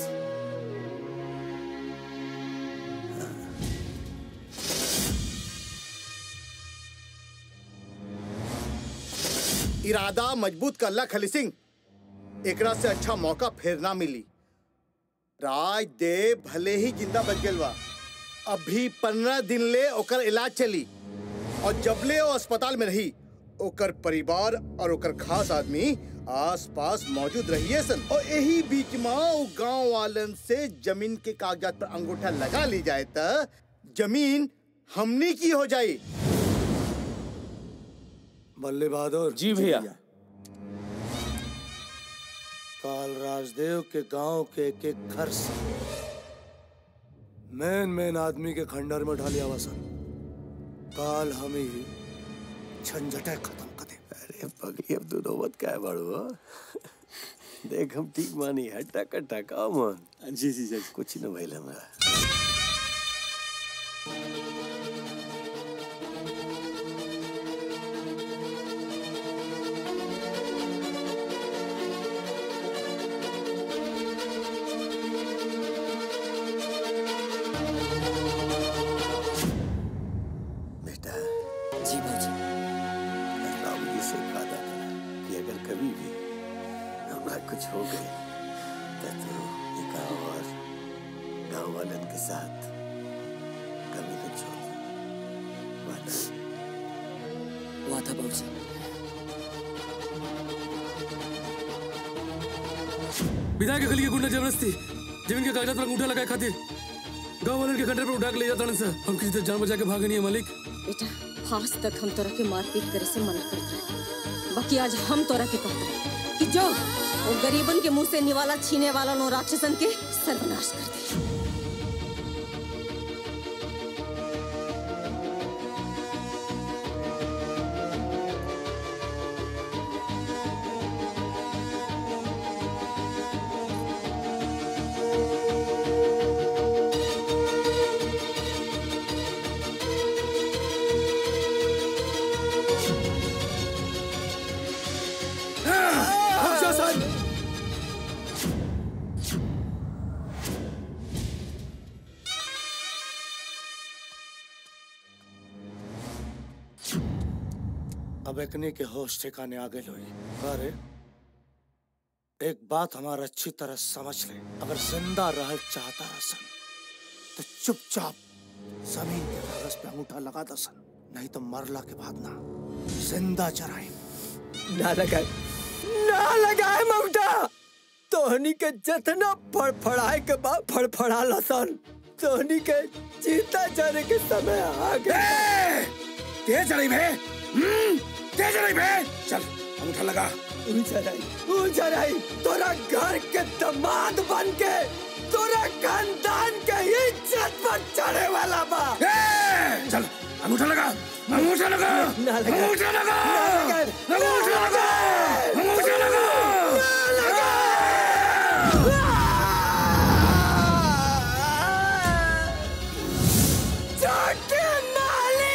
इरादा मजबूत करला खली सिंह एकरा से अच्छा मौका फिर ना मिली राज देव भले ही जिंदा बच गइल बा अभी पंद्रह दिन ले ओकर इलाज चली और जबले वो अस्पताल में रही ओकर परिवार और ओकर खास आदमी आस पास मौजूद रहिए सन और यही बीच में वो गांव वालन से जमीन के कागजात पर अंगूठा लगा ली जाए त जमीन हमनी की हो जाई बल्ले बहादुर जी भैया काल राजदेव के गांव के एक एक घर से मेन मेन आदमी के खंडर में ढालिया वसन काल हम ही झंझटे खत्म कर दे अरे पगली अब तू नौबत क्या है बड़ो देख हम ठीक मानी है टका टका मन जी जी जी कुछ न भइल हमरा बेटा जी बाबूजी बाबूजी से वादा करा कि अगर कभी भी हमरा कुछ हो गए तो तू ये गाँव और गाँव वालन के साथ कभी न छोड़ वादा वादा बाबूजी विधायक के लिए गुंडा जबरदस्ती जमीन के कागजात पर अंगूठा लगाए खातिर गांव वाले के खंडर पर उठा के ले जाता सर हम किसी तरह जान बचा के भागे नहीं है मालिक बेटा आज तक हम तोरा के मारपीट करे से मना करत रहे बाकी आज हम तोरा के कहते हैं कि जो वो गरीबन के मुंह से निवाला छीने वाला नो राक्षसन के सर्वनाश कर दे शासन अब एकने के होश ठिकाने आ गए लोई अरे एक बात हमारा अच्छी तरह समझ ले अगर जिंदा रह चाहता रसन तो चुपचाप जमीन के कागज पे अंगूठा लगा दसन नहीं तो मरला के बाद ना जिंदा चराए ना लगाए ना लगाए ममता तोहनी के जतना फड़फड़ाए के बाद फड़फड़ा लसन तोहनी के जीता जाने के समय आ गए तेज चढ़ी भे हम्म, तेज चढ़ी भे चल अंगूठा लगा उजराई तोरा घर के दामाद बन के तोरा खानदान के इज्जत पर चढ़े वाला बा चल अंगूठा लगा अंगूठा लगा ना लगा अंगूठा लगा ना लगा अंगूठा लगा अंगूठा लगा छोटे माली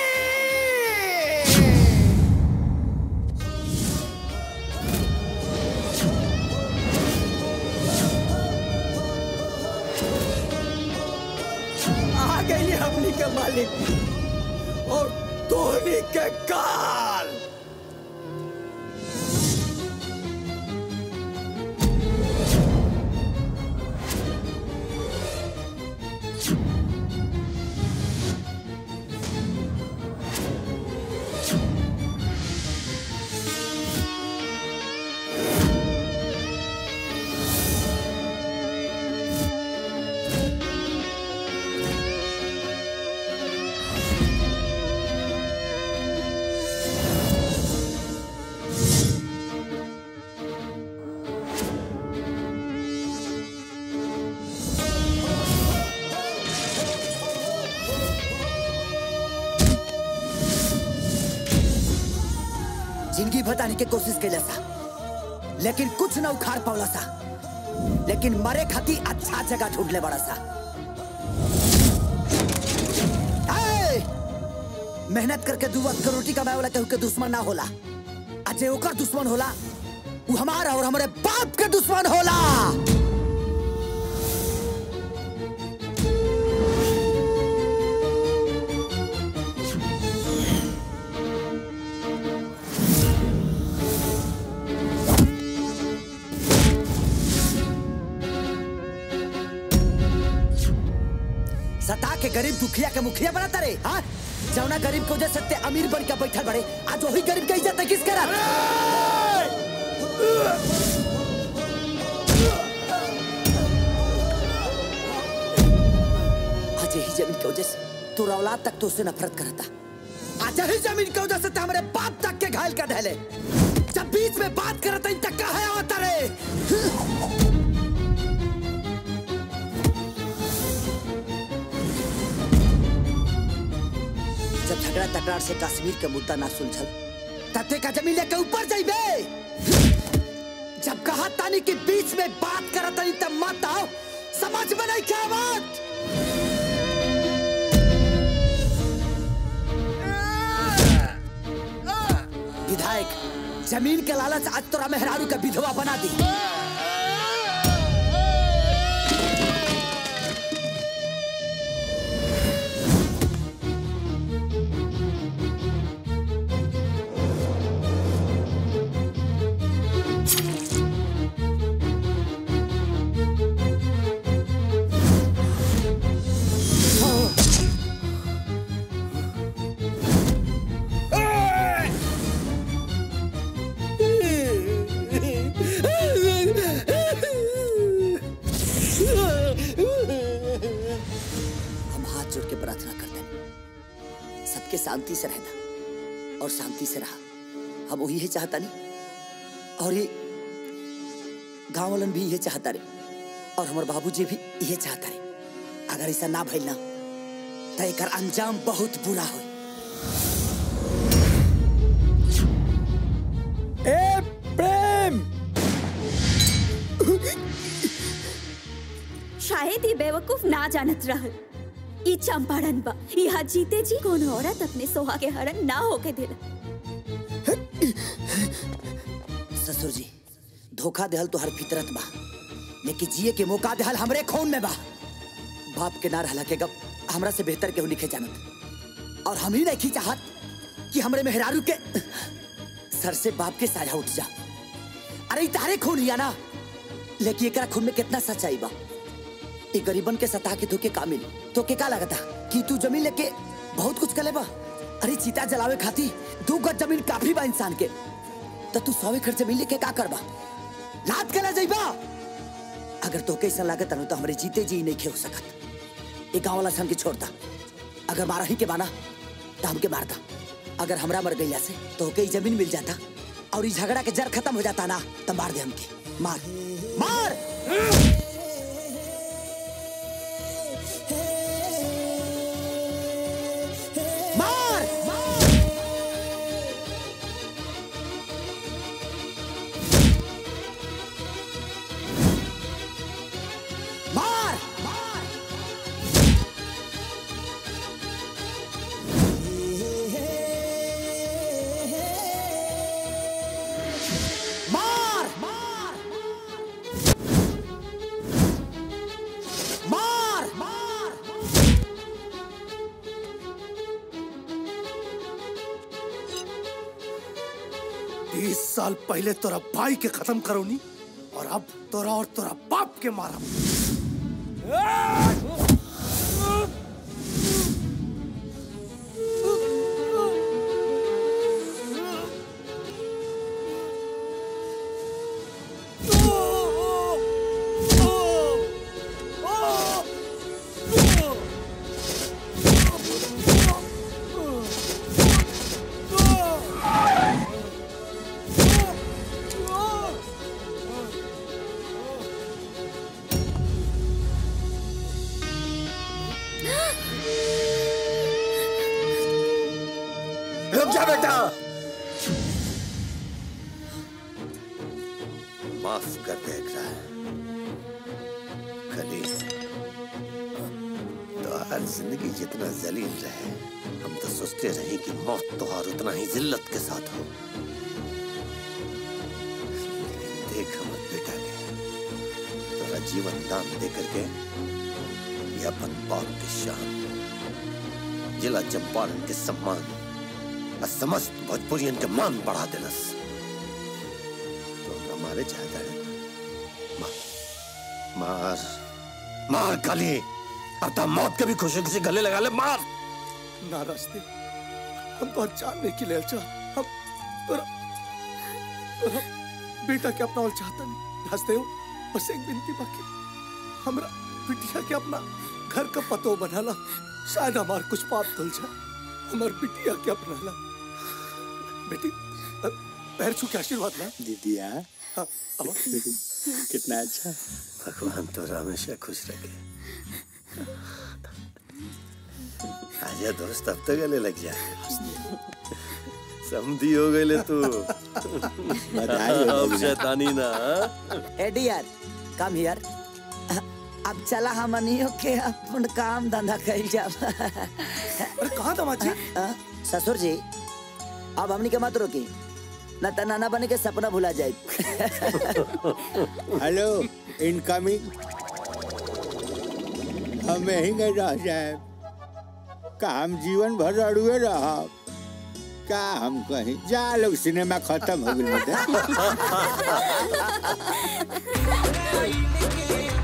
आ गई हमनी के मालिक और तोहनी के काल जिंदगी बताने की कोशिश कैला सा लेकिन कुछ न उखाड़ पावला सा लेकिन मरे खाती अच्छा जगह ढूंढ ले बड़ा सा ए! मेहनत करके दू वक्त के रोटी कमाए वाला केहू के दुश्मन ना होला आ जे ओकर दुश्मन होला वो हमारा और हमारे बाप के दुश्मन होला सता के गरीब दुखिया के मुखिया बनाता रे हाँ जौना गरीब को वजह से अमीर बन के बैठल बड़े आज वही गरीब के इज्जत किस करा आज यही जमीन की वजह से तोरा औलाद तक तो उससे नफरत करता आज ही जमीन के वजह से तो हमारे बाप तक के घायल कर धैले जब बीच में बात करता इन तक कहा होता रे जब झगड़ा तकरार से कश्मीर के मुद्दा ना सुलझल तते का जमीन लेके ऊपर जाइबे जब कहा तानी कि बीच में बात करत तानी तब मत आओ समझ में नहीं क्या बात विधायक जमीन के लालच आज तोरा मेहरारू का विधवा बना दी हम हाथ जोड़ के प्रार्थना करते हैं सबके शांति से रहना और शांति से रहा हम वही है चाहता नहीं और ये गांव वालन भी ये चाहता रे और हमारे बाबूजी भी ये चाहता रे अगर ऐसा ना भइल ना तो एक अंजाम बहुत बुरा हो ए प्रेम शायद ये बेवकूफ ना जानत रहल ई चंपारण बा यहाँ जीते जी कोनो औरत अपने सोहा के हरण ना होके देला ससुर जी धोखा देहल तो हर फितरत बा लेकिन जिए के मौका देहल हमरे खून में बा बाप के ना रहला के गप हमरा से बेहतर केहू लिखे जानत और हम ही नहीं चाहत कि हमरे मेहरारू के सर से बाप के साया उठ जा अरे ई तारे खून हिया ना लेकिन एकरा खून में कितना सच्चाई बा ई गरीबन के सता के धोके का मिली तो के का लगता कि तू जमीन लेके बहुत कुछ करे बा अरे चीता जलावे खाती दू गज जमीन काफी बा इंसान के तो तू सौ एकड़ जमीन लेके का करबा लात कला जाइबा अगर तो कैसा लागत अनु तो हमरे जीते जी नहीं खे हो सकत एक गांव वाला से हमके छोड़ता अगर मारा ही के बाना तो हमके मारता अगर हमरा मर गईला से तो कई जमीन मिल जाता और इस झगड़ा के जड़ खत्म हो जाता ना तो मार दे हमके मार मार मार मार मार मार मार बीस साल पहले तोरा भाई के खत्म करो नी और अब तोरा और तोरा बाप के मारा रुक जा बेटा माफ कर दे एकरा कली तो हर जिंदगी जितना जलील रहे हम तो सोचते रहे कि मौत तो और उतना ही जिल्लत के साथ हो लेकिन देख हमर बेटा के तोरा जीवन दान दे करके ये अपन बाप के शान जिला चंपारण के सम्मान और समस्त भोजपुरियन के मान बढ़ा देलस तो हमारे चाहता है मार मार मार काली अब तो मौत के भी खुशी खुशी गले लगा ले मार ना रास्ते हम तो जानने के लिए अच्छा हम तोरा तोरा बेटा के अपना और चाहता नहीं रास्ते हो बस एक बिनती बाकी हमरा बिटिया के अपना घर का पतो बनाला शायद हमार कुछ पाप धुल जाए हमार बिटिया क्या अपनाला बेटी अ, पैर छू के आशीर्वाद ला दीदिया हाँ, अब कितना अच्छा भगवान तो हमेशा खुश रखे आजा दोस्त अब तो गले लग जा समझी हो गए ले तू बधाई हो अब भैया। शैतानी ना हाँ? ए डियर कम हियर अब चला हमनियो के अपन काम धंधा कइल जाब अरे कहाँ दामाद जी ससुर जी अब हमनी के मत रोकी न त नाना बने के सपना भुला जाए हेलो इनकमिंग हम यहीं गए रह जाए का हम जीवन भर अड़ुए रह का हम कहीं जा लोग सिनेमा खत्म हो गई